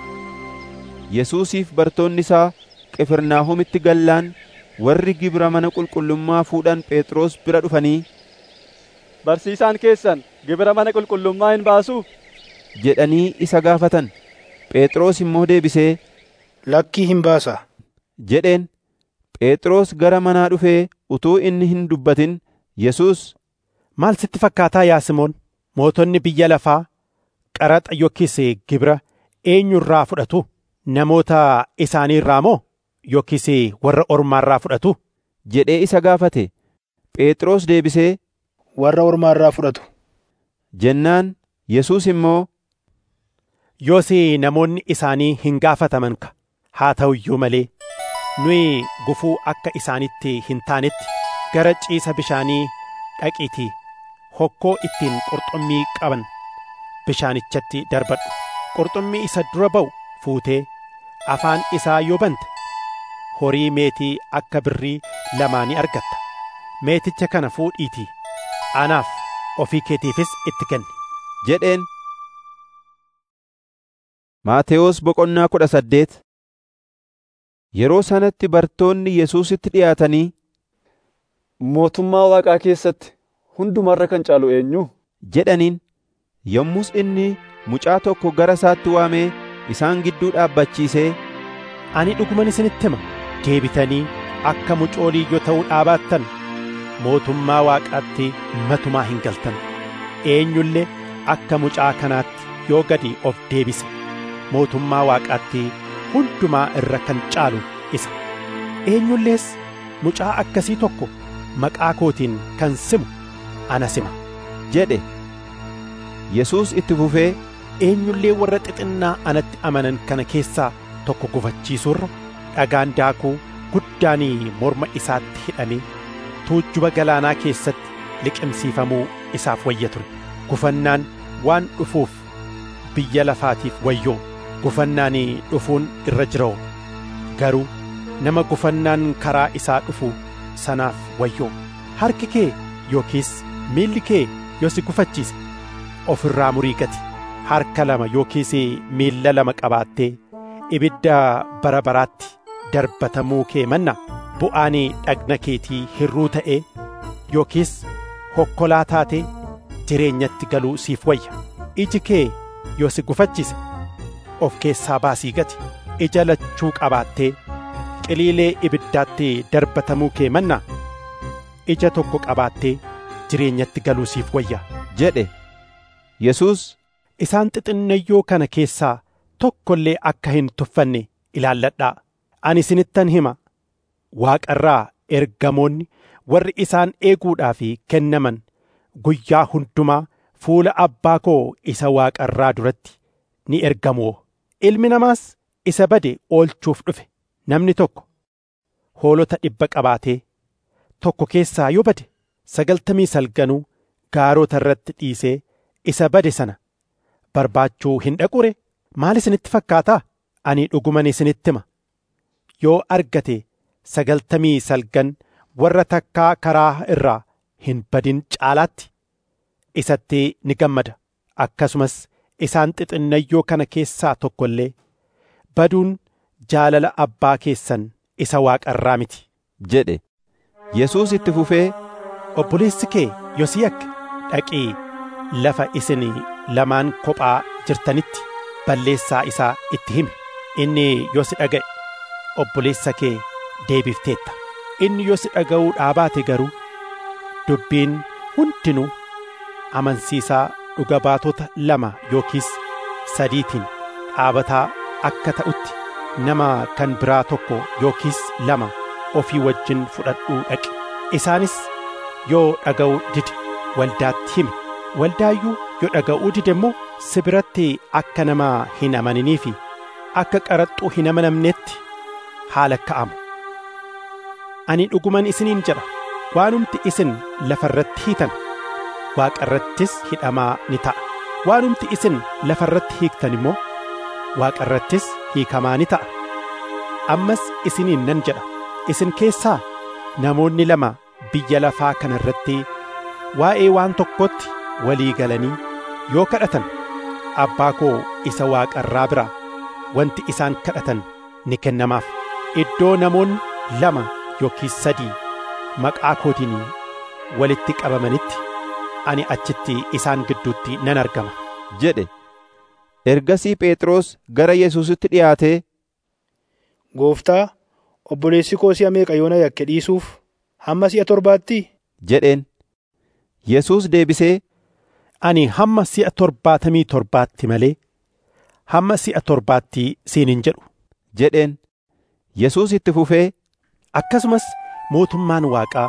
Yesuusiif bartoonni isaa Qifirnaahomitti gallaan warri gibira mana qulqullummaa fuudhan Phexros bira dhufanii barsiisaan keessan gibira mana qulqullummaa hin baasuu jedhanii isa gaafatan phexros immoo deebisee lakkii hin baasa jedheen phexros gara manaa dhufee utuu inni hin dubbatin yesus maal sitti fakkaataa yaa simoon mootonni biyya lafaa qaraxa yookiis gibira eenyurraa fudhatu namoota isaaniirraa moo yookiis warra ormaarraa fudhatu jedhee isa gaafate phexros deebisee warra ormaarraa fudhatu jennaan yesus immoo yoos namoonni isaanii hin gaafataman ka haa ta'u iyyuu malee nuyi gufuu akka isaanitti hin taanetti gara ciisa bishaanii dhaqiitii hokkoo ittiin qurxummii qaban bishaanichatti darbadhu qurxummii isa dura ba'u fuutee afaan isaa yoo bante horii meetii akka birrii lamaa ni argatta meeticha kana fuudhiitii anaaf ofii keetiifis itti kenni jedheen Maatewos boqonnaa kudha saddeet Yeroo sanatti bartoonni Yesuusitti dhiyaatanii mootummaa waaqaa keessatti hundumarra kan caalu eenyu jedhaniin yommus inni mucaa tokko gara isaatti waamee isaan gidduu dhaabbachiisee ani dhuguman isinitti hima deebitanii akka mucoolii yoo ta'uu dhaabaattan mootummaa waaqaatti matumaa hin galtan eenyullee akka mucaa kanaatti yoo gadi of deebise mootummaa waaqaatti hundumaa irra kan caalu isa eenyullees mucaa akkasii tokko maqaa kootiin kan simu ana sima jedhe Yesuus itti fufee eenyullee warra xixinnaa anatti amanan kana keessaa tokko gufachiisuurra dhagaan daakuu guddaanii morma isaatti hidhamee tuujjuba galaanaa keessatti liqimsiifamuu isaaf wayya ture gufannaan waan dhufuuf biyya lafaatiif wayyoo gufannaan dhufuun irra jiroo garuu nama gufannaan karaa isaa dhufu sanaaf wayyoo harki kee yookiis miilli kee yoo si gufachiise of irraa murii gati harka lama yookiis miilla lama qabaattee ibidda bara baraatti darbatamuu kee manna bu'aan dhagna keetii hirruu ta'ee yookiis hokkolaa taatee jireenyatti galuu siif wayya iji kee yoo si gufachiise of keessaa baasii gati ija lachuu qabaattee qiliilee ibiddaatti darbatamuu kee manna ija tokko qabaattee jireenyatti galuu siif wayya jedhe Yesuus isaan xixinnayyoo kana keessaa tokko illee akka hin tuffanne ilaalladhaa ani isinittan hima waaqarraa ergamoonni warri isaan eeguudhaaf kennaman guyyaa hundumaa fuula abbaa koo isa waaqarraa duratti ni ergamoo ilmi namaas isa bade oolchuuf dhufe namni tokko hoolota dhibba qabaatee tokko keessaa yoo bade sagaltamii salganuu gaarota irratti dhiisee isa bade sana barbaachuu hin dhaqure maal isinitti fakkaataa ani dhuguman isinitti hima yoo argate sagaltamii salgan warra takkaa karaa irraa hin badin caalaatti isatti ni gammada akkasumas isaan xixinnayyoo kana keessaa tokko illee baduun jaalala abbaa keessan isa waaqarraa miti jedhe Yesuus itti fufee obboleessi kee yoo si yakke dhaqii lafa isin lamaan kophaa jirtanitti balleessaa isaa itti himi inni yoo si dhaga'e obboleessa kee deebifteetta inni yoo si dhaga'uu dhaabaate garuu dubbiin hundinuu amansiisaa dhuga baatota lama yookiis sadiitiin dhaabataa akka ta'utti nama kan biraa tokko yookiis lama ofii wajjin fudhadhuu dhaqi isaanis yoo dhaga'uu dide waldaatti himi waldaayyuu yoo dhaga'uu dide immoo si biratti akka nama hin amaninii fi akka qaraxxuu hin amanamnetti haala ka'amu ani dhuguman isiniin jedha waanumti isin lafa irratti hiitan waaqa irrattis hidhamaa ni ta'a waanumti isin lafa irratti hiiktan immoo waaqa irrattis hiikamaa ni ta'a ammas isiniin nan jedha isin keessaa namoonni lama biyya lafaa kana irratti waa'ee waan tokkotti walii galanii yoo kadhatan abbaa koo isa waaqa irraa biraa wanti isaan kadhatan ni kennamaaf iddoo namoonni lama yookiis sadii maqaa kootiin walitti qabamanitti ani achitti isaan gidduutti nan argama jedhe ergasii phexros gara yesuusitti dhiyaatee gooftaa obboleessi koo si'a meeqa yoona yakke dhiisuuf hamma si'a torbaatti jedheen yesuus deebisee ani hamma si'a torbaatamii torbaatti malee hamma si'a torbaatti siin hin jedhu jedheen yesuus itti fufee akkasumas mootummaan waaqaa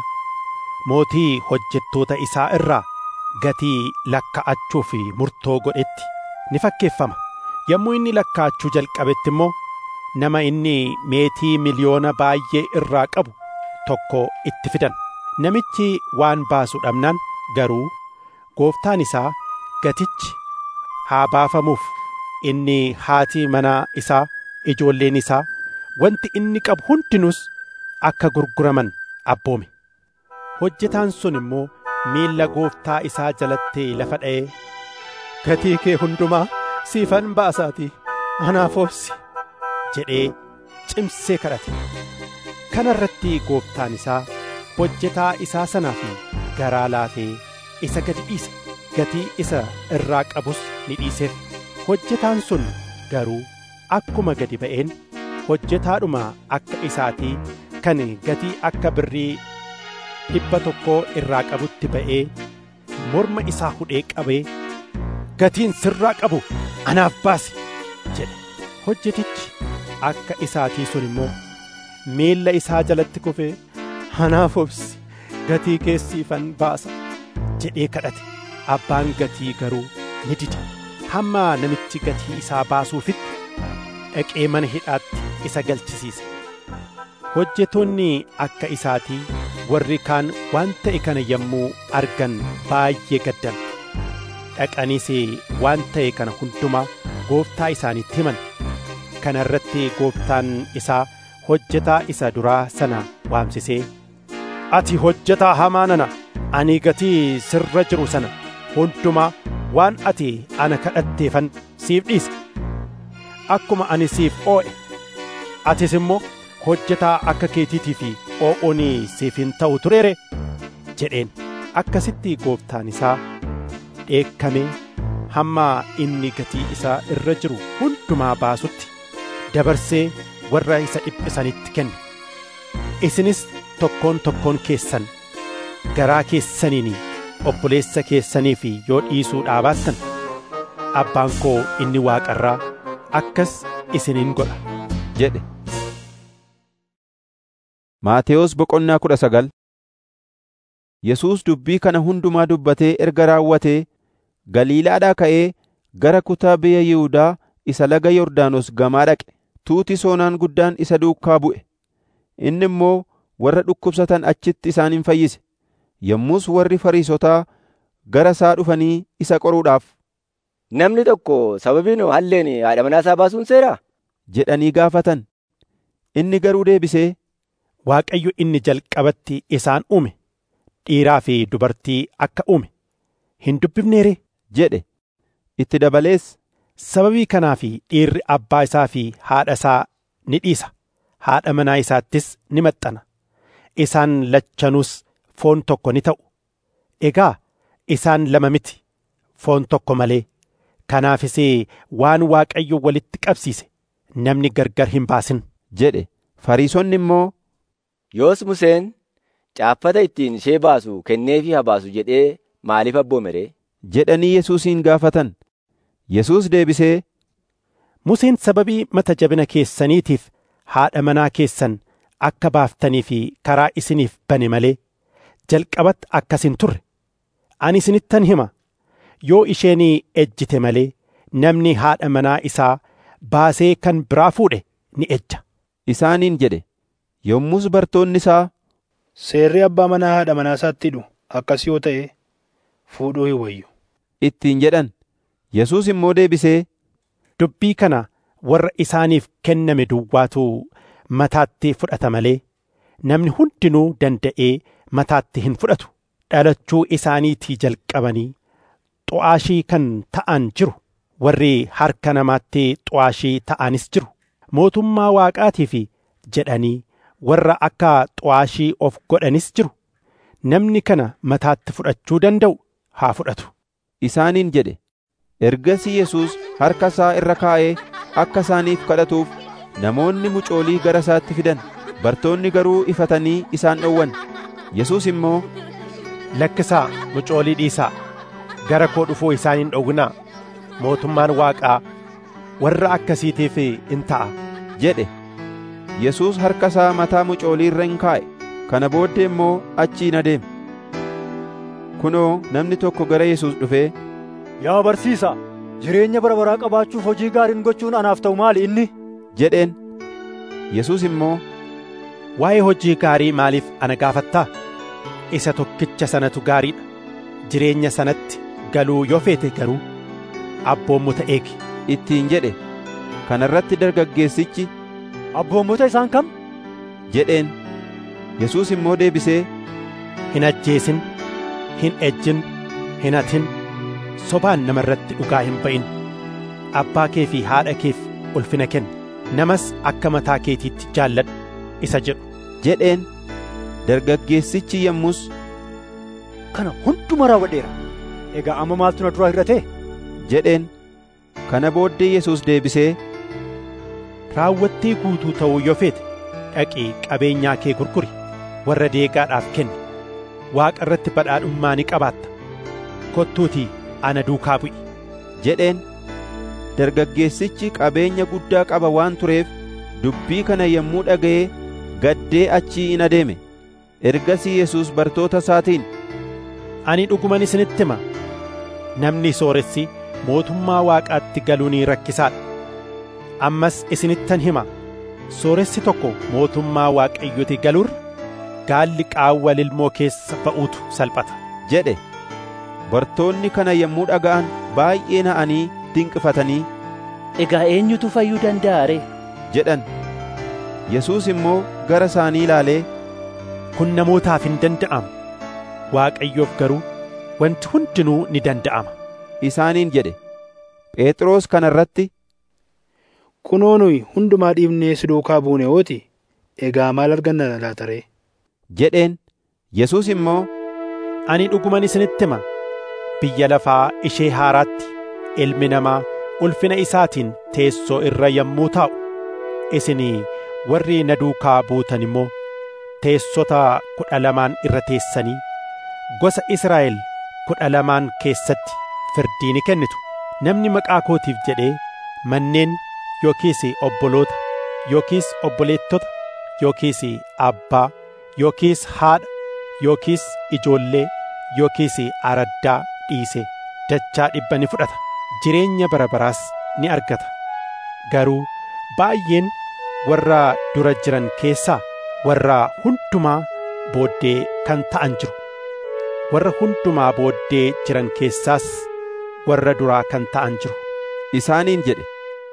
mootii hojjettoota isaa irraa gatii lakka'achuu fi murtoo godhetti ni fakkeeffama yommuu inni lakkaa'achuu jalqabetti immoo nama inni meetii miliyoona baay'ee irraa qabu tokko itti fidan namichi waan baasu dhabnaan garuu gooftaan isaa gatichi haa baafamuuf inni haati manaa isaa ijoolleen isaa wanti inni qabu hundinuus akka gurguraman abboome hojjetaan sun immoo miilla gooftaa isaa jalatti lafa dha'ee gatii kee hundumaa siifan baasaatii anaaf obsi jedhee cimsee kadhate kana irratti gooftaan isaa hojjetaa isaa sanaa fi garaa laafee isa gadi dhiise gatii isa irraa qabus ni dhiiseef hojjetaan sun garuu akkuma gadi ba'een hojjetaadhuma akka isaatii kan gatii akka birrii dhibba tokkoo irraa qabutti ba'ee morma isaa hudhee qabee gatiin sirraa qabu anaaf baasi jedhe hojjetichi akka isaatii sun immoo miilla isaa jalatti kufee anaaf obsi gatii keessiifan baasa jedhee kadhate abbaan gatii garuu ni dide hamma namichi gatii isaa baasuufitti dhaqee mana hidhaatti isa galchisiise hojjetoonni akka isaatii warri kaan waan ta'e kana yommuu argan baay'ee gaddan dhaqaniis waan ta'e kana hundumaa gooftaa isaanitti himan kana irratti gooftaan isaa hojjetaa isa duraa sana waamsisee ati hojjetaa hamaa nana ani gatii sirra jiru sana hundumaa waan ati ana kadhatteefan siif dhiisa akkuma ani siif oo'e atis immoo hojjetaa akka keetiitii fi oo'oon siif hin ta'u tureere jedheen akkasitti gooftaan isaa dheekkamee hamma inni gatii isaa irra jiru hundumaa baasutti dabarsee warra isa dhiphisanitti kenne isinis tokkoon tokkoon keessan garaa keessaniin obboleessa keessaniif yoo dhiisuu dhaabaattan abbaan koo inni waaqarraa akkas isiniin godha jedhe Maatewos boqonnaa kudha sagal Yesuus dubbii kana hundumaa dubbatee erga raawwatee Galiilaadhaa ka'ee gara kutaa biyya Yihuudaa isa laga Yordaanos gamaa dhaqe. Tuuti soonaan guddaan isa duukaa bu'e. Inni immoo warra dhukkubsatan achitti isaan hin fayyise. Yommus warri Fariisotaa gara isaa dhufanii isa qoruudhaaf Namni tokko sababiin halleen haadha manaa isaa baasuun seeraa? jedhanii gaafatan. Inni garuu deebisee Waaqayyo inni jalqabatti isaan uume dhiiraa fi dubartii akka uume hin dubbifneere jedhe. Itti dabalees sababii kanaaf dhiirri abbaa isaa fi haadha isaa ni dhiisa haadha manaa isaattis ni maxxana isaan lachanuus foon tokko ni ta'u egaa isaan lama miti foon tokko malee kanaafis waan waaqayyo walitti qabsiise namni gargar hin baasin jedhe fariisonni immoo yoos museen caaffata ittiin ishee baasu kenneefii haa baasu jedhee maaliif abboome ree jedhanii Yesuusin gaafatan Yesuus deebisee Museen sababii mata jabina keessaniitiif haadha manaa keessan akka baaftanii fi karaa isiniif bane malee jalqabatti akkas hin turre ani isinittan hima yoo isheen ejjite malee namni haadha manaa isaa baasee kan biraa fuudhe ni ejja isaaniin jedhe yommus bartoonni isaa seerri abbaa manaa haadha manaa isaatti hidhu akkas yoo ta'e fuudhuu hin wayyu ittiin jedhan Yesuus immoo deebisee dubbii kana warra isaaniif kenname duwwaatu mataatti fudhata malee namni hundinuu danda'ee mataatti hin fudhatu dhalachuu isaaniitii jalqabanii xu'aashii kan ta'an jiru warri harka namaatti xu'aashii ta'anis jiru mootummaa waaqaatiif jedhanii warra akka xu'aashii of godhanis jiru namni kana mataatti fudhachuu danda'u haa fudhatu isaaniin jedhe ergasii yesuus harka isaa irra kaa'ee akka isaaniif kadhatuuf namoonni mucoolii gara isaatti fidan bartoonni garuu ifatanii isaan dhowwan yesuus immoo lakkisaa mucoolii dhiisaa gara koo dhufuu isaan hin dhowwinaa mootummaan waaqaa warra akkasiitiif in ta'a jedhe yesuus harka isaa mataa mucoolii irra in kaa'e kana booddee immoo achii adeeme kunoo namni tokko gara yesuus dhufee Yaa barsiisaa, jireenya bara baraa qabaachuuf hojii gaariin gochuun anaaf ta'u maali inni? jedheen yesuus immoo waa'ee hojii gaarii maaliif ana gaafattaa isa tokkicha sanatu gaariidha jireenya sanatti galuu yoo feete garuu abboommota eegi ittiin jedhe kana irratti dargaggeessichi abboommota isaan kam jedheen yesuus immoo deebisee hin ajjeesin hin ejjin hin hatin sobaan nama irratti dhugaa hin ba'in abbaa kee fi haadha keef ulfina kenni namas akka mataa keetiitti jaalladhu isa jedhu jedheen dargaggeessichi yommus kana hunduma raawwadheera egaa amma maaltu na dura hir'ate jedheen kana booddee yesuus deebisee raawwattii guutuu ta'uu yoo feete dhaqii qabeenyaa kee gurguri warra deegaadhaaf kenni waaqa irratti badhaadhummaa ni qabaatta kottuutii ana duukaa bu'i jedheen dargaggeessichi qabeenya guddaa qaba waan tureef dubbii kana yommuu dhaga'ee gaddee achii in adeeme ergasii yesuus bartoota isaatiin ani dhuguman isinitti hima namni sooressi mootummaa waaqaatti galuun rakkisaadha ammas isinittan hima sooressi tokko mootummaa waaqayyooti galuurra gaalli qaawwa lilmoo keessa ba'uutu salphata jedhe bartoonni kana yommuu dhaga'an baay'ee na'anii dinqifatanii egaa eenyutu fayyuu danda'a ree jedhan yesuus immoo gara isaanii ilaalee kun namootaaf hin danda'amu waaqayyoof garuu wanti hundinuu ni danda'ama isaaniin jedhe phexros kana irratti kunoo nuyi hundumaa dhiibnee si duukaa buune ooti egaa maal arganna laata ree jedheen yesuus immoo ani dhuguman isinitti hima biyya lafaa ishee haaraatti ilmi namaa ulfina isaatiin teessoo irra yommuu taa'u isinii warri na duukaa buutan immoo teessota kudha lamaan irra teessanii gosa Israa'el kudha lamaan keessatti firdii ni kennitu namni maqaa kootiif jedhee manneen yookiis obboloota yookiis obboleettota yookiis abbaa yookiis haadha yookiis ijoollee yookiis araddaa dhiise dachaa dhibba ni fudhata jireenya bara baraas ni argata garuu baay'een warra dura jiran keessaa warra hundumaa booddee kan ta'an jiru warra hundumaa booddee jiran keessaas warra duraa kan ta'an jiru isaaniin jedhe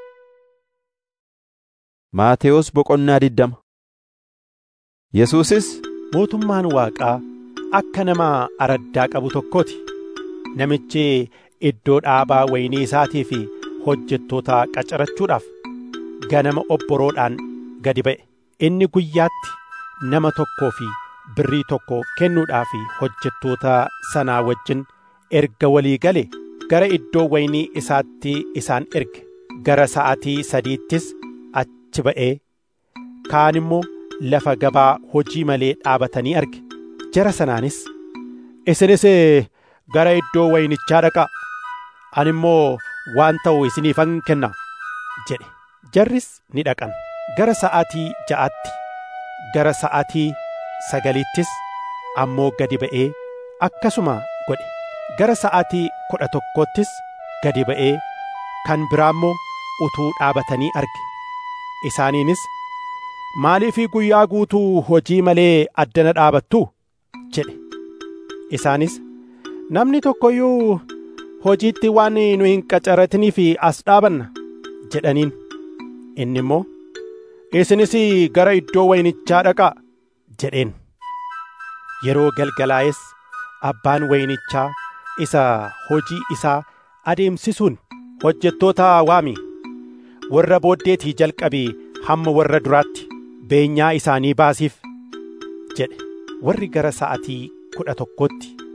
Maatewos boqonnaa diddama Yesuusis mootummaan waaqaa akka nama araddaa qabu tokkooti namichi iddoo dhaabaa waynii isaatii fi hojjettoota qacarachuudhaaf ganama obboroodhaan gadi ba'e inni guyyaatti nama tokkoo fi birrii tokko kennuudhaaf hojjettoota sanaa wajjin erga walii gale gara iddoo waynii isaatti isaan erge gara sa'atii sadiittis achi ba'ee kaan immoo lafa gabaa hojii malee dhaabatanii arge jara sanaanis isinis gara iddoo waynichaa dhaqaa ani immoo waan ta'u isiniifan kenna jedhe jarris ni dhaqan gara sa'aatii ja'aatti gara sa'aatii sagaliittis ammoo gadi ba'ee akkasuma godhe gara sa'aatii kudha tokkottis gadi ba'ee kan biraa immoo utuu dhaabatanii arge isaaniinis maaliif guyyaa guutuu hojii malee addana dhaabattu jedhe isaanis namni tokko iyyuu hojiitti waan nu hin qacaratiniif as dhaabanna jedhaniin inni immoo isinis gara iddoo waynichaa dhaqaa jedheen yeroo galgalaa'es abbaan waynichaa isa hojii isaa adeemsisuun hojjettoota waami warra booddeetii jalqabii hamma warra duraatti beenyaa isaanii baasiif jedhe warri gara sa'atii kudha tokkotti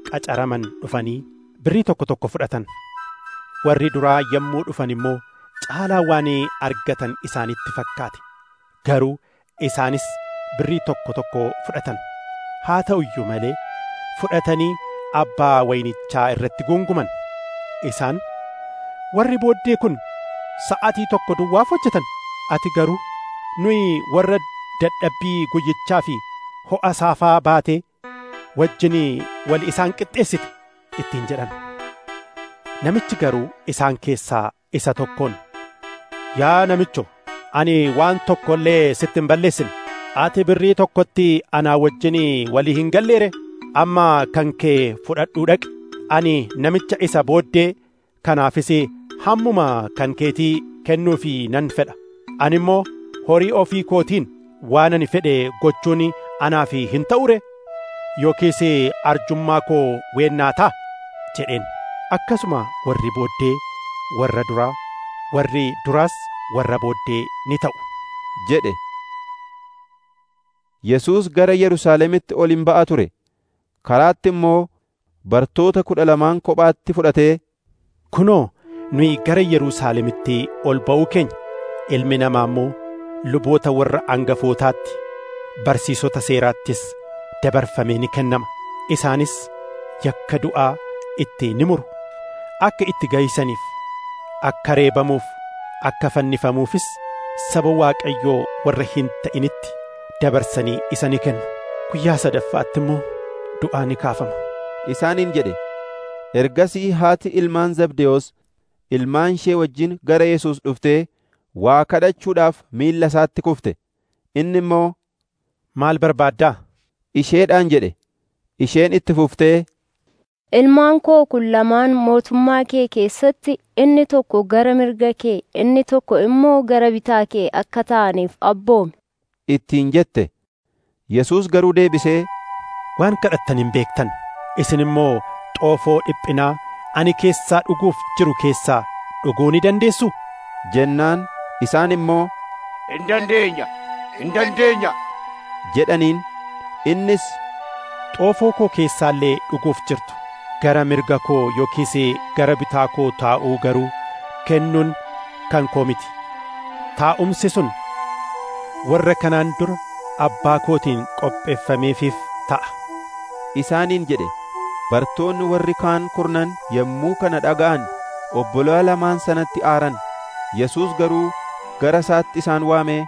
qacaraman dhufanii birrii tokko tokko fudhatan warri duraa yommuu dhufan immoo caalaa waan argatan isaanitti fakkaate garuu isaanis birrii tokko tokko fudhatan haa ta'u iyyuu malee fudhatanii abbaa waynichaa irratti gunguman isaan warri booddee kun sa'atii tokko duwwaaf hojjetan ati garuu nuyi warra dadhabbii guyyichaa fi ho'a saafaa baatee wajjin wal isaan qixxeessite ittiin jedhan namichi garuu isaan keessaa isa tokkoon yaa namicho ani waan tokko illee sitti hin balleessine ati birrii tokkotti anaa wajjin walii hin galleere amma kan kee fudhadhuu dhaqi ani namicha isa booddee kanaafis hammuma kan keetii kennuufi nan fedha ani immoo horii ofii kootiin waan ani fedhe gochuun anaaf hin ta'ure yookiis arjummaa koo weennaa ta'a jedheen akkasuma warri booddee warra duraa warri duraas warra booddee ni ta'u jedhe Yesuus gara Yerusaalemitti ol hin ba'a ture karaatti immoo bartoota kudha lamaan kophaatti fudhatee kunoo nuyi gara Yerusaalemitti ol ba'uu keenya ilmi namaa immoo luboota warra angafootaatti barsiisota seeraattis dabarfamee ni kennama isaanis yakka du'aa itti ni muru akka itti gaysaniif akka reebamuuf akka fannifamuufis saba waaqayyoo warra hin ta'initti dabarsanii isa ni kennu guyyaa sadaffaatti immoo du'aa ni kaafama isaaniin jedhe ergasii haati ilmaan zabdewoos ilmaan ishee wajjin gara Yesuus dhuftee waa kadhachuudhaaf miilla isaatti kufte inni immoo maal barbaaddaa isheedhaan jedhe isheen itti fuftee Ilmaan koo kun lamaan mootummaa kee keessatti inni tokko gara mirga kee inni tokko immoo gara bitaa kee akka ta'aniif abboomi. ittiin jette Yesuus garuu deebisee waan kadhattan hin beektan isin immoo xoofoo dhiphinaa ani keessaa dhuguuf jiru keessaa dhuguu ni dandeessu jennaan isaan immoo hin dandeenya hin dandeenya jedhaniin innis xoofoo koo keessaallee dhuguuf jirtu gara mirga koo yookiis gara bitaa koo taa'uu garuu kennuun kan koo miti taa'umsi sun warra kanaan dura abbaa kootiin qopheeffameefiif ta'a isaaniin jedhe bartoonni warri kaan kurnan yommuu kana dhaga'an obbolaa lamaan sanatti aaran Yesuus garuu gara isaatti isaan waamee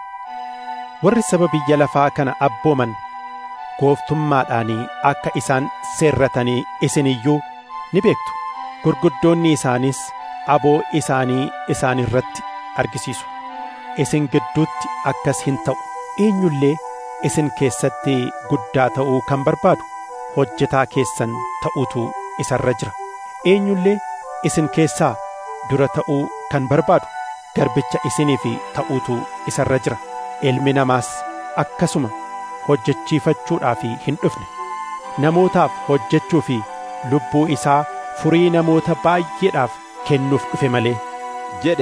warri saba biyya lafaa kana abbooman gooftummaadhaanii akka isaan seerratanii isin iyyuu ni beektu gurguddoonni isaaniis aboo isaanii isaan irratti argisiisu isin gidduutti akkas hin ta'u eenyullee isin keessatti guddaa ta'uu kan barbaadu hojjetaa keessan ta'uutu isarra jira eenyullee isin keessaa dura ta'uu kan barbaadu garbicha isiniif ta'uutu isarra jira ilmi namaas akkasuma hojjechiifachuudhaaf hin dhufne namootaaf hojjechuu fi lubbuu isaa furii namoota baay'eedhaaf kennuuf dhufe malee jedhe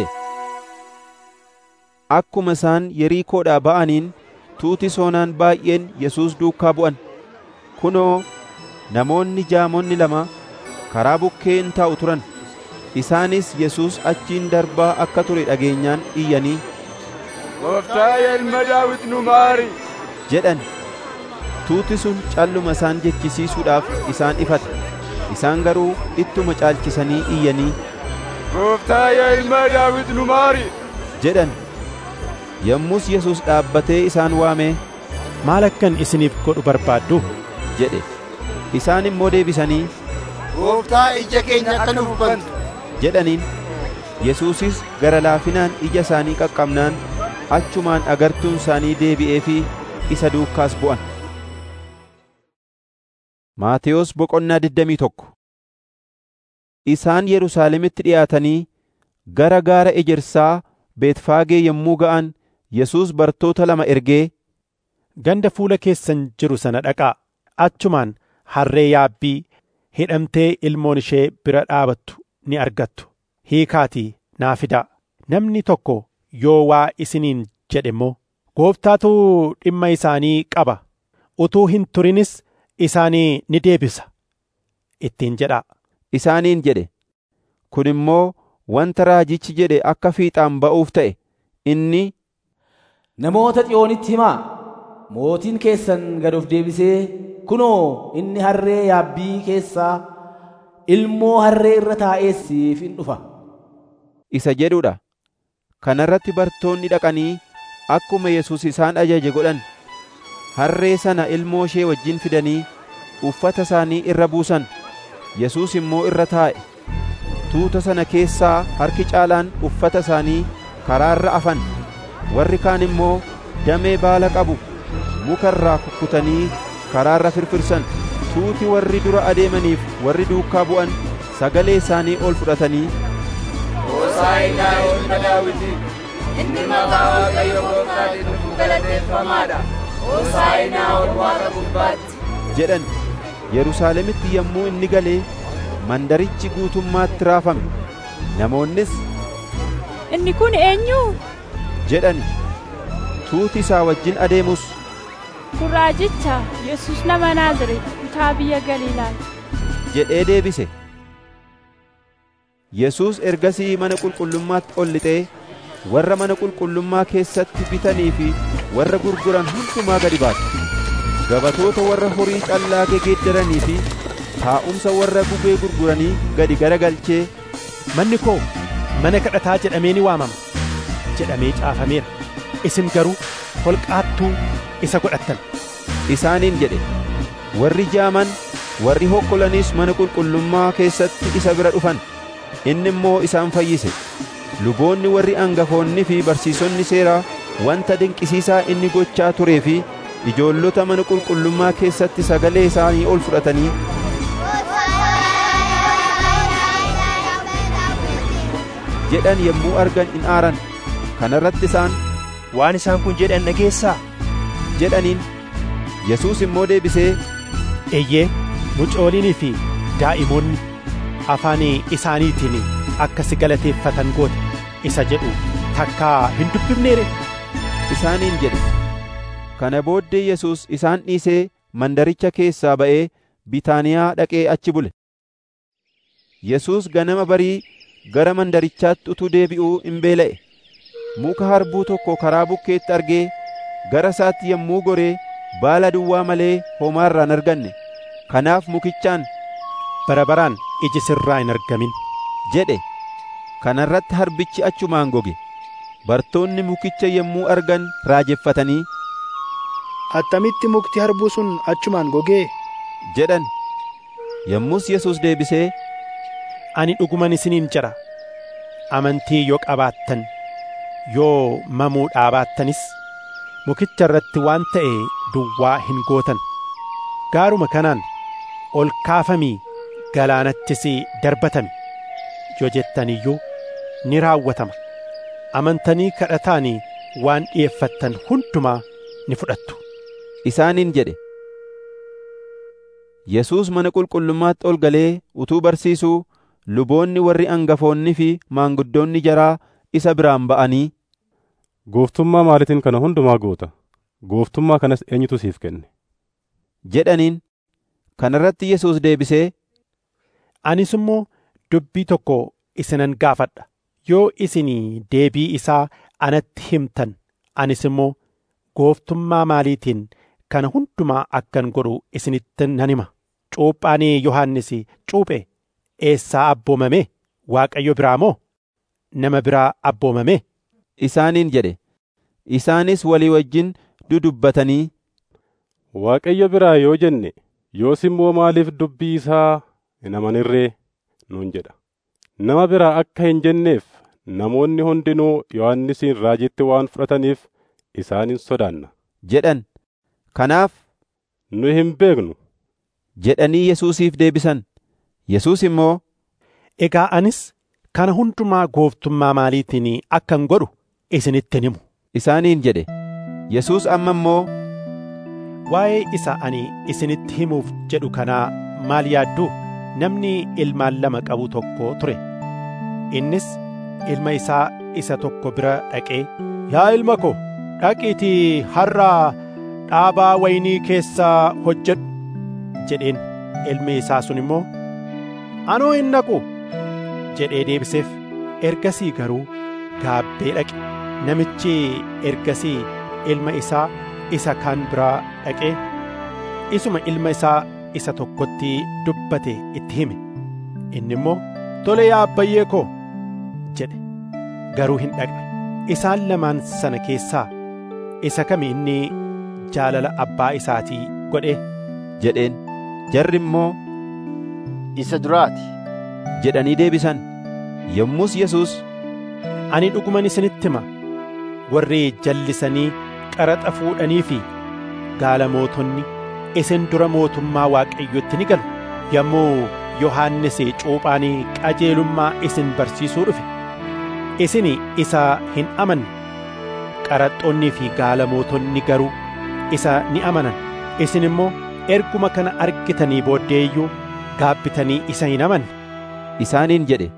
akkuma isaan Yeriikoodhaa ba'aniin tuuti soonaan baay'een Yesuus duukaa bu'an kunoo namoonni jaamonni lama karaa bukkee in taa'u turan isaanis Yesuus achiin darbaa akka ture dhageenyaan iyyanii Gooftaa ilma Daawit nu maari jedhan tuuti sun calluma isaan jechisiisuudhaaf isaan ifate isaan garuu ittuma caalchisanii iyyanii Gooftaa ilma Daawit nu maari jedhan yommus Yesuus dhaabbatee isaan waamee maal akkan isiniif godhu barbaaddu jedhe isaan immoo deebisanii Gooftaa ija keenya akka nuuf bantu jedhaniin Yesuusis gara laafinaan ija isaanii qaqqabnaan achumaan agartuun isaanii deebi'ee fi isa duukaas bu'an. Maatewos boqonnaa 21 Isaan Yerusaalemitti dhiyaatanii gara gaara ejersaa Beetfaagee yommuu ga'an Yesuus bartoota lama ergee ganda fuula keessan jiru sana dhaqaa achumaan harree yaabbii hidhamtee ilmoon ishee bira dhaabattu ni argattu hiikaatii naa fidaa namni tokko yoo waa isiniin jedhe immoo gooftaatu dhimma isaanii qaba utuu hin turinis isaanii ni deebisa ittiin jedhaa isaaniin jedhe kun immoo wanta raajichi jedhe akka fiixaan ba'uuf ta'e inni namoota xiyoonitti himaa mootiin keessan gad of deebisee kunoo inni harree yaabbii keessaa ilmoo harree irra taa'ee siif in dhufa isa jedhudha kanarratti bartoonni dhaqanii akkuma Yesuus isaan ajaje godhan harree sana ilmoo ishee wajjin fidanii uffata isaanii irra buusan Yesuus immoo irra taa'e tuuta sana keessaa harki caalaan uffata isaanii karaarra afan warri kaan immoo damee baala qabu muka irraa kukkutanii karaarra firfirsan tuuti warri dura adeemaniif warri duukaa bu'an sagalee isaanii ol fudhatanii Hoosaa'inaa ilma Daawitiif inni maqaa Waaqayyo Gooftaatiin dhufu galateeffamaadha. Hoosaa'inaa ol waaqa gubbaatti. jedhan Yerusaalemitti yommuu inni galee mandarichi guutummaatti raafame namoonnis Inni kun eenyu? jedhani tuuti isaa wajjin adeemus Kun raajicha Yesus nama Naazreet kutaa biyya Galiilaa. jedhee deebise. Yesuus ergasii mana qulqullummaatti ol lixee warra mana qulqullummaa keessatti bitanii fi warra gurguran hundumaa gadi baase. Gabatoota warra horii callaa gegeeddaranii fi taa'umsa warra gugee gurguranii gadi garagalchee manni koo mana kadhataa jedhamee ni waamama jedhamee caafameera isin garuu holqaattuu isa godhattan isaaniin jedhe warri jaaman warri hokkolanis mana qulqullummaa keessatti isa bira dhufan inni immoo isaan fayyise luboonni warri angafoonni fi barsiisonni seeraa wanta dinqisiisaa inni gochaa turee fi ijoollota mana qulqullummaa keessatti sagalee isaanii ol fudhatanii jedhan yommuu argan in aaran kanarratti isaan waan isaan kun jedhan dhageessaa jedhaniin Yesuus immoo deebisee eeyyee mucooliinii fi daa'imoonni afaan isaaniitiin akka si galateeffatan goote isa jedhu takkaa hin dubbifneere isaaniin jedhe kana booddee Yesuus isaan dhiisee mandaricha keessaa ba'ee Bitaaniyaa dhaqee achi bule Yesuus ganama barii gara mandarichaatti utuu deebi'uu in beela'e muka harbuu tokko karaa bukkeetti argee gara isaatti yommuu goree baala duwwaa malee homaa irraa hin arganne kanaaf mukichaan bara baraan iji sirraa hin argamin jedhe kanarratti harbichi achumaan goge bartoonni mukicha yommuu argan raajeffatanii attamitti mukti harbuu sun achumaan gogee jedhan yommus Yesuus deebisee ani dhuguman isiniin jedha amantii yoo qabaattan yoo mamuu dhaabattanis mukicha irratti waan ta'e duwwaa hin gootan gaaruma kanaan ol kaafamii galaanattis darbatami yoo jettan iyyuu ni raawwatama amantanii kadhataanii waan dhi'eeffattan hundumaa ni fudhattu isaaniin jedhe Yesuus mana qulqullummaatti ol galee utuu barsiisuu luboonni warri angafoonni fi maanguddoonni jaraa isa biraan ba'anii Gooftummaa maaliitiin kana hundumaa goota? Gooftummaa kanas eenyutu siif kenne? jedhaniin kanarratti Yesuus deebisee Anis immoo dubbii tokko isinan gaafadha yoo isinii deebii isaa anatti himtan anis immoo gooftummaa maaliitiin kana hundumaa akkan godhu isinitti nan hima cuuphaan Yohannis cuuphe eessaa abboomame Waaqayyo biraa moo nama biraa abboomame isaaniin jedhe isaanis walii wajjin dudubbatanii Waaqayyo biraa yoo jenne yoos immoo maaliif dubbii isaa hin amanirree nuun jedha nama biraa akka hin jenneef namoonni hundinuu Yohannisin raajitti waan fudhataniif isaanin sodaanna jedhan kanaaf nu hin beeknu jedhanii Yesuusiif deebisan Yesuus immoo egaa anis kana hundumaa gooftummaa maaliitiin akkan godhu isinitti himu isaaniin jedhe Yesuus amma immoo waa'ee isa ani isinitti himuuf jedhu kanaa maal yaadduu namni ilmaan lama qabu tokko ture innis ilma isaa isa tokko bira dhaqee yaa ilma ko dhaqiitii har'aa dhaabaa waynii keessaa hojjedhu jedheen ilmi isaa sun immoo anoo hin dhaqu jedhee deebiseef ergasii garuu gaabbee dhaqe namichi ergasii ilma isaa isa kaan biraa dhaqee isuma ilma isaa isa tokkotti dubbate itti hime inni immoo tole yaa abbayyee koo jedhe garuu hin dhaqne isaan lamaan sana keessaa isa kami inni jaalala abbaa isaatii godhe jedheen jarri immoo isa duraati jedhanii deebisan yommus yesus ani dhuguman isinitti hima warri jallisanii qaraxa fuudhanii fi gaala mootonni isin dura mootummaa waaqayyotti ni galu yommuu yohannis cuuphaan qajeelummaa isin barsiisuu dhufe isin isa hin amanne qaraxxoonnii fi gaala mootonni garuu isa ni amanan isin immoo erguma kana argitanii booddeeyyuu gaabbitanii isa hin amanne isaaniin jedhe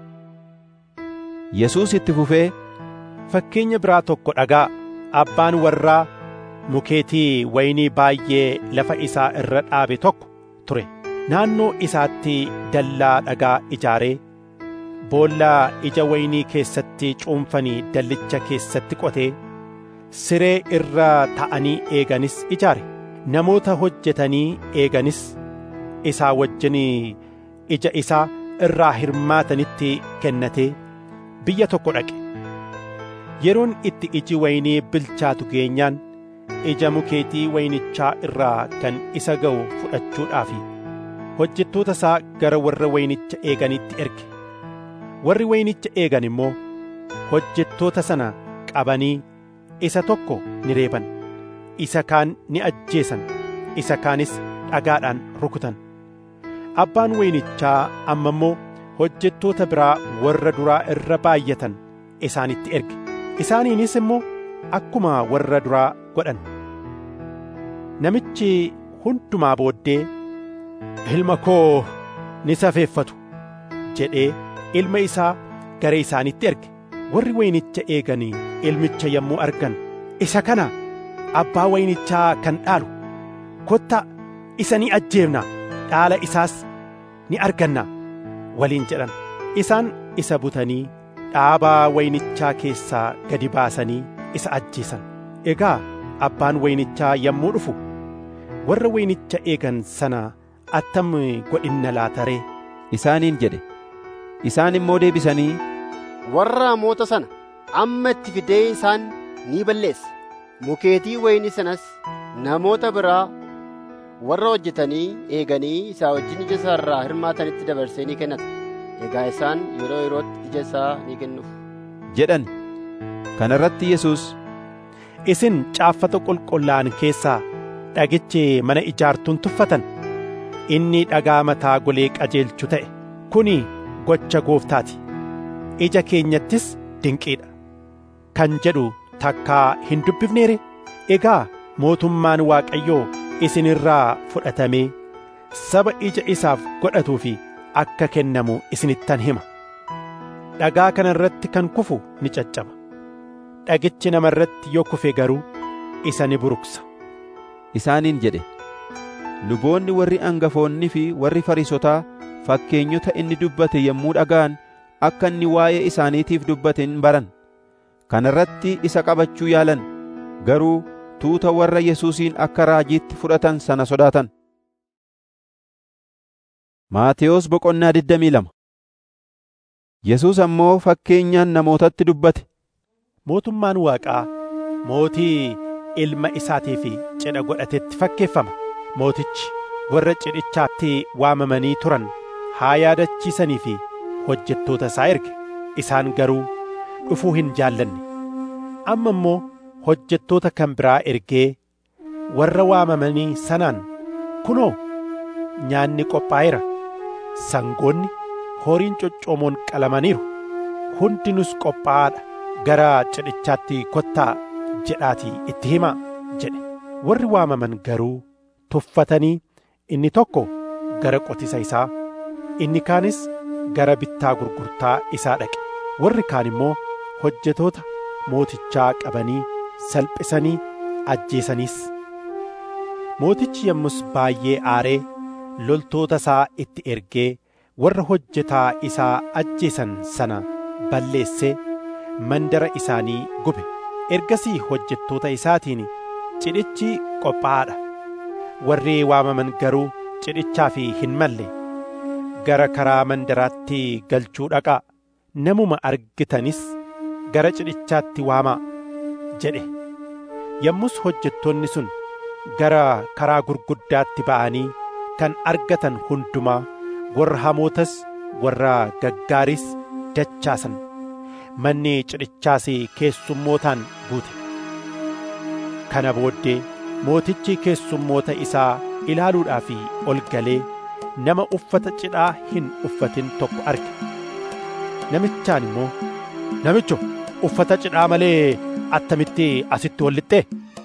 yesus itti fufee fakkeenya biraa tokko dhagaa abbaan warraa mukeetii waynii baay'ee lafa isaa irra dhaabe tokko ture naannoo isaatti dallaa dhagaa ijaaree boollaa ija waynii keessatti cuunfanii dallicha keessatti qotee siree irra ta'anii eeganis ijaare namoota hojjetanii eeganis isaa wajjin ija isaa irraa hirmaatanitti kennatee biyya tokko dhaqe yeroon itti iji waynii bilchaatu geenyaan ija mukeetii waynichaa irraa kan isa ga'u fudhachuudhaaf hojjettoota isaa gara warra waynicha eeganitti erge warri waynicha eegan immoo hojjettoota sana qabanii isa tokko ni reeban isa kaan ni ajjeesan isa kaanis dhagaadhaan rukutan abbaan waynichaa amma immoo hojjettoota biraa warra duraa irra baay'atan isaanitti erge isaaniinis immoo akkuma warra duraa godhan namichi hundumaa booddee ilma koo ni safeeffatu jedhee ilma isaa gara isaanitti erge warri waynicha eeganii ilmicha yommuu argan isa kana abbaa waynichaa kan dhaalu kottaa isa ni ajjeefna dhaala isaas ni arganna waliin jedhan isaan isa butanii dhaabaa waynichaa keessaa gadi baasanii isa ajjeesan egaa abbaan waynichaa yommuu dhufu warra waynicha eegan sana attam godhinna laataree isaaniin jedhe isaan immoo deebisanii warra hamoota sana amma itti fidee isaan ni balleessa mukeetii waynii sanas namoota biraa warra hojjetanii eeganii isaa wajjin ija isaa irraa hirmaatanitti dabarsee ni kennata egaa isaan yeroo yerootti ija isaa ni kennuuf jedhan kana irratti yesus isin caaffata qulqullaa'an keessaa dhagichi mana ijaartuun tuffatan inni dhagaa mataa golee qajeelchu ta'e kuni gocha gooftaati ija keenyattis dinqiidha kan jedhu takkaa hin dubbifneere egaa mootummaan waaqayyoo isinirraa fudhatamee saba ija isaaf godhatuu fi akka kennamu isinittan hima dhagaa kana irratti kan kufu ni caccaba dhagichi nama irratti yoo kufe garuu isa ni buruqsa isaaniin jedhe luboonni warri angafoonni fi warri fariisotaa fakkeenyota inni dubbate yommuu dhaga'an akka inni waa'ee isaaniitiif dubbate hin baran kana irratti isa qabachuu yaalan garuu tuuta warra yesuusiin akka raajiitti fudhatan sana sodaatan Maatewos boqonnaa 22 Yesuus ammoo fakkeenyaan namootatti dubbate mootummaan waaqaa mootii ilma isaatiif cidha godhatetti fakkeeffama mootichi warra cidhichaatti waamamanii turan haa yaadachiisanii fi hojjettoota isaa erge isaan garuu dhufuu hin jaallanne amma immoo hojjettoota kan biraa ergee warra waamamanii sanaan kunoo nyaanni qophaa'eera sangoonni horiin coccoomoon qalamaniiru hundinus qophaa'aadha gara cidhichaatti kottaa jedhaatii itti himaa jedhe warri waamaman garuu tuffatanii inni tokko gara qotisa isaa inni kaanis gara bittaa gurgurtaa isaa dhaqe warri kaan immoo hojjetoota mootichaa qabanii salphisanii ajjeesaniis mootichi yommus baay'ee aaree loltoota isaa itti ergee warra hojjetaa isaa ajjeesan sana balleessee mandara isaanii gube ergasii hojjettoota isaatiin cidhichi qophaa'aadha warri waamaman garuu cidhichaaf hin malle gara karaa mandaraatti galchuu dhaqaa namuma argitanis gara cidhichaatti waamaa jedhe yommus hojjettoonni sun gara karaa gurguddaatti ba'anii kan argatan hundumaa warra hamootas warra gaggaaris dachaasan manni cidhichaas keessummootaan guute kana booddee mootichi keessummoota isaa ilaaluudhaaf ol galee nama uffata cidhaa hin uffatin tokko arge namichaan immoo namicho uffata cidhaa malee attamitti asitti ol lixxee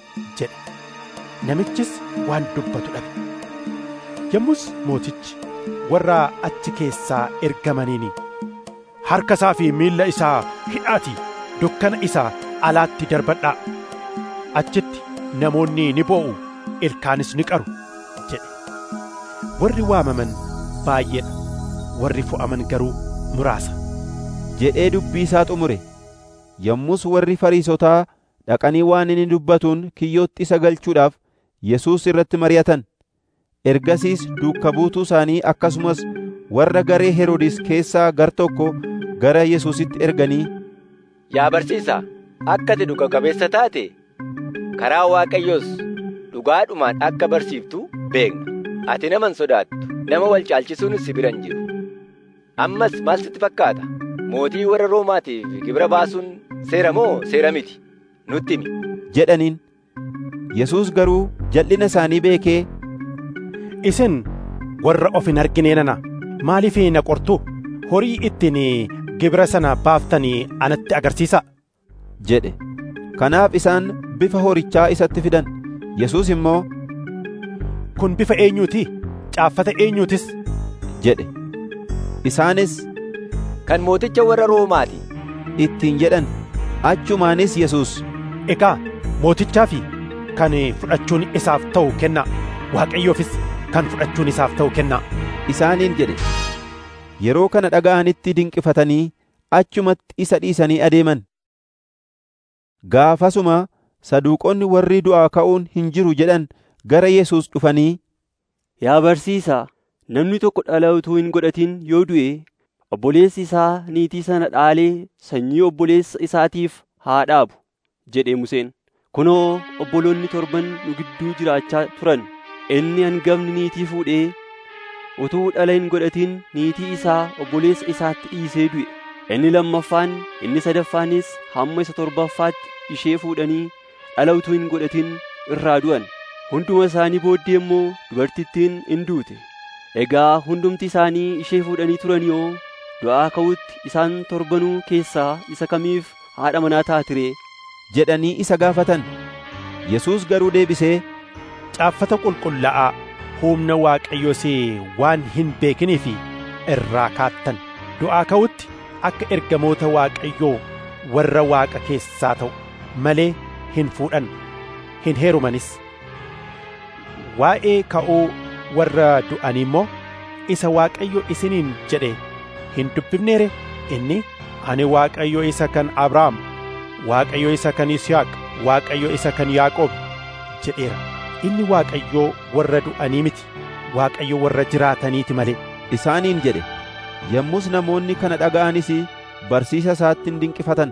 jedhe namichis waan dubbatu dhabe yommus mootichi warra achi keessaa ergamaniin harka isaa fi miilla isaa hidhaatii dukkana isaa alaatti darbadhaa achitti namoonni ni boo'u ilkaanis ni qaru jedhe warri waamaman baay'eedha warri fo'aman garuu muraasa jedhee dubbii isaa xumure yommus warri fariisotaa dhaqanii waan inni dubbatuun kiyyootti isa galchuudhaaf yesuus irratti mari'atan ergasiis duukka buutuu isaanii akkasumas warra garee heroodis keessaa gar tokko gara yesuusitti erganii Yaa barsiisaa, akka ati dhuga qabeessa taate karaa Waaqayyoos dhugaadhumaan akka barsiiftu beekna. Ati nama hin sodaattu, nama wal caalchisuun si bira hin jiru. Ammas maal sitti fakkaata? Mootii warra Roomaatiif gibira baasuun seera moo seera miti? Nutti himi. jedhaniin yesuus garuu jal'ina isaanii beekee isin warra of hin arginee nana maaliif na qortu horii ittiin gibira sana baaftanii anatti agarsiisa jedhe kanaaf isaan bifa horichaa isatti fidan yesuus immoo kun bifa eenyuuti caaffata eenyuutis jedhe isaanis kan mooticha warra roomaati ittiin jedhan achumaanis yesuus egaa mootichaa fi kan fudhachuun isaaf ta'u kennaa waaqayyoofis kan fudhachuun isaaf ta'u kennaa isaaniin jedhe yeroo kana dhaga'anitti dinqifatanii achumatti isa dhiisanii adeeman gaafasuma saduuqonni warri du'aa ka'uun hin jiru jedhan gara yesuus dhufanii Yaa barsiisaa, namni tokko dhala utuu hin godhatin yoo du'e, obboleessi isaa niitii sana dhaalee sanyii obboleessa isaatiif haa dhaabu, jedhe Museen. Kunoo obboloonni torban nu gidduu jiraachaa turan. Inni hangafni niitii fuudhee utuu dhala hin godhatin niitii isaa obboleessa isaatti dhiisee du'e. Inni lammaffaan, inni sadaffaanis hamma isa torbaffaatti ishee fuudhanii dhala utuu hin godhatin irraa du'an. Hunduma isaanii booddee immoo dubartittiin in duute. Egaa hundumti isaanii ishee fuudhanii turan yoo du'aa ka'utti isaan torbanuu keessaa isa kamiif haadha manaa taatiree? jedhanii isa gaafatan. Yesuus garuu deebisee caaffata qulqullaa'aa humna waaqayyoos waan hin beekiniif irraa kaattan du'aa ka'utti akka ergamoota waaqayyoo warra waaqa keessaa ta'u malee hin fuudhan hin heerumanis waa'ee ka'uu warra du'anii immoo isa waaqayyo isiniin jedhe hin dubbifneere inni ani waaqayyo isa kan abrahaam waaqayyo isa kan yisihaaq waaqayyo isa kan yaaqoob jedheera inni waaqayyoo warra du'anii miti waaqayyo warra jiraataniiti malee isaaniin jedhe yommus namoonni kana dhaga'anis barsiisa isaatti hin dinqifatan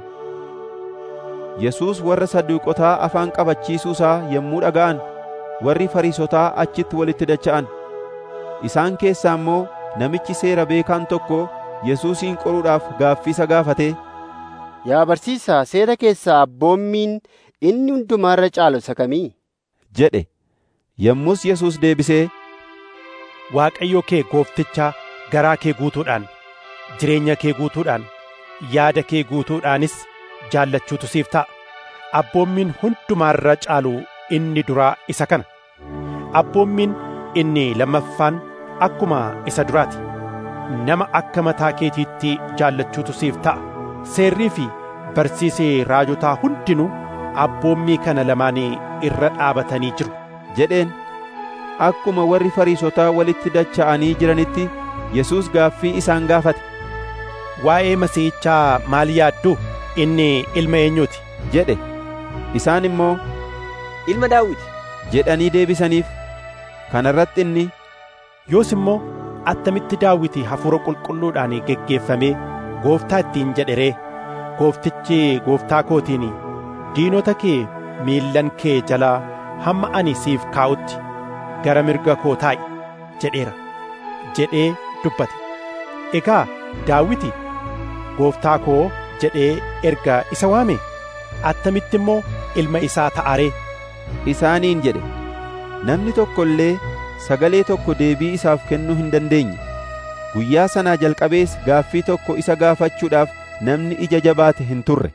yesuus warra saduuqotaa afaan qabachiisuu isaa yommuu dhaga'an warri fariisotaa achitti walitti dacha'an isaan keessaa immoo namichi seera beekaan tokko yesuusin qoruudhaaf gaaffisa gaafate Yaa barsiisaa seera keessaa abboommiin inni hundumaarra caalu isa kamii? jedhe yommus Yesuus deebisee Waaqayyo kee gooftichaa garaa kee guutuudhaan jireenya kee guutuudhaan yaada kee guutuudhaanis jaallachuutu siif ta'a abboommiin hundumaarra caalu inni duraa isa kana abboommiin inni lammaffaan akkuma isa duraati nama akka mataa keetiitti jaallachuutu siif ta'a seerrii fi barsiisee raajotaa hundinuu abboommii kana lamaanii irra dhaabatanii jiru jedheen akkuma warri fariisotaa walitti dacha'anii jiranitti Yesuus gaaffii isaan gaafate. Waa'ee Masiihichaa maal yaaddu? Inni ilma eenyuuti? jedhe. Isaan immoo ilma Daawiti jedhanii deebisaniif. Kana irratti inni yoos immoo attamitti daawiti hafuura qulqulluudhaan geggeeffamee gooftaa ittiin jedhe ree gooftichi gooftaa kootiin diinota kee miillan kee jalaa hamma ani siif kaa'utti gara mirga koo taa'i jedheera jedhee dubbate egaa daawiti gooftaa koo jedhee erga isa waame attamitti immoo ilma isaa ta'aree isaaniin jedhe namni tokko illee sagalee tokko deebii isaaf kennuu hin dandeenye guyyaa sanaa jalqabees gaaffii tokko isa gaafachuudhaaf namni ija jabaate hin turre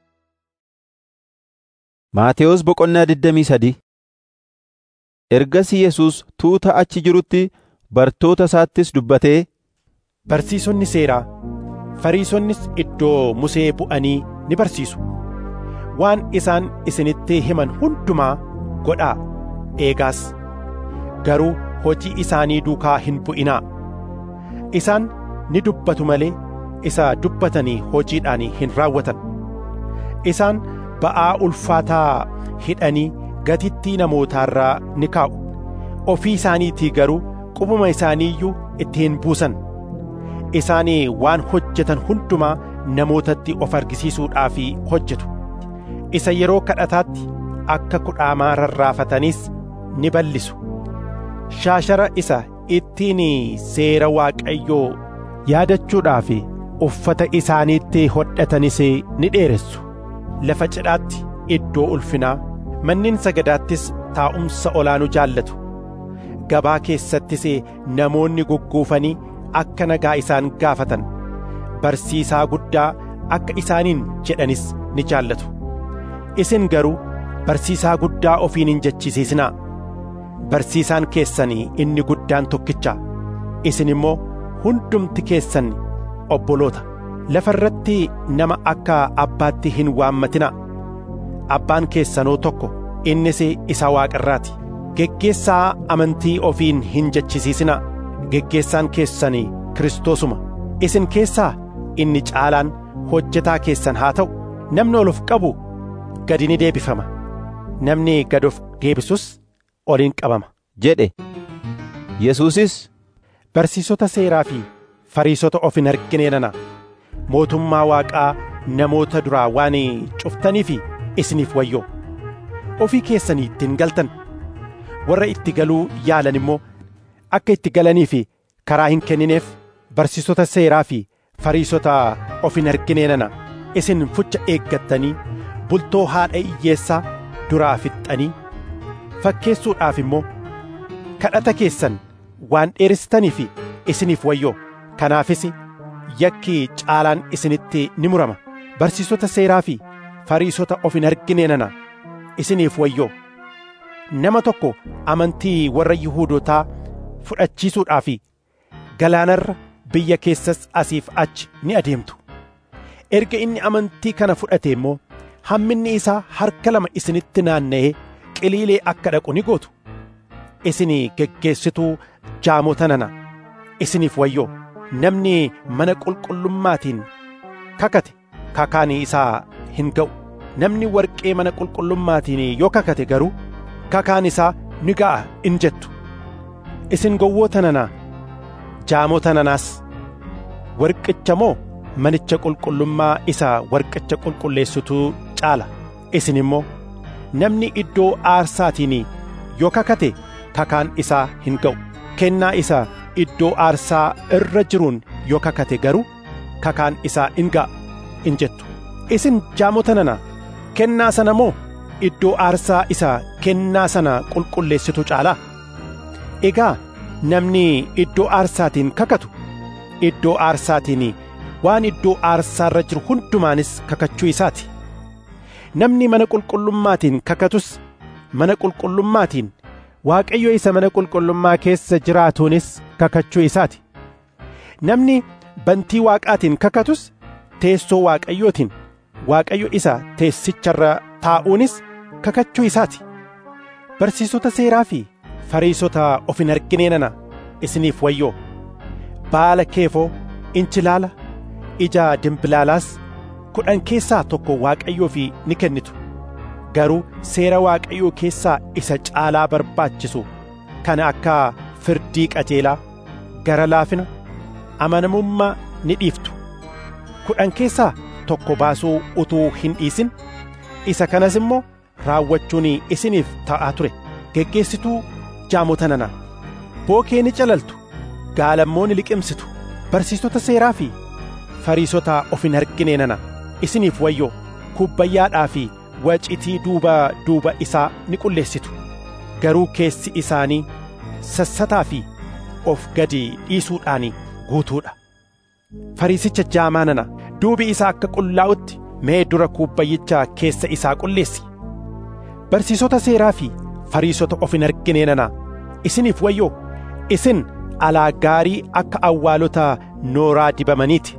Maatewos boqonnaa 23 Ergasii Yesuus tuuta achi jirutti bartoota isaattis dubbatee Barsiisonni seeraa Fariisonnis iddoo Musee bu'anii ni barsiisu waan isaan isinitti himan hundumaa godhaa eegaas garuu hojii isaanii duukaa hin bu'inaa isaan ni dubbatu malee isa dubbatanii hojiidhaan hin raawwatan isaan ba'aa ulfaataa hidhanii gatittii namootaarraa ni kaa'u ofii isaaniitii garuu qubuma isaaniiyyuu itti hin buusan isaanii waan hojjetan hundumaa namootatti of argisiisuudhaaf hojjetu isa yeroo kadhataatti akka kudhaamaa rarraafataniis ni bal'isu shaashara isa ittiin seera waaqayyoo yaadachuudhaaf uffata isaaniitti hodhatanis ni dheeressu lafa cidhaatti iddoo ulfinaa manneen sagadaattis taa'umsa olaanu jaallatu gabaa keessattis namoonni gugguufanii akka nagaa isaan gaafatan barsiisaa guddaa akka isaaniin jedhanis ni jaallatu isin garuu barsiisaa guddaa ofiin hin jechisiisinaa barsiisaan keessanii inni guddaan tokkicha isin immoo hundumti keessan obboloota lafa irratti nama akka abbaatti hin waammatinaa abbaan keessanoo tokko innis isa waaqarraati geggeessaa amantii ofiin hin jechisiisinaa geggeessaan keessanii kiristoosuma isin keessaa inni caalaan hojjetaa keessan haa ta'u namni ol of qabu gadi ni deebifama namni gad of deebisus ol in qabama jedhe Yesuusis barsiisota seeraa fi fariisota of hin arginee nana mootummaa waaqaa namoota duraa waan cuftaniif isiniif wayyoo ofii keessanii ittiin galtan warra itti galuu yaalan immoo akka itti galaniif karaa hin kennineef barsiisota seeraa fi fariisota of hin arginee nana isin fucha eeggattanii bultoo haadha hiyyeessaa duraa fixxanii fakkeessuudhaaf immoo kadhata keessan waan dheeressitaniif isiniif wayyoo kanaafis yakki caalaan isinitti ni murama barsiisota seeraa fi fariisota of hin arginee nana isiniif wayyoo nama tokko amantii warra yihuudotaa fudhachiisuudhaaf galaanarra biyya keessas asiif achi ni adeemtu erga inni amantii kana fudhate immoo hamminni isaa harka lama isinitti naanna'ee qiliilee akka dhaqu ni gootu isin geggeessituu jaamota nana isiniif wayyoo namni mana qulqullummaatiin kakate kakaan isaa hin ga'u namni warqee mana qulqullummaatiin yoo kakate garuu kakaan isaa ni ga'a in jettu isin gowwoota nanaa jaamota nanaas warqicha moo manicha qulqullummaa isa warqicha qulqulleessutu caala isin immoo namni iddoo aarsaatiin yoo kakate kakaan isaa hin ga'u kennaa isa iddoo aarsaa irra jiruun yoo kakate garuu kakaan isaa in ga'a in jettu isin jaamota nana kennaa sana moo iddoo aarsaa isa kennaa sana qulqulleessitu caalaa egaa namni iddoo aarsaatiin kakatu iddoo aarsaatiin waan iddoo aarsaarra jiru hundumaanis kakachuu isaati namni mana qulqullummaatiin kakatus mana qulqullummaatiin waaqayyo isa mana qulqullummaa keessa jiraatuunis kakachuu isaati namni bantii waaqaatiin kakatus teessoo waaqayyootiin waaqayyo isa teessicharra taa'uunis kakachuu isaati barsiisota seeraa fi fariisota of hin arginee nana isiniif wayyoo baala keefoo inchilaala ija dimbilaalaas kudhan keessaa tokko waaqayyoof ni kennitu garuu seera waaqayyoo keessaa isa caalaa barbaachisu kana akka firdii qajeelaa gara laafina amanamummaa ni dhiiftu kudhan keessaa tokko baasuu utuu hin dhiisin isa kanas immoo raawwachuun isiniif ta'aa ture geggeessituu jaamota nana bookee ni calaltu gaalammoo ni liqimsitu barsiistota seeraa fi fariisota of hin argine nana isiniif wayyoo kubbayyaadhaa fi wacitii duuba duuba isaa ni qulleessitu garuu keessi isaanii sassataa fi of gadi dhiisuudhaan guutuudha fariisicha jaamaa nana duubi isaa akka qullaa'utti mee dura kubbayyicha keessa isaa qulleessi barsiisota seeraa fi fariisota of hin argine nana isiniif wayyoo isin alaa gaarii akka awwaalota nooraa dibamaniiti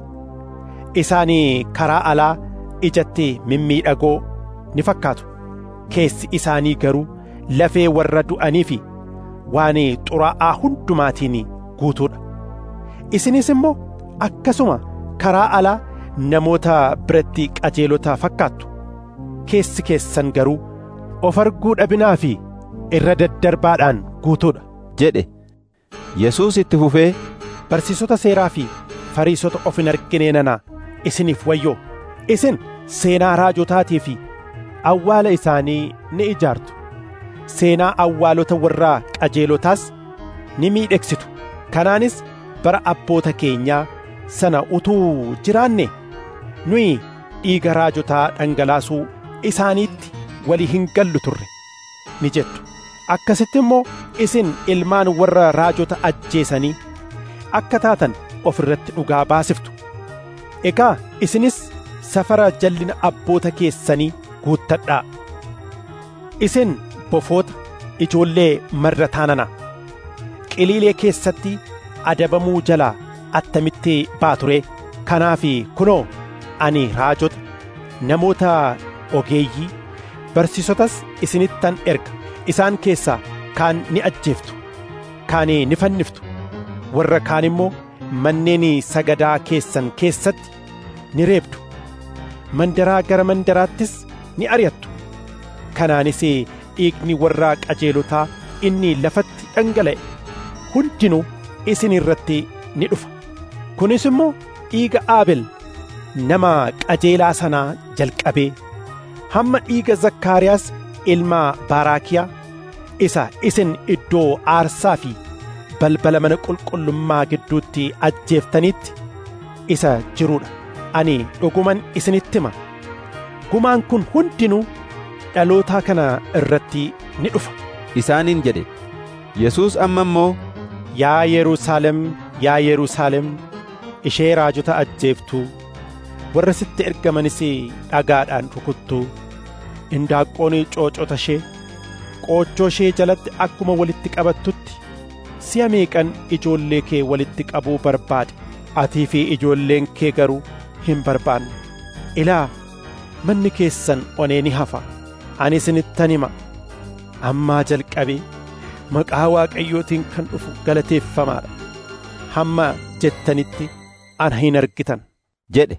isaanii karaa alaa ijatti mimmiidhagoo ni fakkaatu keessi isaanii garuu lafee warra du'anii fi waan xuraa'aa hundumaatiin guutuudha isinis immoo akkasuma karaa alaa namoota biratti qajeelota fakkaattu keessi keessan garuu of arguu dhabinaa fi irra daddarbaadhaan guutuudha jedhe Yesuus itti fufee barsiisota seeraa fi fariisota of hin argine nana isiniif wayyoo isin seenaa raajotaatii fi awwaala isaanii ni ijaartu seenaa awwaalota warraa qajeelotaas ni miidhegsitu kanaanis bara abboota keenyaa sana utuu jiraanne nuyi dhiiga raajotaa dhangalaasuu isaaniitti walii hin gallu turre ni jettu akkasitti immoo isin ilmaan warra raajota ajjeesanii akka taatan of irratti dhugaa baasiftu egaa isinis safara jallina abboota keessanii guuttadhaa isin bofoota ijoollee marrataa nana qiliilee keessatti adabamuu jalaa attamitti baature kanaaf kunoo ani raajota namoota ogeeyyii barsiisotas isinittan erga isaan keessaa kaan ni ajjeeftu kaan ni fanniftu warra kaan immoo manneen sagadaa keessan keessatti ni reebdu mandaraa gara mandaraattis ni ari'attu kanaanis dhiigni warra qajeelotaa inni lafatti dhangala'e hundinuu isin irratti ni dhufa kunis immoo dhiiga aabel nama qajeelaa sanaa jalqabee hamma dhiiga zakkaariyaas ilma baaraakiyaa isa isin iddoo aarsaa fi balbala mana qulqullummaa gidduutti ajjeeftanitti isa jiruudha ani dhuguman isinitti hima gumaan kun hundinuu dhalootaa kana irratti ni dhufa isaaniin jedhe Yesuus amma immoo yaa Yerusaalem yaa Yerusaalem ishee raajota ajjeeftuu warra sitti ergamanis dhagaadhaan rukuttuu indaaqqoon coocota ishee qoochoo ishee jalatti akkuma walitti qabattutti si'a meeqan ijoollee kee walitti qabuu barbaade atii fi ijoolleen kee garuu hin barbaanne ilaa manni keessan onee ni hafa ani isinittan hima ammaa jalqabee maqaa waaqayyootiin kan dhufu galateeffamaadha hamma jettanitti ana hin argitan jedhe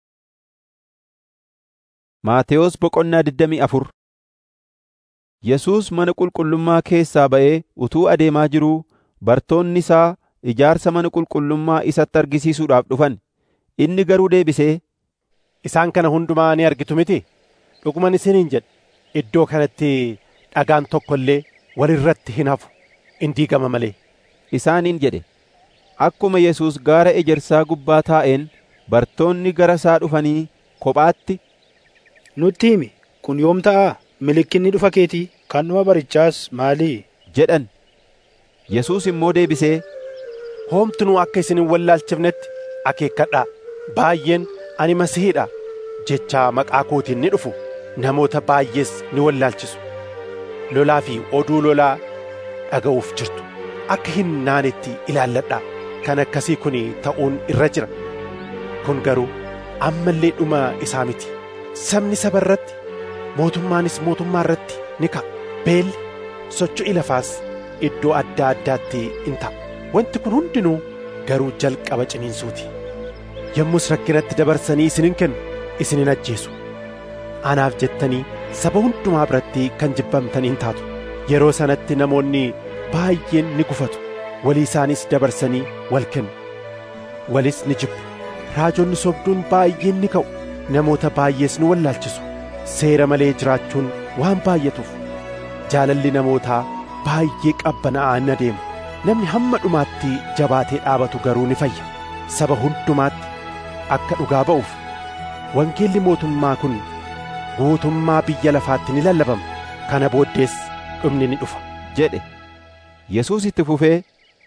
Maatewos boqonnaa 24 Yesuus mana qulqullummaa keessaa ba'ee utuu adeemaa jiruu bartoonni isaa ijaarsa mana qulqullummaa isatti argisiisuudhaaf dhufan inni garuu deebisee isaan kana hundumaa ni argitu miti dhuguman isiniin jedhe iddoo kanatti dhagaan tokko illee walirratti hin hafu in diigama malee isaaniin jedhe akkuma Yesuus gaara ejersaa gubbaa taa'een bartoonni gara isaa dhufanii kophaatti nutti himi kun yoom ta'a milikinni dhufa keetii kan dhuma barichaas maalii jedhan Yesuus immoo deebisee hoomtunuu akka isin hin wallaalchifnetti akeekkadhaa baay'een ani masihiidha jechaa maqaa kootiin ni dhufu namoota baay'ees ni wallaalchisu lolaa fi oduu lolaa dhaga'uuf jirtu akka hin naanetti ilaalladhaa kan akkasii kun ta'uun irra jira kun garuu ammallee dhuma isaa miti sabni saba irratti mootummaanis mootummaa irratti ni ka'a beelli socho'i lafaas iddoo adda addaatti in ta'a wanti kun hundinuu garuu jalqaba ciniinsuuti yommus rakkinatti dabarsanii isinin kennu isinin ajjeesu anaaf jettanii saba hundumaa biratti kan jibbamtaniin taatu yeroo sanatti namoonni baay'een ni gufatu walii isaanis dabarsanii wal kennu walis ni jibbu raajonni sobduun baay'een ni ka'u namoota baay'ees ni wallaalchisu seera malee jiraachuun waan baay'atuuf jaalalli namootaa baay'ee qabbanaa'aa ni adeema namni hamma dhumaatti jabaatee dhaabatu garuu ni fayya saba hundumaatti akka dhugaa ba'uuf wangeelli mootummaa kun guutummaa biyya lafaatti ni lallabama kana booddees dhumni ni dhufa jedhe yesuus itti fufee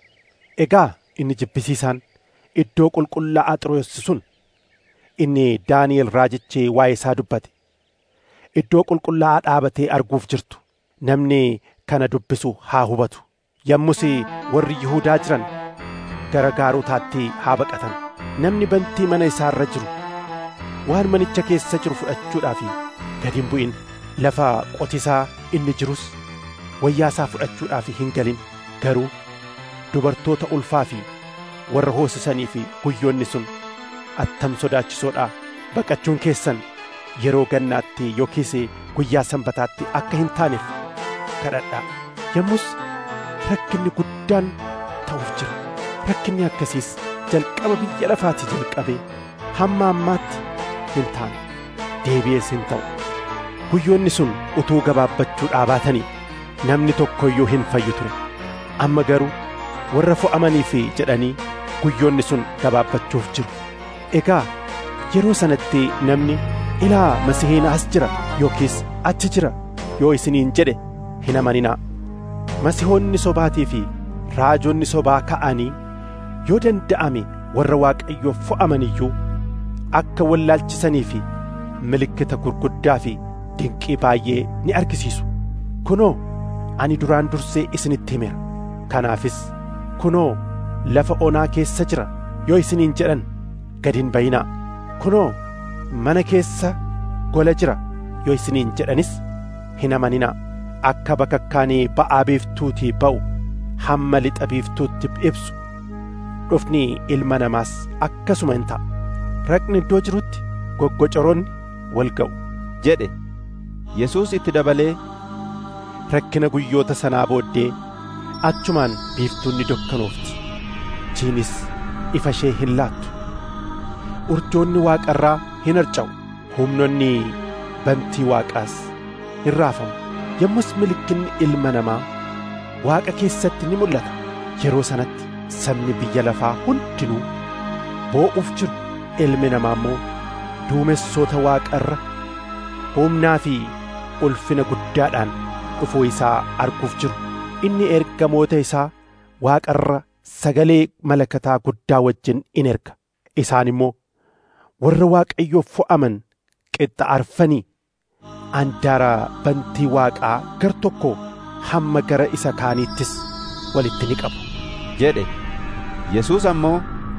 egaa inni jibbisiisaan iddoo qulqullaa'aa xiroossi sun inni daani'el raajichi waa'ee isaa dubbate iddoo qulqullaa'aa dhaabatee arguuf jirtu namni kana dubbisu haa hubatu yommus warri yihuudaa jiran gara gaarotaatti haa baqatan namni bantii mana isaa irra jiru waan manicha keessa jiru fudhachuudhaaf gad hin bu'in lafa qotisaa inni jirus wayyaa isaa fudhachuudhaaf hin galin garuu dubartoota ulfaa fi warra hoosisanii fi guyyoonni sun attam sodaachisoodha baqachuun keessan yeroo gannaatti yookiis guyyaa sanbataatti akka hin taaneef kadhadhaa yommus rakkinni guddaan ta'uuf jira rakkinni akkasiis jalqaba biyya lafaatii jalqabee hamma ammaatti hin taane deebi'ees hin ta'u guyyoonni sun utuu gabaabbachuu dhaabatanii namni tokko iyyuu hin fayyu ture amma garuu warra fo'amaniif jedhanii guyyoonni sun gabaabbachuuf jiru egaa yeroo sanatti namni ilaa masihiin as jira yookiis achi jira yoo isiniin jedhe hin amaninaa masihoonni sobaatii fi raajonni sobaa ka'anii yoo danda'ame warra waaqayyoof fo'aman iyyuu akka wallaalchisanii fi milikkita gurguddaa fi dinqii baay'ee ni argisiisu kunoo ani duraan dursee isinitti himeera kanaafis kunoo lafa onaa keessa jira yoo isiniin jedhan gad hin bayinaa kunoo mana keessa gola jira yoo isiniin jedhanis hin amaninaa akka bakakkaanii ba'aa biiftuutii ba'u hamma lixa biiftuutti ibsu dhufni ilma namaas akkasuma hin ta'a raqni iddoo jirutti goggocoroonni wal ga'u jedhe yesuus itti dabalee rakkina guyyoota sanaa booddee achumaan biiftuun ni dukkanoofti jiinis ifa ishee hin laattu urjoonni waaqarraa hin harca'u humnonni bantii waaqaas hin raafamu yommus milikkinni ilma namaa waaqa keessatti ni mul'ata yeroo sanatti sabni biyya lafaa hundinuu boo'uuf jiru ilmi namaa immoo duumessoota waaqarra humnaa fi ulfina guddaadhaan dhufuu isaa arguuf jiru inni ergamoota isaa waaqarra sagalee malakataa guddaa wajjin in erga isaan immoo warra waaqayyoof fo'aman qixxa arfanii andaara bantii waaqaa gar tokko hamma gara isa kaaniittis walitti ni qabu jedhe yesuus ammoo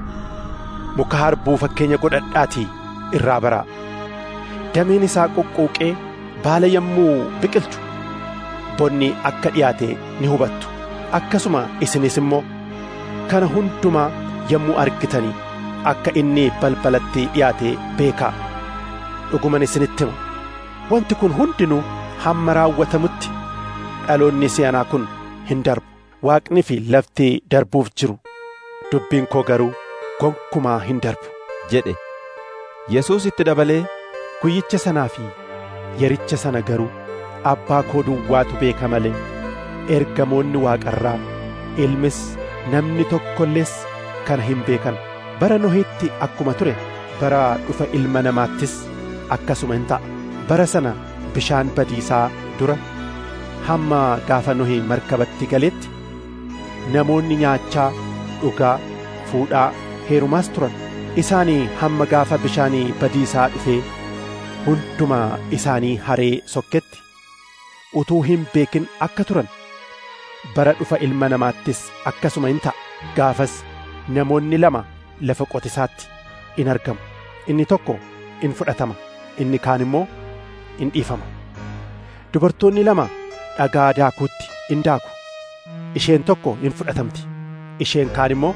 muka harbuu fakkeenya godhadhaatii irraa baraa dameen isaa qoqqooqee baala yommuu biqilchu bonni akka dhiyaate ni hubattu akkasuma isinis immoo kana hundumaa yommuu argitanii akka inni balbalatti dhiyaate beekaa dhuguman isinitti hima wanti kun hundinuu hamma raawwatamutti dhaloonni si'anaa kun hin darbu waaqni fi lafti darbuuf jiru dubbiin koo garuu gonkumaa hin darbu jedhe yesuus itti dabalee guyyicha sanaa fi yericha sana garuu abbaa koo duwwaatu beeka malee ergamoonni waaqarraa ilmis namni tokkollees kana hin beekan bara nohitti akkuma ture bara dhufa ilma namaattis akkasuma hin ta'a bara sana bishaan badiisaa dura hamma gaafa nohi markabatti galetti namoonni nyaachaa dhugaa fuudhaa heerumaas turan isaanii hamma gaafa bishaanii badiisaa dhufee hunduma isaanii haree sokketti utuu hin beekin akka turan bara dhufa ilma namaattis akkasuma hin ta'a gaafas namoonni lama lafa qotisaatti in argamu inni tokko in fudhatama inni kaan immoo in dhiifama dubartoonni lama dhagaa daakuutti in daaku isheen tokko in fudhatamti isheen kaan immoo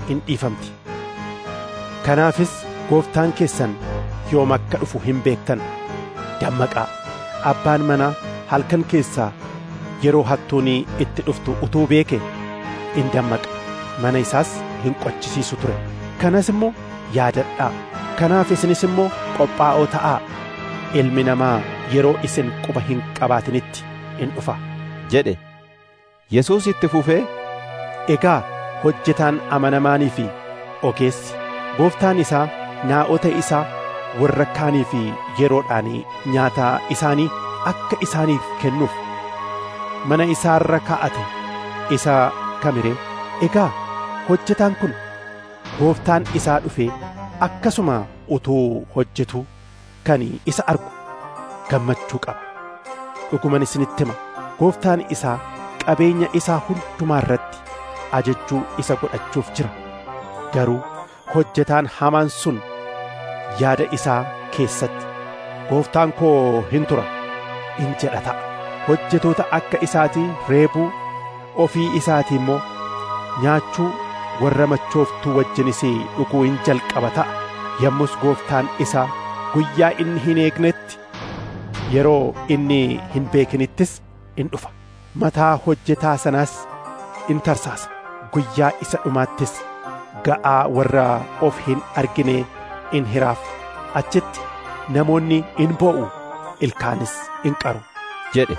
in dhiifamti kanaafis gooftaan keessan yoom akka dhufu hin beektan dammaqaa abbaan manaa halkan keessaa yeroo hattuun itti dhuftu utuu beeke in dammaqa mana isaas hin qochisiisu ture kanas immoo yaadadhaa kanaaf isinis immoo qophaa'oo ta'aa ilmi namaa yeroo isin quba hin qabaatinitti in dhufa jedhe yesuus itti fufee egaa hojjetaan amanamaanii fi ogeessi gooftaan isaa naa'ota isaa warra kaanii fi yeroodhaan nyaata isaanii akka isaaniif kennuuf mana isaarra kaa'ate isa kamiree egaa hojjetaan kun gooftaan isaa dhufee akkasuma utuu hojjetu kan isa argu gammachuu qaba dhuguman isinitti hima gooftaan isaa qabeenya isaa hundumaa irratti ajajjuu isa godhachuuf jira garuu hojjetaan hamaan sun yaada isaa keessatti gooftaan koo hin tura in jedha ta'a hojjetoota akka isaatii reebuu ofii isaatii immoo nyaachuu warra machooftuu wajjinis dhuguu in jalqaba ta'a yommus gooftaan isaa guyyaa inni hin eegnetti yeroo inni hin beekinittis in dhufa mataa hojjetaa sanaas in tarsaasa guyyaa isa dhumaattis ga'aa warra of hin argine in hiraaf achitti namoonni in boo'u ilkaanis in qaru jedhe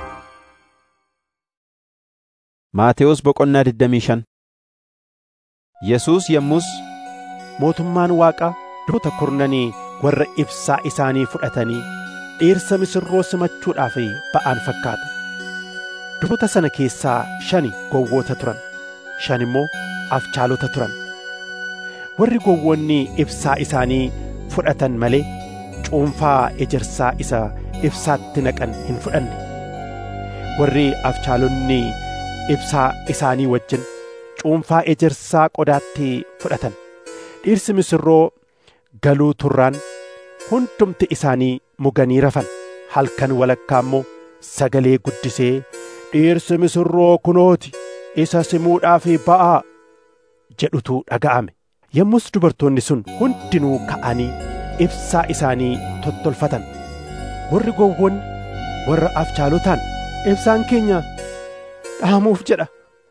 Maatewos boqonnaa 25 Yesuus yommus mootummaan waaqaa durboota kurnanii warra ibsaa isaanii fudhatanii dhiirsa misirroo simachuudhaaf ba'an fakkaata durboota sana keessaa shani gowwoota turan shan immoo afchaalota turan warri gowwoonni ibsaa isaanii fudhatan malee cuunfaa ejersaa isa ibsaatti naqan hin fudhanne warri afchaalonni ibsaa isaanii wajjin cuunfaa ejersaa qodaatti fudhatan dhiirsi misirroo galuu turraan hundumti isaanii muganii rafan halkan walakkaa immoo sagalee guddisee dhiirsi misirroo kunooti isa simuudhaaf ba'aa jedhutu dhaga'ame yommus dubartoonni sun hundinuu ka'anii ibsaa isaanii tottolfatan warri gowwoonni warra afchaalotaan ibsaan keenya dhaamuuf jedha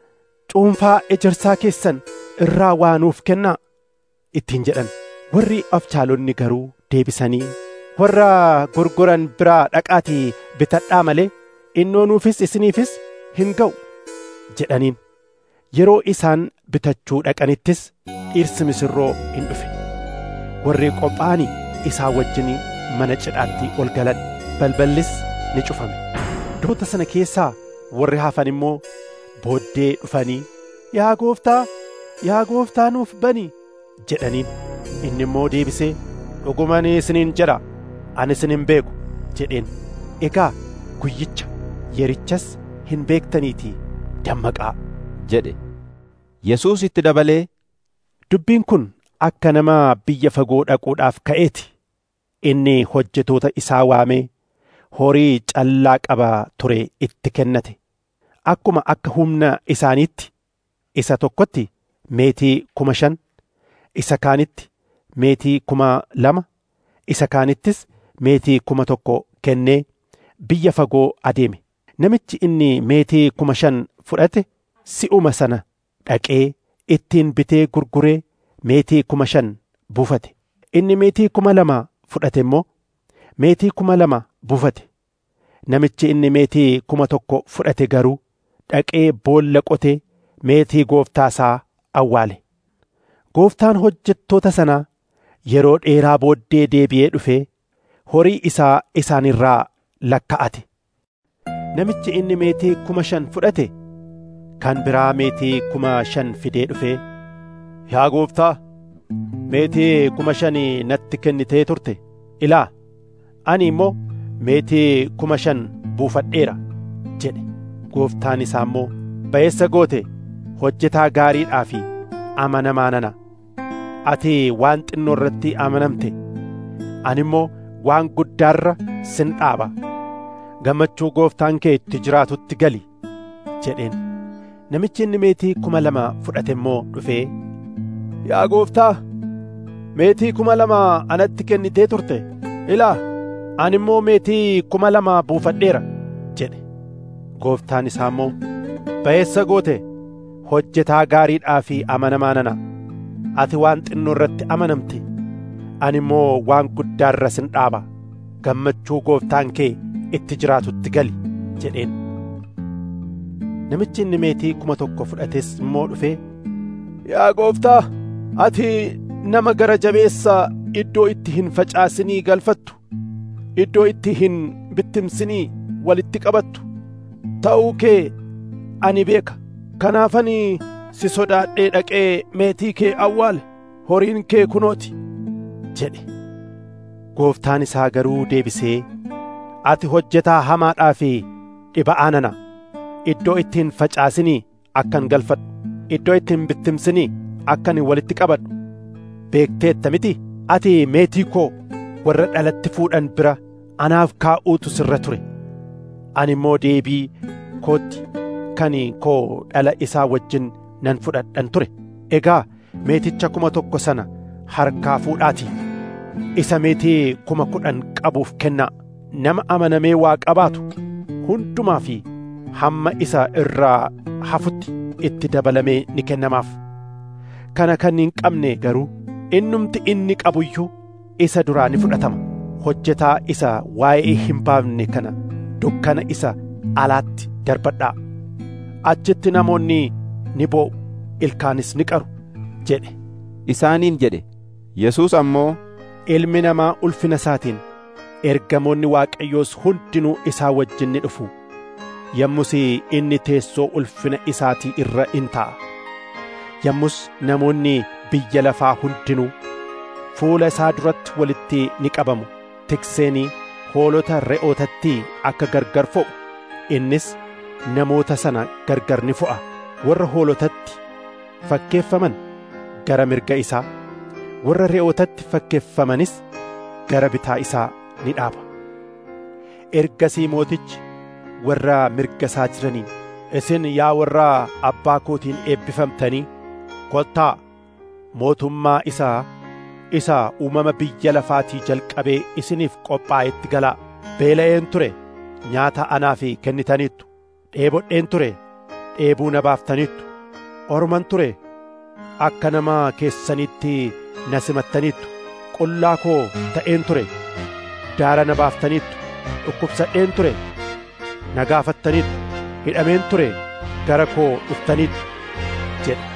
cuunfaa ejersaa keessan irraa waanuuf kennaa ittiin jedhan warri afchaalonni garuu deebisanii warra gurguran biraa dhaqaatii bitadhaa malee innoonuufis isiniifis hin ga'u jedhaniin yeroo isaan bitachuu dhaqanittis dhiirsi misirroo in dhufe warri qophaa'anii isaa wajjin mana cidhaatti ol galan balballis ni cufame durboota sana keessaa warri hafan immoo booddee dhufanii yaa gooftaa yaa gooftaa nuuf bani jedhaniin inni immoo deebisee dhuguman isiniin jedha ani isin hin beeku jedheen egaa guyyicha yerichas hin beektaniitii dammaqaa jedhe Yesuus itti dabalee dubbiin kun akka nama biyya fagoo dhaquudhaaf ka'eeti inni hojjetoota isaa waamee horii callaa qaba ture itti kennate akkuma akka humna isaaniitti isa tokkotti meetii kuma shan isa kaanitti meetii kuma lama isa kaanittis meetii kuma tokko kennee biyya fagoo adeeme namichi inni meetii kuma shan fudhate si'uma sana dhaqee ittiin bitee gurguree meetii kuma shan buufate inni meetii kuma lama fudhate immoo meetii kuma lama buufate namichi inni meetii kuma tokko fudhate garuu dhaqee boolla qotee meetii gooftaa isaa awwaale gooftaan hojjettoota sanaa yeroo dheeraa booddee deebi'ee dhufee horii isaa isaanirraa lakka'ate namichi inni meetii kuma shan fudhate kan biraa meetii kuma shan fidee dhufee yaa gooftaa meetii kuma shan natti kennitee turte ilaa ani immoo meetii kuma shan buufadheera jedhe gooftaan isaa immoo ba'eessa goote hojjetaa gaariidhaa fi amanamaa nana ati waan xinnoo irratti amanamte ani immoo waan guddaarra sin dhaaba gammachuu gooftaan kee itti jiraatutti gali jedheen namichi inni meetii kuma lama fudhate immoo dhufee yaa gooftaa meetii kuma lama anatti kennitee turte ilaa ani immoo meetii kuma lama buufadheera jedhe gooftaan isaa immoo ba'eessa goote hojjetaa gaariidhaa fi amanamaa nana ati waan xinnoo irratti amanamte ani immoo waan guddaa irra sin dhaaba gammachuu gooftaan kee itti jiraatutti gali jedheen namichi inni meetii kuma tokko fudhates immoo dhufee yaa gooftaa ati nama gara jabeessa iddoo itti hin facaasinii galfattu iddoo itti hin bittimsinii walitti qabattu ta'uu kee ani beeka kanaafani si sodaadhee dhaqee meetii kee awwaale horiin kee kunooti jedhe gooftaan isaa garuu deebisee ati hojjetaa hamaadhaa fi dhiba'aa nana iddoo itti hin facaasinii akkan galfadhu iddoo itti hin bittimsinii akkan walitti qabadhu beekteetta miti ati meetii koo warra dhalatti fuudhan bira anaaf kaa'uutu sirra ture ani immoo deebii kootti kan koo dhala isaa wajjin nan fudhadhan ture egaa meeticha kuma tokko sana harkaa fuudhaatii isa meetii kuma kudhan qabuuf kennaa nama amanamee waa qabaatu hundumaa fi hamma isa irraa hafutti itti dabalamee ni kennamaaf kana kan hin qabne garuu innumti inni qabuyyuu isa duraa ni fudhatama hojjetaa isa waa'ee hin baafne kana dukkana isa alaatti darbadhaa achitti namoonni ni boo'u ilkaanis ni qaru jedhe isaaniin jedhe yesuus ammoo ilmi namaa ulfina isaatiin ergamoonni waaqayyoos hundinuu isaa wajjin ni dhufu yommus inni teessoo ulfina isaatii irra in ta'a yommus namoonni biyya lafaa hundinuu fuula isaa duratti walitti ni qabamu tikseenii hoolota re'ootatti akka gargar fo'u innis namoota sana gargar ni fo'a warra hoolotatti fakkeeffaman gara mirga isaa warra re'ootatti fakkeeffamanis gara bitaa isaa ni dhaaba ergasii mootichi warra mirga isaa jiraniin isin yaa warra abbaa kootiin eebbifamtanii kottaa mootummaa isaa isa uumama biyya lafaatii jalqabee isiniif qophaa'etti galaa beela'een ture nyaata anaaf kennitaniittu dheebodheen ture dheebuu na baaftaniittu orman ture akka nama keessanitti na simattaniittu qullaa koo ta'een ture daara na baaftaniittu dhukkubsadheen ture na gaafattaniittu hidhameen ture gara koo dhuftaniittu jedhe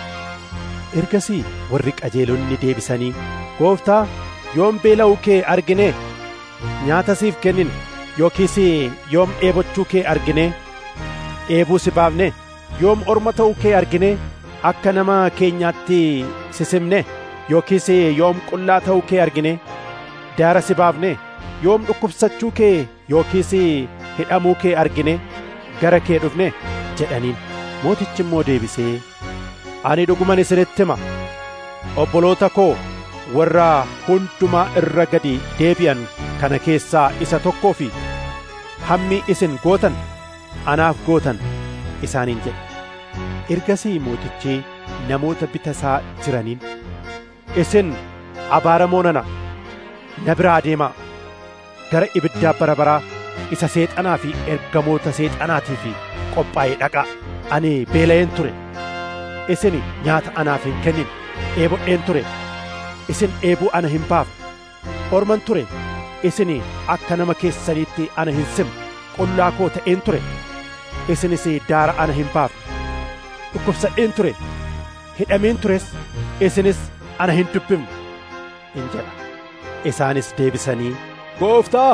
ergasii warri qajeelonni deebisanii gooftaa yoom beela'uu kee argine nyaata siif kennine yookiis yoom dheebochuu kee argine dheebuu si baafne yoom orma ta'uu kee argine akka nama keenyaatti sisimne yookiis yoom qullaa ta'uu kee argine daara si baafne yoom dhukkubsachuu kee yookiis hidhamuu kee argine gara kee dhufne jedhaniin mootichi immoo deebisee ani dhuguman isinitti hima obboloota koo warra hundumaa irra gadi deebi'an kana keessaa isa tokkoo fi hammi isin gootan anaaf gootan isaaniin jedhe ergasii mootichi namoota bita isaa jiraniin isin abaaramoo nana na biraa deemaa gara ibiddaa bara baraa isa seexanaa fi ergamoota seexanaatii fi qophaa'ee dhaqaa ani beela'een ture isin nyaata anaaf hin kennin dheebodheen ture isin dheebuu ana hin baafne orman ture isin akka nama keessaniitti ana hin simne qullaa koo ta'een ture isinis daara ana hin baafne dhukkubsadheen ture hidhameen tures isinis ana hin dubbifne in jedha isaanis deebisanii gooftaa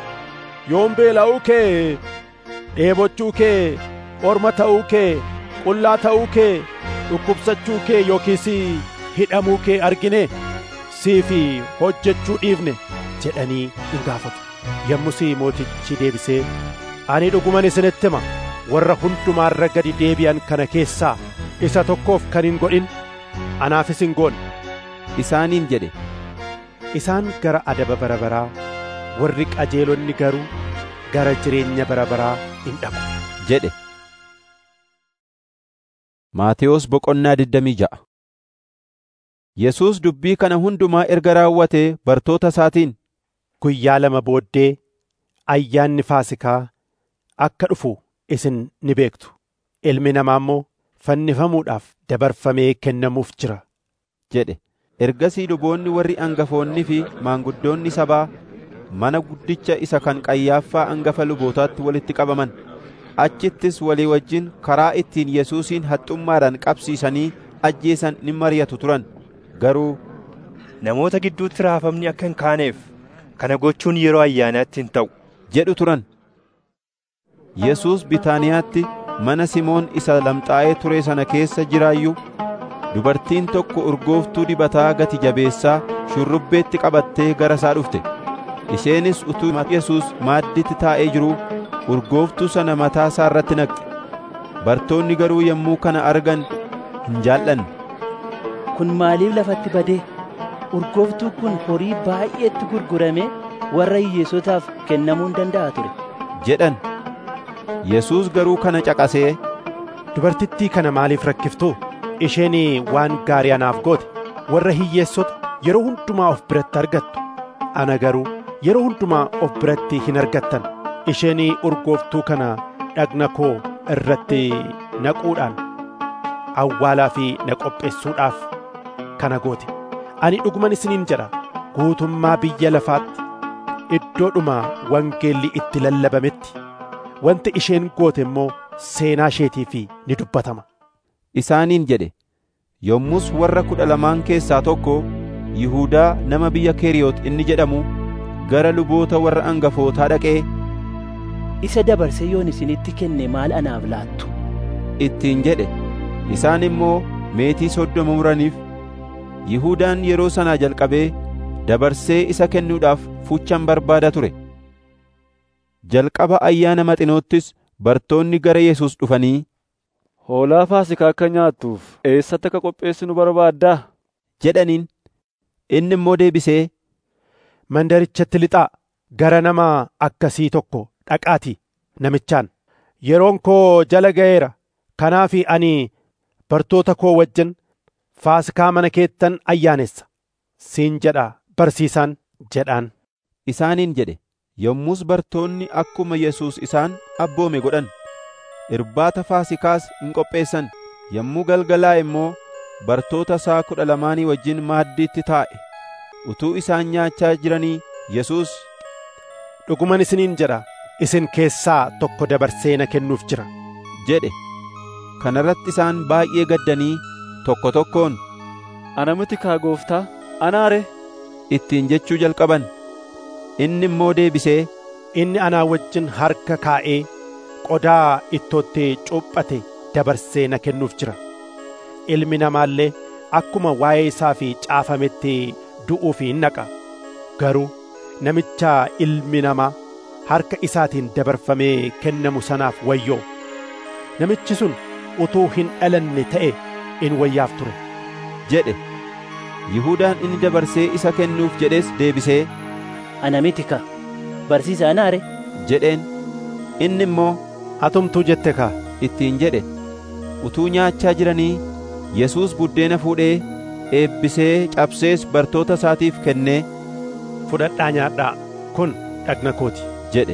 yoom beela'uu kee dheebochuu kee orma ta'uu kee qullaa ta'uu kee dhukkubsachuu kee yookiis hidhamuu kee argine siif hojjechuu dhiifne jedhanii in gaafatu yommus mootichi deebisee ani dhuguman isinitti hima warra hundumaarra gadi deebi'an kana keessaa isa tokkoof kan hin godhin anaafis hin goone isaaniin jedhe isaan gara adaba bara baraa warri qajeelonni garuu gara jireenya bara baraa in dhaqu jedhe Maatewos boqonnaa 26 Yesuus dubbii kana hundumaa erga raawwatee bartoota isaatiin, Guyyaa lama booddee ayyaanni Faasikaa akka dhufu isin ni beektu. Ilmi namaa immoo fannifamuudhaaf dabarfamee kennamuuf jira. jedhe. Ergasii luboonni warri angafoonnii fi maanguddoonni sabaa mana guddicha isa kan Qayyaaffaa angafa lubootaatti walitti qabaman. Achittis walii wajjin karaa ittiin Yesuusin haxxummaadhaan qabsiisanii ajjeesan ni mari'atu turan. Garuu namoota gidduutti raafamni akka hin kaaneef kana gochuun yeroo ayyaanaatti hin ta'u jedhu turan. Yesuus Bitaaniyaatti mana Simoon isa lamxaa'ee ture sana keessa jiraayyuu dubartiin tokko urgooftuu dibataa gati jabeessaa shurrubbeetti qabattee gara isaa dhufte. Isheenis utuu Yesuus maadditti taa'ee jiruu urgooftuu sana mataa isaa irratti naqxe. Bartoonni garuu yommuu kana argan hin jaallanne. Kun maaliif lafatti badee? Urgooftuu kun horii baay'eetti gurguramee warra hiyyeessotaaf kennamuu hin danda'a ture. jedhan. Yesuus garuu kana caqasee Dubartittii kana maaliif rakkiftuu? Isheen waan gaarii anaaf goote warra hiyyeessota yeroo hundumaa of biratti argattu. Ana garuu yeroo hundumaa of biratti hin argattan. Isheen urgooftuu kana dhagna koo irratti naquudhaan awwaalaa fi na qopheessuudhaaf kana goote. Ani dhuguman isiniin jedha guutummaa biyya lafaatti iddoodhuma wangeelli itti lallabametti wanti isheen goote immoo seenaa isheetiif ni dubbatama. isaaniin jedhe. Yommus warra kudha lamaan keessaa tokko Yihuudaa nama biyya Keriyoot inni jedhamu gara luboota warra angafootaa dhaqee Isa dabarsee yoon isinitti kenne maal anaaf laattu? ittiin jedhe. Isaan immoo meetii soddoma muraniif. Yihuudaan yeroo sanaa jalqabee dabarsee isa kennuudhaaf fuchan barbaada ture. Jalqaba ayyaana maxinoottis bartoonni gara Yesuus dhufanii Hoolaa Faasikaa akka nyaattuuf eessatti akka qopheessinu barbaaddaa? jedhaniin. Inni immoo deebisee Mandarichatti lixaa gara nama akkasii tokko dhaqaatii namichaan yeroon koo jala ga'eera kanaaf ani bartoota koo wajjin faasikaa mana keettan ayyaanessa siin jedha barsiisaan jedhaan. isaaniin jedhe. Yommus bartoonni akkuma Yesuus isaan abboome godhan. Irbaata Faasikaas hin qopheessan. Yommuu galgalaa immoo bartoota isaa kudha lamaanii wajjin maaddiitti taa'e. Utuu isaan nyaachaa jiranii Yesuus Dhuguman isiniin jedha isin keessaa tokko dabarsee na kennuuf jira. jedhe. Kana irratti isaan baay'ee gaddanii tokko tokkoon Ana miti kaa gooftaa, anaare ittiin jechuu jalqaban. Inni immoo deebisee Inni anaa wajjin harka kaa'ee qodaa ittootti cuuphate dabarsee na kennuuf jira. Ilmi namaallee akkuma waa'ee isaa fi caafametti du'uuf hin naqa. Garuu namicha ilmi namaa harka isaatiin dabarfamee kennamu sanaaf wayyoo. Namichi sun utuu hin dhalanne ta'e in wayyaaf ture. jedhe. Yihuudaan inni dabarsee isa kennuuf jedhes deebisee Ana miti ka barsiisa anaare jedheen. Inni immoo Atumtuu jette kaa ittiin jedhe. Utuu nyaachaa jiranii Yesuus buddeena fuudhee eebbisee cabsees bartoota isaatiif kennee fudhadhaa nyaadhaa kun dhagna kooti jedhe.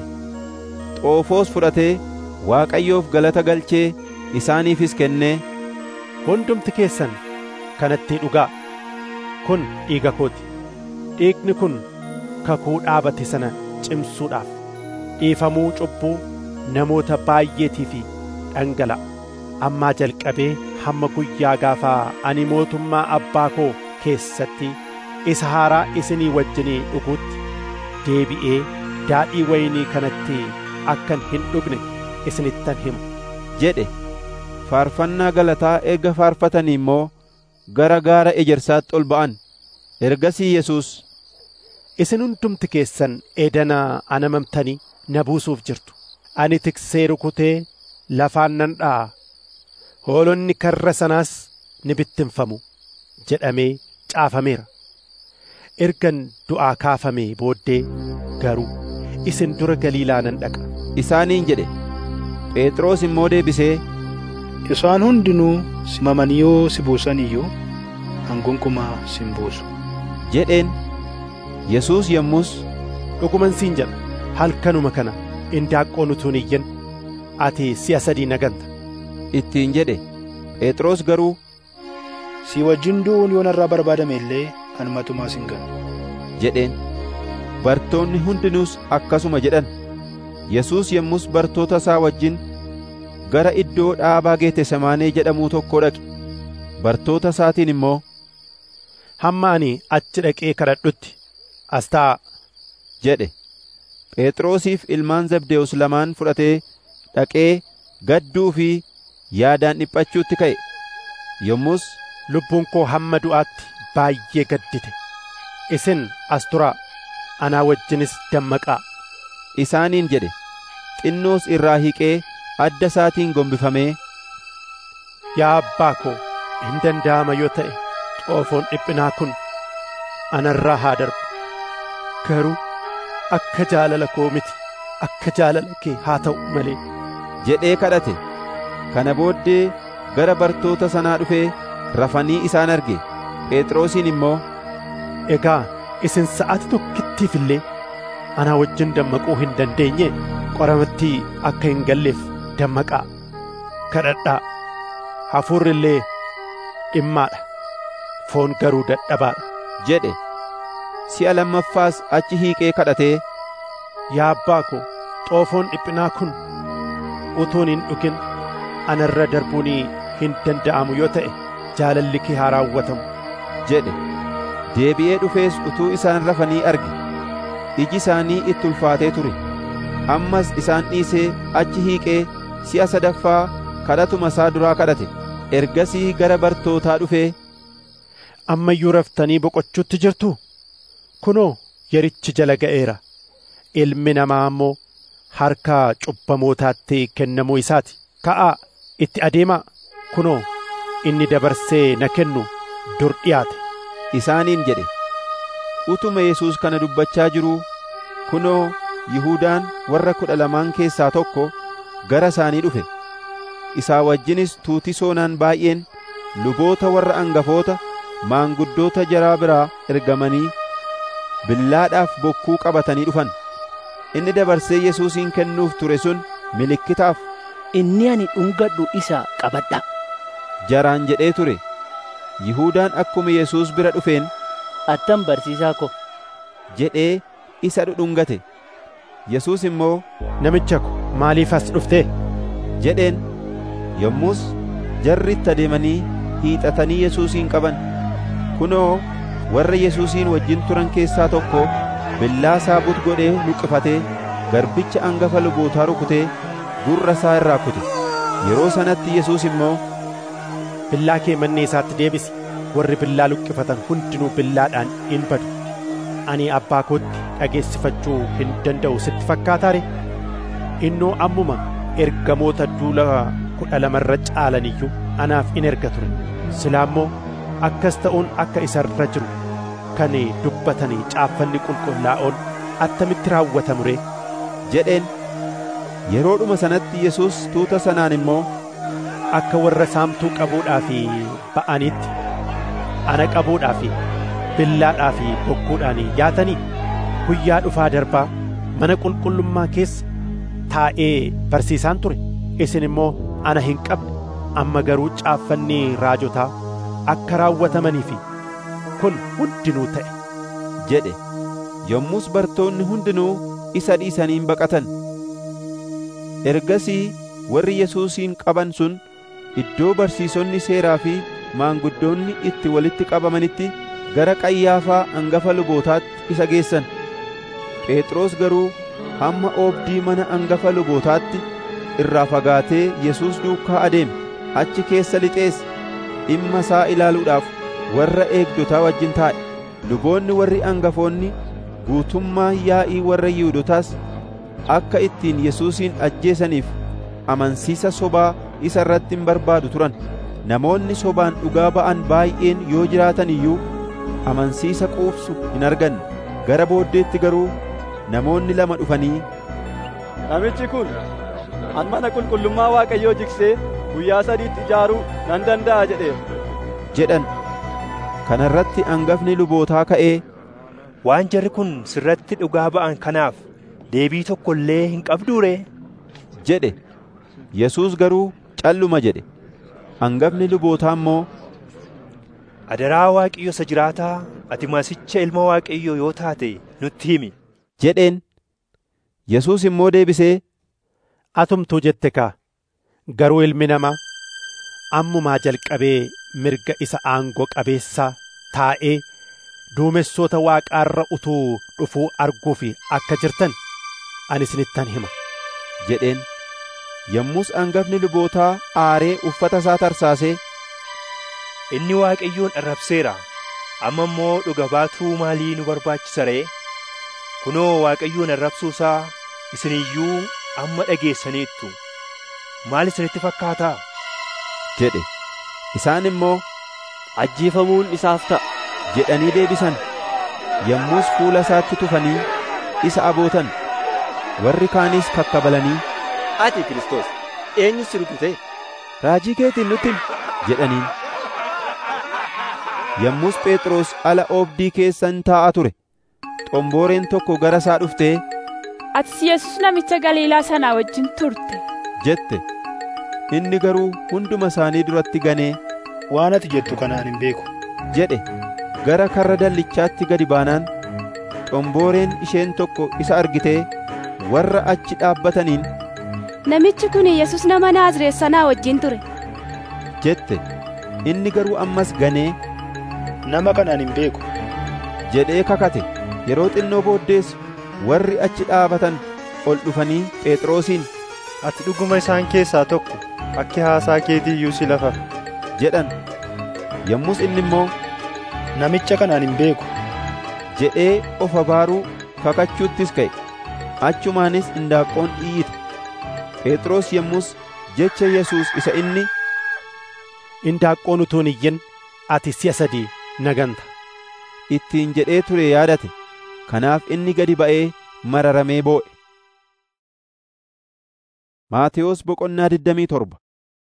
Xoofoos fudhatee Waaqayyoof galata galchee isaaniifis kennee hundumti keessan kanatti dhugaa kun dhiiga kooti dhiigni kun kakuu dhaabate sana cimsuudhaaf dhiifamuu cubbuu namoota baay'eetii fi dhangala'a ammaa jalqabee hamma guyyaa gaafaa ani mootummaa abbaa koo keessatti isa haaraa isinii wajjinii dhuguutti deebi'ee daadhii waynii kanatti akkan hin dhugne isinittan himu jedhe. Faarfannaa galataa erga faarfatanii immoo gara gaara ejersaatti ol ba'an. Ergasii Yesuus isin hundumti keessan edana anamamtanii na buusuuf jirtu. Ani tiksee rukutee lafaan nan dha'a. Hoolonni karra sanaas ni bittinfamu jedhamee caafameera. Ergan du'aa kaafamee booddee garuu isin dura Galiilaa nan dhaqa. Isaaniin jedhe. Phexros immoo deebisee Isaan hundinuu simamanii yoo si buusan iyyuu an gonkumaa sin buusu jedheen yesuus yommus dhuguman siin jedha halkanuma kana indaaqqoon utuu hin iyyin ati si'a sadii na ganta ittiin jedhe phexros garuu si wajjin du'uun yoo narraa barbaadame illee an matumaa sin ganu jedheen bartoonni hundinuus akkasuma jedhan yesuus yommus bartoota isaa wajjin gara iddoo dhaabaa geetesemaanee jedhamuu tokkoo dhaqe bartoota isaatiin immoo hamma ani achi dhaqee kadhadhutti as taa'a jedhe phexrosiif ilmaan zabdeewus lamaan fudhatee dhaqee gadduu fi yaadaan dhiphachuutti ka'e yommus lubbuun koo hamma du'aatti baay'ee gaddite isin as turaa anaa wajjinis dammaqaa isaaniin jedhe xinnoos irraa hiiqee adda isaatiin gombifamee yaa abbaa koo hin danda'ama yoo ta'e xoofoon dhiphinaa kun anarraa haa darbu garuu akka jaalala koo miti akka jaalala kee haa ta'u malee jedhee kadhate kana booddee gara bartoota sanaa dhufee rafanii isaan arge phexrosiin immoo egaa isin sa'aati tokkittiif illee anaa wajjin dammaquu hin dandeenye qoramatti akka hin galleef dammaqaa kadhadhaa hafuurri illee dhimmaadha foon garuu dadhabaadha jedhe si'a lammaffaas achi hiiqee kadhatee yaa abbaa koo xoofoon dhiphinaa kun utuun hin dhugin anarra darbuun hin danda'amu yoo ta'e jaalalli kee haa raawwatamu jedhe deebi'ee dhufees utuu isaan rafanii arge iji isaanii itti ulfaatee ture ammas isaan dhiisee achi hiiqee si'a sadaffaa kadhatuma isaa duraa kadhate ergasii gara bartootaa dhufee amma iyyuu raftanii boqochuutti jirtu kunoo yerichi jala ga'eera ilmi namaa ammoo harka cubbamootaatti kennamuu isaati ka'aa itti adeemaa kunoo inni dabarsee na kennu dur dhiyaate isaaniin jedhe utuma yesuus kana dubbachaa jiruu kunoo Yihudaan warra kudha lamaan keessaa tokko gara isaanii dhufe isaa wajjinis tuuti soonaan baay'een luboota warra angafoota maanguddoota jaraa biraa ergamanii billaadhaaf bokkuu qabatanii dhufan inni dabarsee yesuusin kennuuf ture sun milikkitaaf inni ani dhungadhu isa qabadha jaraan jedhee ture Yihudaan akkuma Yesuus bira dhufeen attam barsiisaa ko jedhee isa dhudhungate Yesuus immoo namicha ko maaliif as dhufte jedheen yommus jarri itti adeemanii hiixatanii Yesuusin qaban kunoo warra Yesuusin wajjin turan keessaa tokko billaa saabut godhee luqqifatee garbicha angafa lubootaa rukutee gurra isaa irraa kute yeroo sanatti Yesuus immoo billaa kee manni isaatti deebisi warri billaa luqqifatan hundinuu billaadhaan in badu ani abbaa kootti dhageessifachuu hin danda'u sitti fakkaataare innoo ammuma ergamoota duula kudha lamarra caalaniyyuu anaaf in erga ture silaa immoo akkas ta'uun akka isa irra jiru kan dubbatanii caaffanni qulqullaa'oon attamitti raawwatamu ree jedheen yeroodhuma sanatti Yesuus tuuta sanaan immoo akka warra saamtuu qabuudhaaf ba'anitti ana qabuudhaaf billaadhaaf bokkuudhaan yaatanii guyyaa dhufaa darbaa mana qulqullummaa keessa taa'ee barsiisaan ture isin immoo ana hin qabne amma garuu caaffanni raajotaa akka raawwatamaniif kun hundinuu ta'e jedhe yommus bartoonni hundinuu isa dhiisaniin baqatan ergasii warri Yesuusin qaban sun iddoo barsiisonni seeraa fi maanguddoonni itti walitti qabamanitti gara qayyaafaa angafa lubootaatti isa geessan phexros garuu hamma oobdii mana angafa lubootaatti irraa fagaatee Yesuus duukaa adeeme achi keessa lixees dhimma isaa ilaaluudhaaf warra eegdotaa wajjin taa'e luboonni warri angafoonni guutummaa yaa'ii warra Yihuudotaas akka ittiin Yesuusin ajjeesaniif amansiisa sobaa isa irratti hin barbaadu turan namoonni sobaan dhugaa ba'an baay'een yoo jiraatan iyyuu amansiisa quufsu hin arganne gara booddeetti garuu namoonni lama dhufanii namichi kun an mana qulqullummaa waaqayyoo jigsee guyyaa sadiitti ijaaruu nan danda'a jedheera jedhan kana irratti hangafni lubootaa ka'ee waan jarri kun sirratti dhugaa ba'an kanaaf deebii tokko illee hin qabduure jedhe yesuus garuu calluma jedhe hangafni lubootaa immoo adaraa waaqayyo isa jiraataa ati masicha ilma waaqayyo yoo taate nutti himi jedheen yesuus immoo deebisee atumtuu jette kaa garuu ilmi namaa ammumaa jalqabee mirga isa aangoo qabeessaa taa'ee duumessoota waaqaarra utuu dhufuu arguuf akka jirtan ani isinittan hima jedheen yommus hangafni lubootaa aaree uffata isaa tarsaasee inni waaqayyoon arrabseera amma immoo dhuga baatuu maalii nu barbaachisa ree kunoo waaqayyoon arrabsuu isaa isin iyyuu amma dhageessaniittu maal isinitti fakkaataa jedhe isaan immoo ajjeefamuun isaaf ta'a jedhanii deebisan yommus fuula isaatti tufanii isa abootan warri kaanis kakkabalanii ati Kiristoos eenyu si rukute raajii keetiin nutti jedhaniin yommus phexros ala oobdii keessan taa'aa ture xombooreen tokko gara isaa dhuftee atis yesus namicha galiilaa sanaa wajjin turte jette inni garuu hunduma isaanii duratti ganee waan ati jettu kanaan hin beeku jedhe gara karra dallichaatti gadi baanaan xombooreen isheen tokko isa argitee warra achi dhaabbataniin namichi kun yesus nama naazreet sanaa wajjin ture jette inni garuu ammas ganee nama kanaan hin beeku jedhee kakate yeroo xinnoo booddees warri achi dhaabatan ol dhufanii phexrosiin ati dhuguma isaan keessaa tokko akki haasaa keetii iyyuu si lafa jedhan yommus inni immoo namicha kanaan hin beeku jedhee of abaaruu kakachuuttis ka'e achumaanis indaaqqoon iyyite phexros yommus jecha yesuus isa inni indaaqqoon utuu hin iyyin ati si'a sadii naganta ittiin jedhee ture yaadate kanaaf inni gadi ba'ee mararamee boo'e Maatewos boqonnaa 27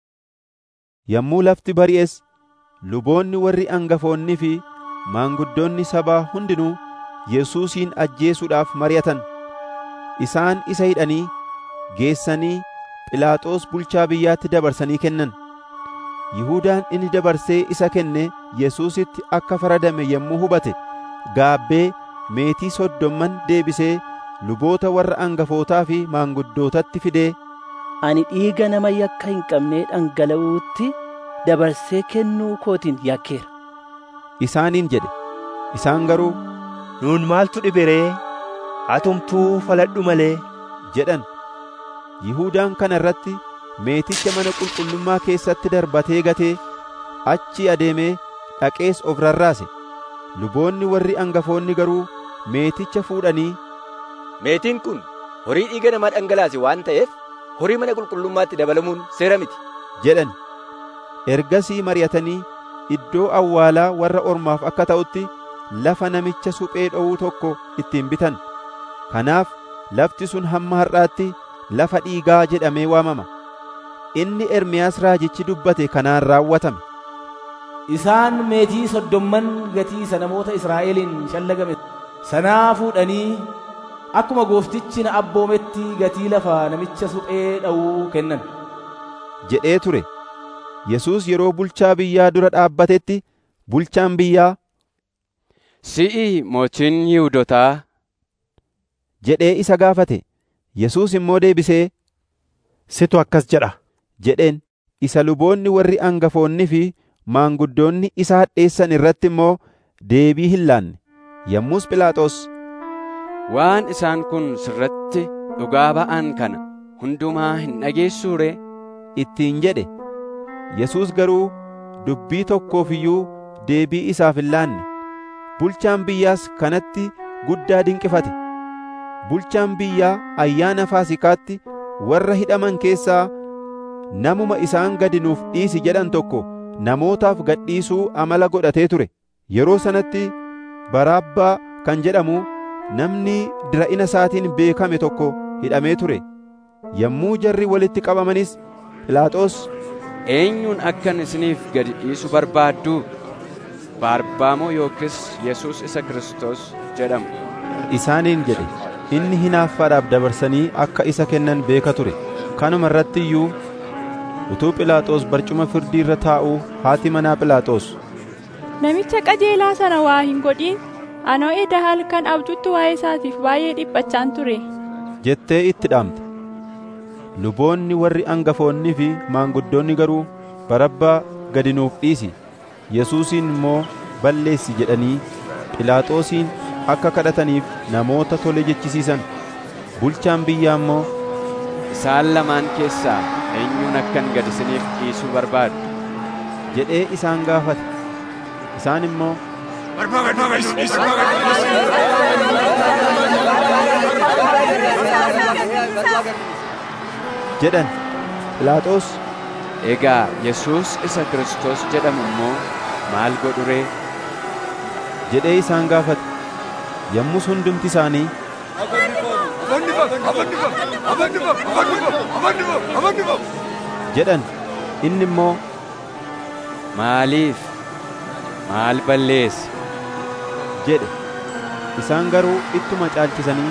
Yommuu lafti bari'es luboonni warri angafoonnii fi maanguddoonni sabaa hundinuu Yesuusin ajjeesuudhaaf mari'atan isaan isa hidhanii geessanii Philaaxoos bulchaa biyyaatti dabarsanii kennan Yihudaan inni dabarsee isa kenne Yesuusitti akka faradame yommuu hubate gaabbee meetii soddomman deebisee luboota warra angafootaa fi maanguddootatti fidee ani dhiiga nama yakka hin qabnee dhangala'uutti dabarsee kennuu kootiin yakkeera. Isaaniin jedhe isaan garuu nuun maaltu dhibe ree atumtuu faladhu malee jedhan Yihudaan kana irratti meeticha mana qulqullummaa keessatti darbatee gatee achi adeemee dhaqees of rarraase luboonni warri angafoonni garuu meeticha fuudhanii meetiin kun horii dhiiga namaa dhangalaase waan ta'eef horii mana qulqullummaatti dabalamuun seera miti jedhan ergasii mari'atanii iddoo awwaalaa warra ormaaf akka ta'utti lafa namicha suphee dhowuu tokko ittiin bitan kanaaf lafti sun hamma har'aatti lafa dhiigaa jedhamee waamama inni ermiyaas raajichi dubbate kanaan raawwatame isaan meetii soddomman gatii isa namoota israa'eliin shallagame sanaa fuudhanii akkuma gooftichi na abboometti gatii lafa namicha suphee dha'uu kennan jedhee ture Yesuus yeroo bulchaa biyyaa dura dhaabbatetti bulchaan biyyaa si'i mootiin Yihuudotaa jedhee isa gaafate Yesuus immoo deebisee situ akkas jedha jedheen isa luboonni warri angafoonni fi maanguddoonni isa hadheessan irratti immoo deebii hin laanne yommus Phiilaaxoos waan isaan kun sirratti dhugaa ba'an kana hundumaa hin dhageessuu ree ittiin jedhe Yesuus garuu dubbii tokkoof iyyuu deebii isaaf hin laanne bulchaan biyyaas kanatti guddaa dinqifate bulchaan biyyaa ayyaana faasikaatti warra hidhaman keessaa namuma isaan gadi nuuf dhiisi jedhan tokko namootaaf gadhiisuu amala godhatee ture yeroo sanatti baraabbaa kan jedhamu namni dira'ina isaatiin beekame tokko hidhamee ture yommuu jarri walitti qabamanis Phiilaaxoos eenyuun akkan isiniif gadi dhiisu barbaaddu baarbaamoo yookis yesus isa kristos jedhamu isaaniin jedhe inni hinaaffaadhaaf dabarsanii akka isa kennan beeka ture kanuma irratti iyyuu utuu Philaaxoos barcuma firdii irra taa'uu haati manaa Philaaxoos Namicha qajeelaa sana waa hin godhin anoo eda halkan abjuutti waa'ee isaatiif baay'ee dhiphachaan ture. jettee itti dhaamte luboonni warri angafoonnii fi maanguddoonni garuu barabbaa gadi nuuf dhiisi yesuusiin immoo balleessi jedhanii Philaaxoosiin akka kadhataniif namoota tole jechisiisan bulchaan biyyaa immoo isaan lamaan keessaa eenyuun akkan gad isiniif dhiisuu barbaadu jedhee isaan gaafate isaan immoo jedhan Philaaxoos egaa yesus isa kristos jedhamu immoo maal godhu ree jedhee isaan gaafate yommus hundumti isaanii jedhan inni immoo maaliif maal balleesse jedhe isaan garuu ittuma caalchisanii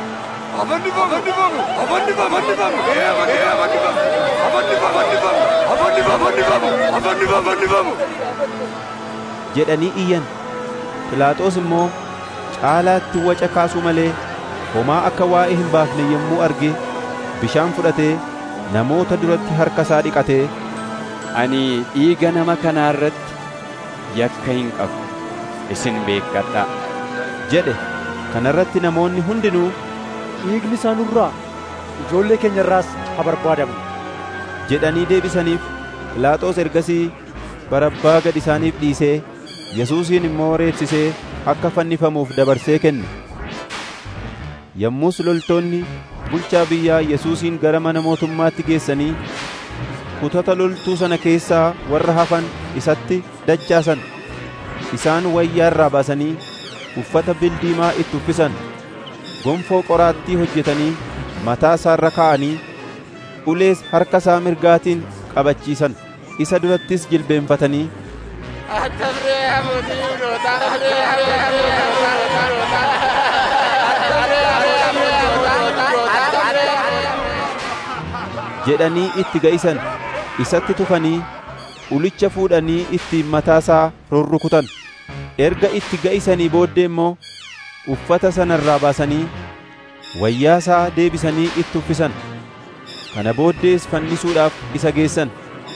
jedhanii iyyan Philaaxoos immoo caalaatti waca kaasuu malee homaa akka waa'ee hin baafne yommuu arge bishaan fudhatee namoota duratti harka isaa dhiqatee ani dhiiga nama kanaa irratti yakka hin qabu isin beekkadhaa jedhe kana irratti namoonni hundinuu dhiigni isaa nurraa ijoollee keenya irraas haa barbaadamu jedhanii deebisaniif Philaaxoos ergasii barabbaa gad isaaniif dhiisee Yesuusin immoo reebsisee akka fannifamuuf dabarsee kenne yommus loltoonni bulchaa biyyaa Yesuusin gara mana mootummaatti geessanii kutata loltuu sana keessaa warra hafan isatti dachaasan isaan wayyaa irraa baasanii uffata bildiimaa itti uffisan gonfoo qoraattii hojjetanii mataa isaarra kaa'anii ulees harka isaa mirgaatiin qabachiisan isa durattis jilbeenfatanii jedhanii itti ga'isan isatti tufanii ulicha fuudhanii ittiin mataasaa rurrukutan erga itti ga'isanii booddee immoo uffata sana irraa baasanii wayyaasaa deebisanii itti uffisan kana booddees fannisuudhaaf isa geessan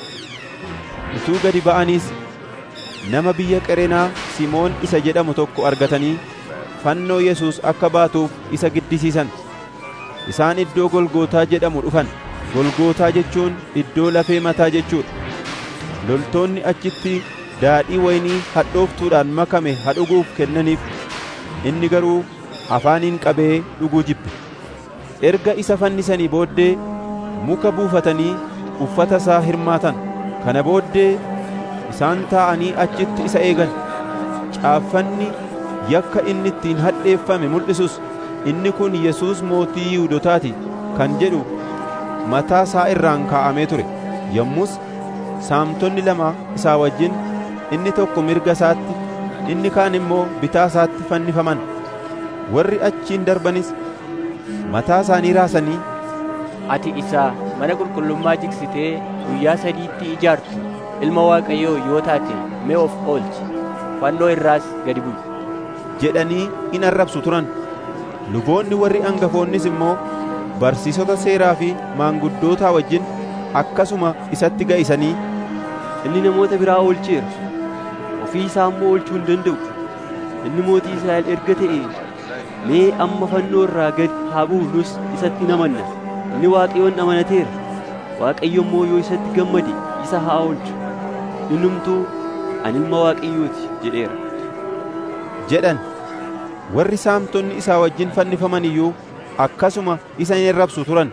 utuu gadi ba'aniis nama biyya qereenaa simoon isa jedhamu tokko argatanii fannoo yesus akka baatuuf isa giddisiisan isaan iddoo golgootaa jedhamu dhufan golgootaa jechuun iddoo lafee mataa jechuudha loltoonni achitti daadhii waynii hadhooftuudhaan makame hadhuguuf kennaniif inni garuu afaaniin qabee dhuguu jibbe erga isa fannisanii booddee muka buufatanii uffata isaa hirmaatan kana booddee isaan taa'anii achitti isa eegan caaffanni yakka inni ittiin hadheeffame mul'isus inni kun yesuus mootii yihudotaati kan jedhu mataa isaa irraan kaa'amee ture yommus saamtonni lama isaa wajjin inni tokko mirga isaatti inni kaan immoo bitaa isaatti fannifaman warri achiin darbanis mataa isaanii raasanii ati isaa mana qulqullummaa jigsitee guyyaa sadiitti ijaartu ilma waaqayyoo yoo taate mee of oolchi fannoo irraas gadi bu'i jedhanii in arrabsu turan luboonni warri angafoonnis immoo barsiisota seeraa fi maanguddootaa wajjin akkasuma isatti ga'isanii inni namoota biraa oolcheera ofii isaa immoo oolchuu hin danda'u inni mootii israa'el erga ta'e mee amma fannoo irraa gad haa bu'u nus isatti hin amanna inni waaqayyoon amanateera waaqayyo immoo yoo isatti gammade isa haa oolchu innumtuu ani ilma waaqayyooti jedheera jedhan warri saamtonni isaa wajjin fannifaman iyyuu akkasuma isa in arrabsu turan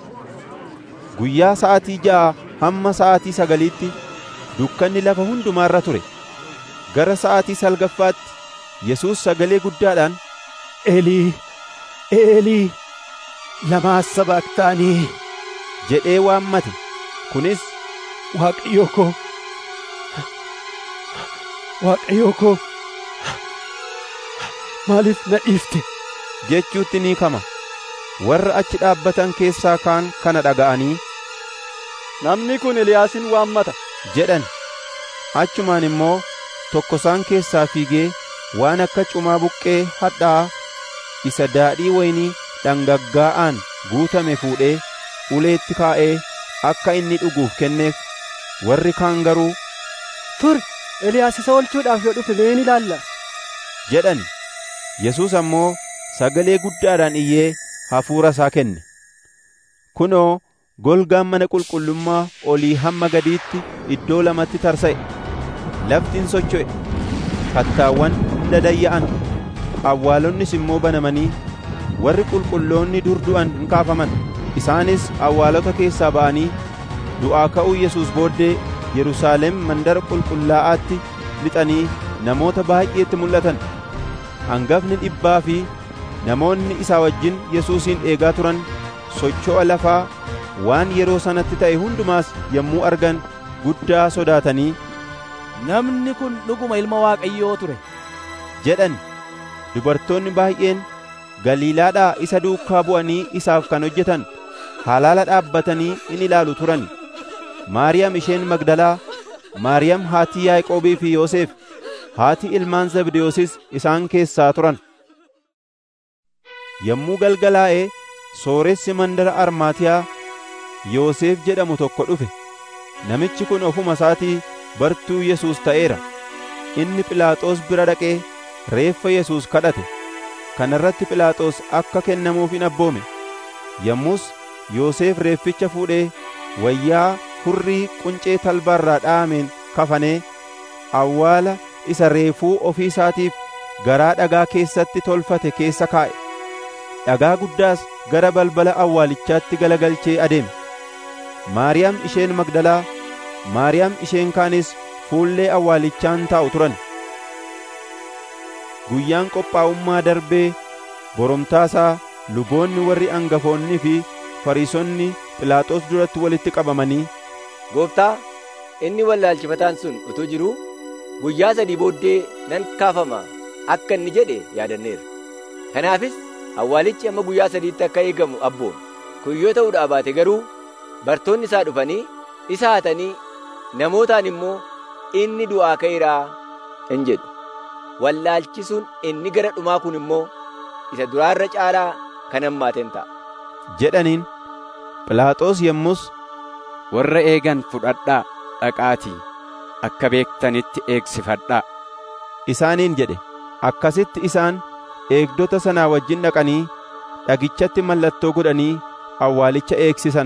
guyyaa sa'aatii ja'a hamma sa'aatii sagaliitti dukkanni lafa hundumaarra ture gara sa'aatii salgaffaatti yesuus sagalee guddaadhaan Eelii, Eelii, lamaa sabaqtaanii jedhee waammate kunis Waaqayyo koo, waaqayyoo koo maaliif na dhiifte jechuutti ni kama warra achi dhaabbatan keessaa kaan kana dhaga'anii namni kun Eliyaasin waammata jedhan achumaan immoo tokko isaan keessaa fiigee waan akka cumaa buqqee hadhaa isa daadhii waynii dhangaggaa'aan guutame fuudhee uleetti kaa'ee akka inni dhuguuf kenneef warri kaan garuu tur Eliyaas isa oolchuudhaaf yoo dhufe mee ni ilaalla jedhan Yesuus ammoo sagalee guddaadhaan iyyee hafuura isaa kenne kunoo golgaan mana qulqullummaa olii hamma gadiitti iddoo lamatti tarsa'e laftiin socho'e kattaawwan hunda dayya'an awwaalonnis immoo banamanii warri qulqulloonni dur du'an hin kaafaman isaanis awwaalota keessaa ba'anii du'aa ka'uu Yesuus booddee Yerusaalem mandara qulqullaa'aatti lixanii namoota baay'eetti mul'atan hangafni dhibbaa fi namoonni isaa wajjin Yesuusin eegaa turan socho'a lafaa waan yeroo sanatti ta'e hundumaas yommuu argan guddaa sodaatanii namni kun dhuguma ilma waaqayyoo ture jedhan dubartoonni baay'een galiilaadhaa isa duukaa bu'anii isaaf kan hojjetan halaala dhaabbatanii in ilaalu turan maariyaam isheen magdalaa maariyaam haatii yaaqoobii fi yoosef haati ilmaan zabdiyoosis isaan keessaa turan yommuu galgalaa'ee sooressi mandara armaatiyaa yoosef jedhamu tokko dhufe namichi kun ofuma isaatii bartuu yesuus ta'eera inni philaaxoos bira dhaqee reeffa yesuus kadhate kana irratti philaaxoos akka kennamuuf in abboome yommus yoosef reefficha fuudhee wayyaa hurrii quncee talbaarraa dha'ameen kafanee awwaala isa reefuu ofii isaatiif garaa dhagaa keessatti tolfate keessa kaa'e dhagaa guddaas gara balbala awwaalichaatti galagalchee adeeme maariyaam isheen magdalaa maariyaam isheen kaanis fuullee awwaalichaan taa'u turan guyyaan qophaa'ummaa darbee boromtaasaa luboonni warri angafoonnii fi fariisonni philaaxoos duratti walitti qabamanii gooftaa inni wallaalchifataan sun utuu jiruu guyyaa sadii booddee nan kaafama akka inni jedhe yaadanneera kanaafis awwaalichi amma guyyaa sadiitti akka eegamu abboon kun yoo ta'uudhaa baate garuu bartoonni isaa dhufanii isa hatanii namootaan immoo inni du'aa ka'eeraa in jedhu wallaalchisuun inni gara dhumaa kun immoo isa duraarra caalaa kan hammaaten ta'a jedhaniin philaaxoos yommus warra eegan fudhadhaa dhaqaatii akka beektanitti eegsifadhaa isaaniin jedhe akkasitti isaan eegdota sanaa wajjin dhaqanii dhagichatti mallattoo godhanii awwaalicha eegsisan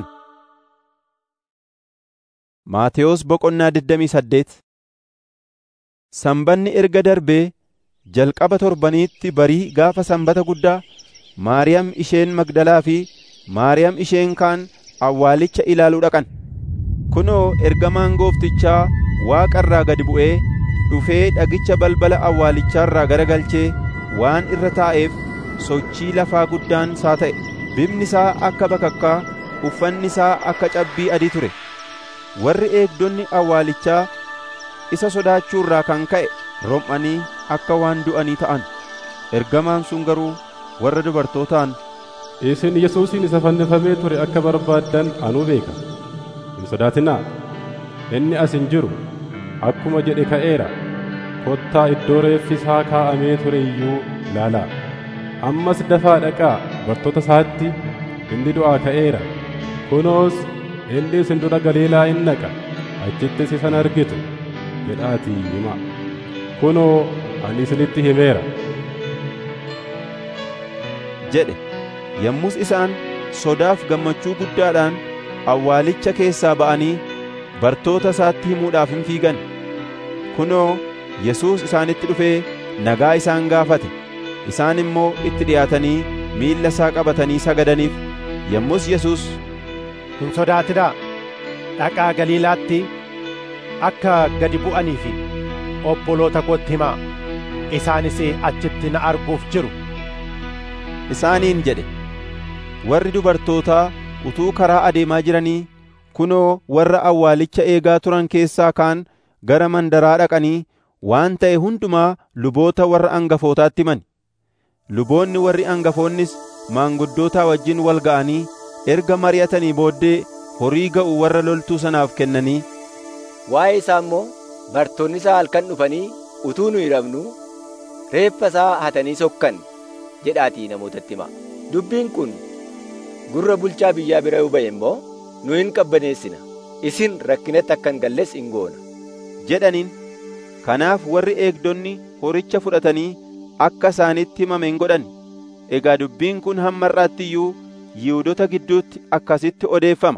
Maatewos boqonnaa 28 Sanbanni erga darbee jalqaba torbaniitti barii gaafa sanbata guddaa Maariyaam isheen Magdalaa fi Maariyaam isheen kaan awwaalicha ilaaluu dhaqan. Kunoo ergamaan gooftichaa waaqa irraa gad bu'ee dhufee dhagicha balbala awwaalichaarraa garagalchee waan irra taa'eef sochii lafaa guddaan isaa ta'e. Bifni isaa akka bakakkaa, uffanni isaa akka cabbii adii ture. Warri eegdonni awwaalichaa isa sodaachuurraa kan ka'e rom'anii akka waan du'anii ta'an. Ergamaan sun garuu warra dubartootaan isin Yesuusin isa fannifamee ture akka barbaaddan anuu beeka. Hin sodaatinaa. Inni as hin jiru. Akkuma jedhe ka'eera. Kottaa iddoo reeffi isaa kaa'amee ture iyyuu ilaalaa. Ammas dafaa dhaqaa bartoota isaatti inni du'aa ka'eera. Kunoos inni isin dura Galiilaa in dhaqa. Achittis isan argitu. jedhaatii himaa. Kunoo ani isinitti himeera. jedhe yommus isaan sodaaf gammachuu guddaadhaan awwaalicha keessaa ba'anii bartoota isaatti himuudhaaf hin fiigan kunoo Yesuus isaanitti dhufee nagaa isaan gaafate isaan immoo itti dhiyaatanii miilla isaa qabatanii sagadaniif yommus Yesuus hin sodaatinaa dhaqaa Galiilaatti akka gadi bu'anii fi obboloota kootti himaa isaanis achitti na arguuf jiru isaaniin jedhe warri dubartootaa utuu karaa adeemaa jiranii kunoo warra awwaalicha eegaa turan keessaa kaan gara mandaraa dhaqanii waan ta'e hundumaa luboota warra angafootaatti himani luboonni warri angafoonnis maanguddootaa wajjin wal ga'anii erga mari'atanii booddee horii ga'u warra loltuu sanaaf kennanii waa'ee isaa immoo bartoonni isaa halkan dhufanii utuu nu hiramnu reeffa isaa hatanii sokkan jedhaatii namootatti hima dubbiin kun gurra bulchaa biyyaa bira yoo ba'e immoo nu hin qabbaneessina isin rakkinatti akka hin galles hin goona jedhaniin kanaaf warri eegdonni horicha fudhatanii akka isaanitti himame hin godhan egaa dubbiin kun hamma har'aatti iyyuu yihuudota gidduutti akkasitti odeeffama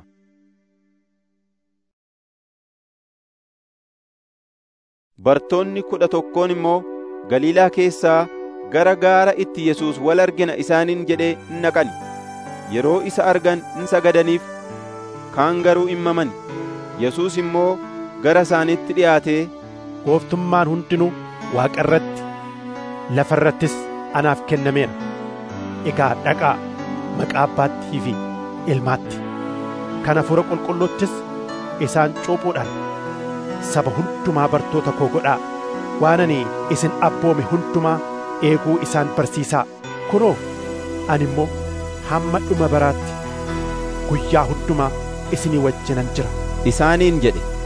bartoonni kudha tokkoon immoo galiilaa keessaa gara gaara itti yesuus wal argina isaaniin jedhee in naqan yeroo isa argan in sagadaniif kaan garuu in mamani yesuus immoo gara isaaniitti dhi'aatee gooftummaan hundinuu waaqa irratti lafa irrattis anaaf kennameera egaa dhaqaa maqaa abbaattii fi ilmaatti kan hafuura qulqulluuttis isaan cuuphuudhaan saba hundumaa bartoota koo godhaa waan ani isin abboome hundumaa eeguu isaan barsiisaa kunoo ani immoo hamma dhuma baraatti guyyaa hundumaa isinii wajjinan jira isaaniin jedhe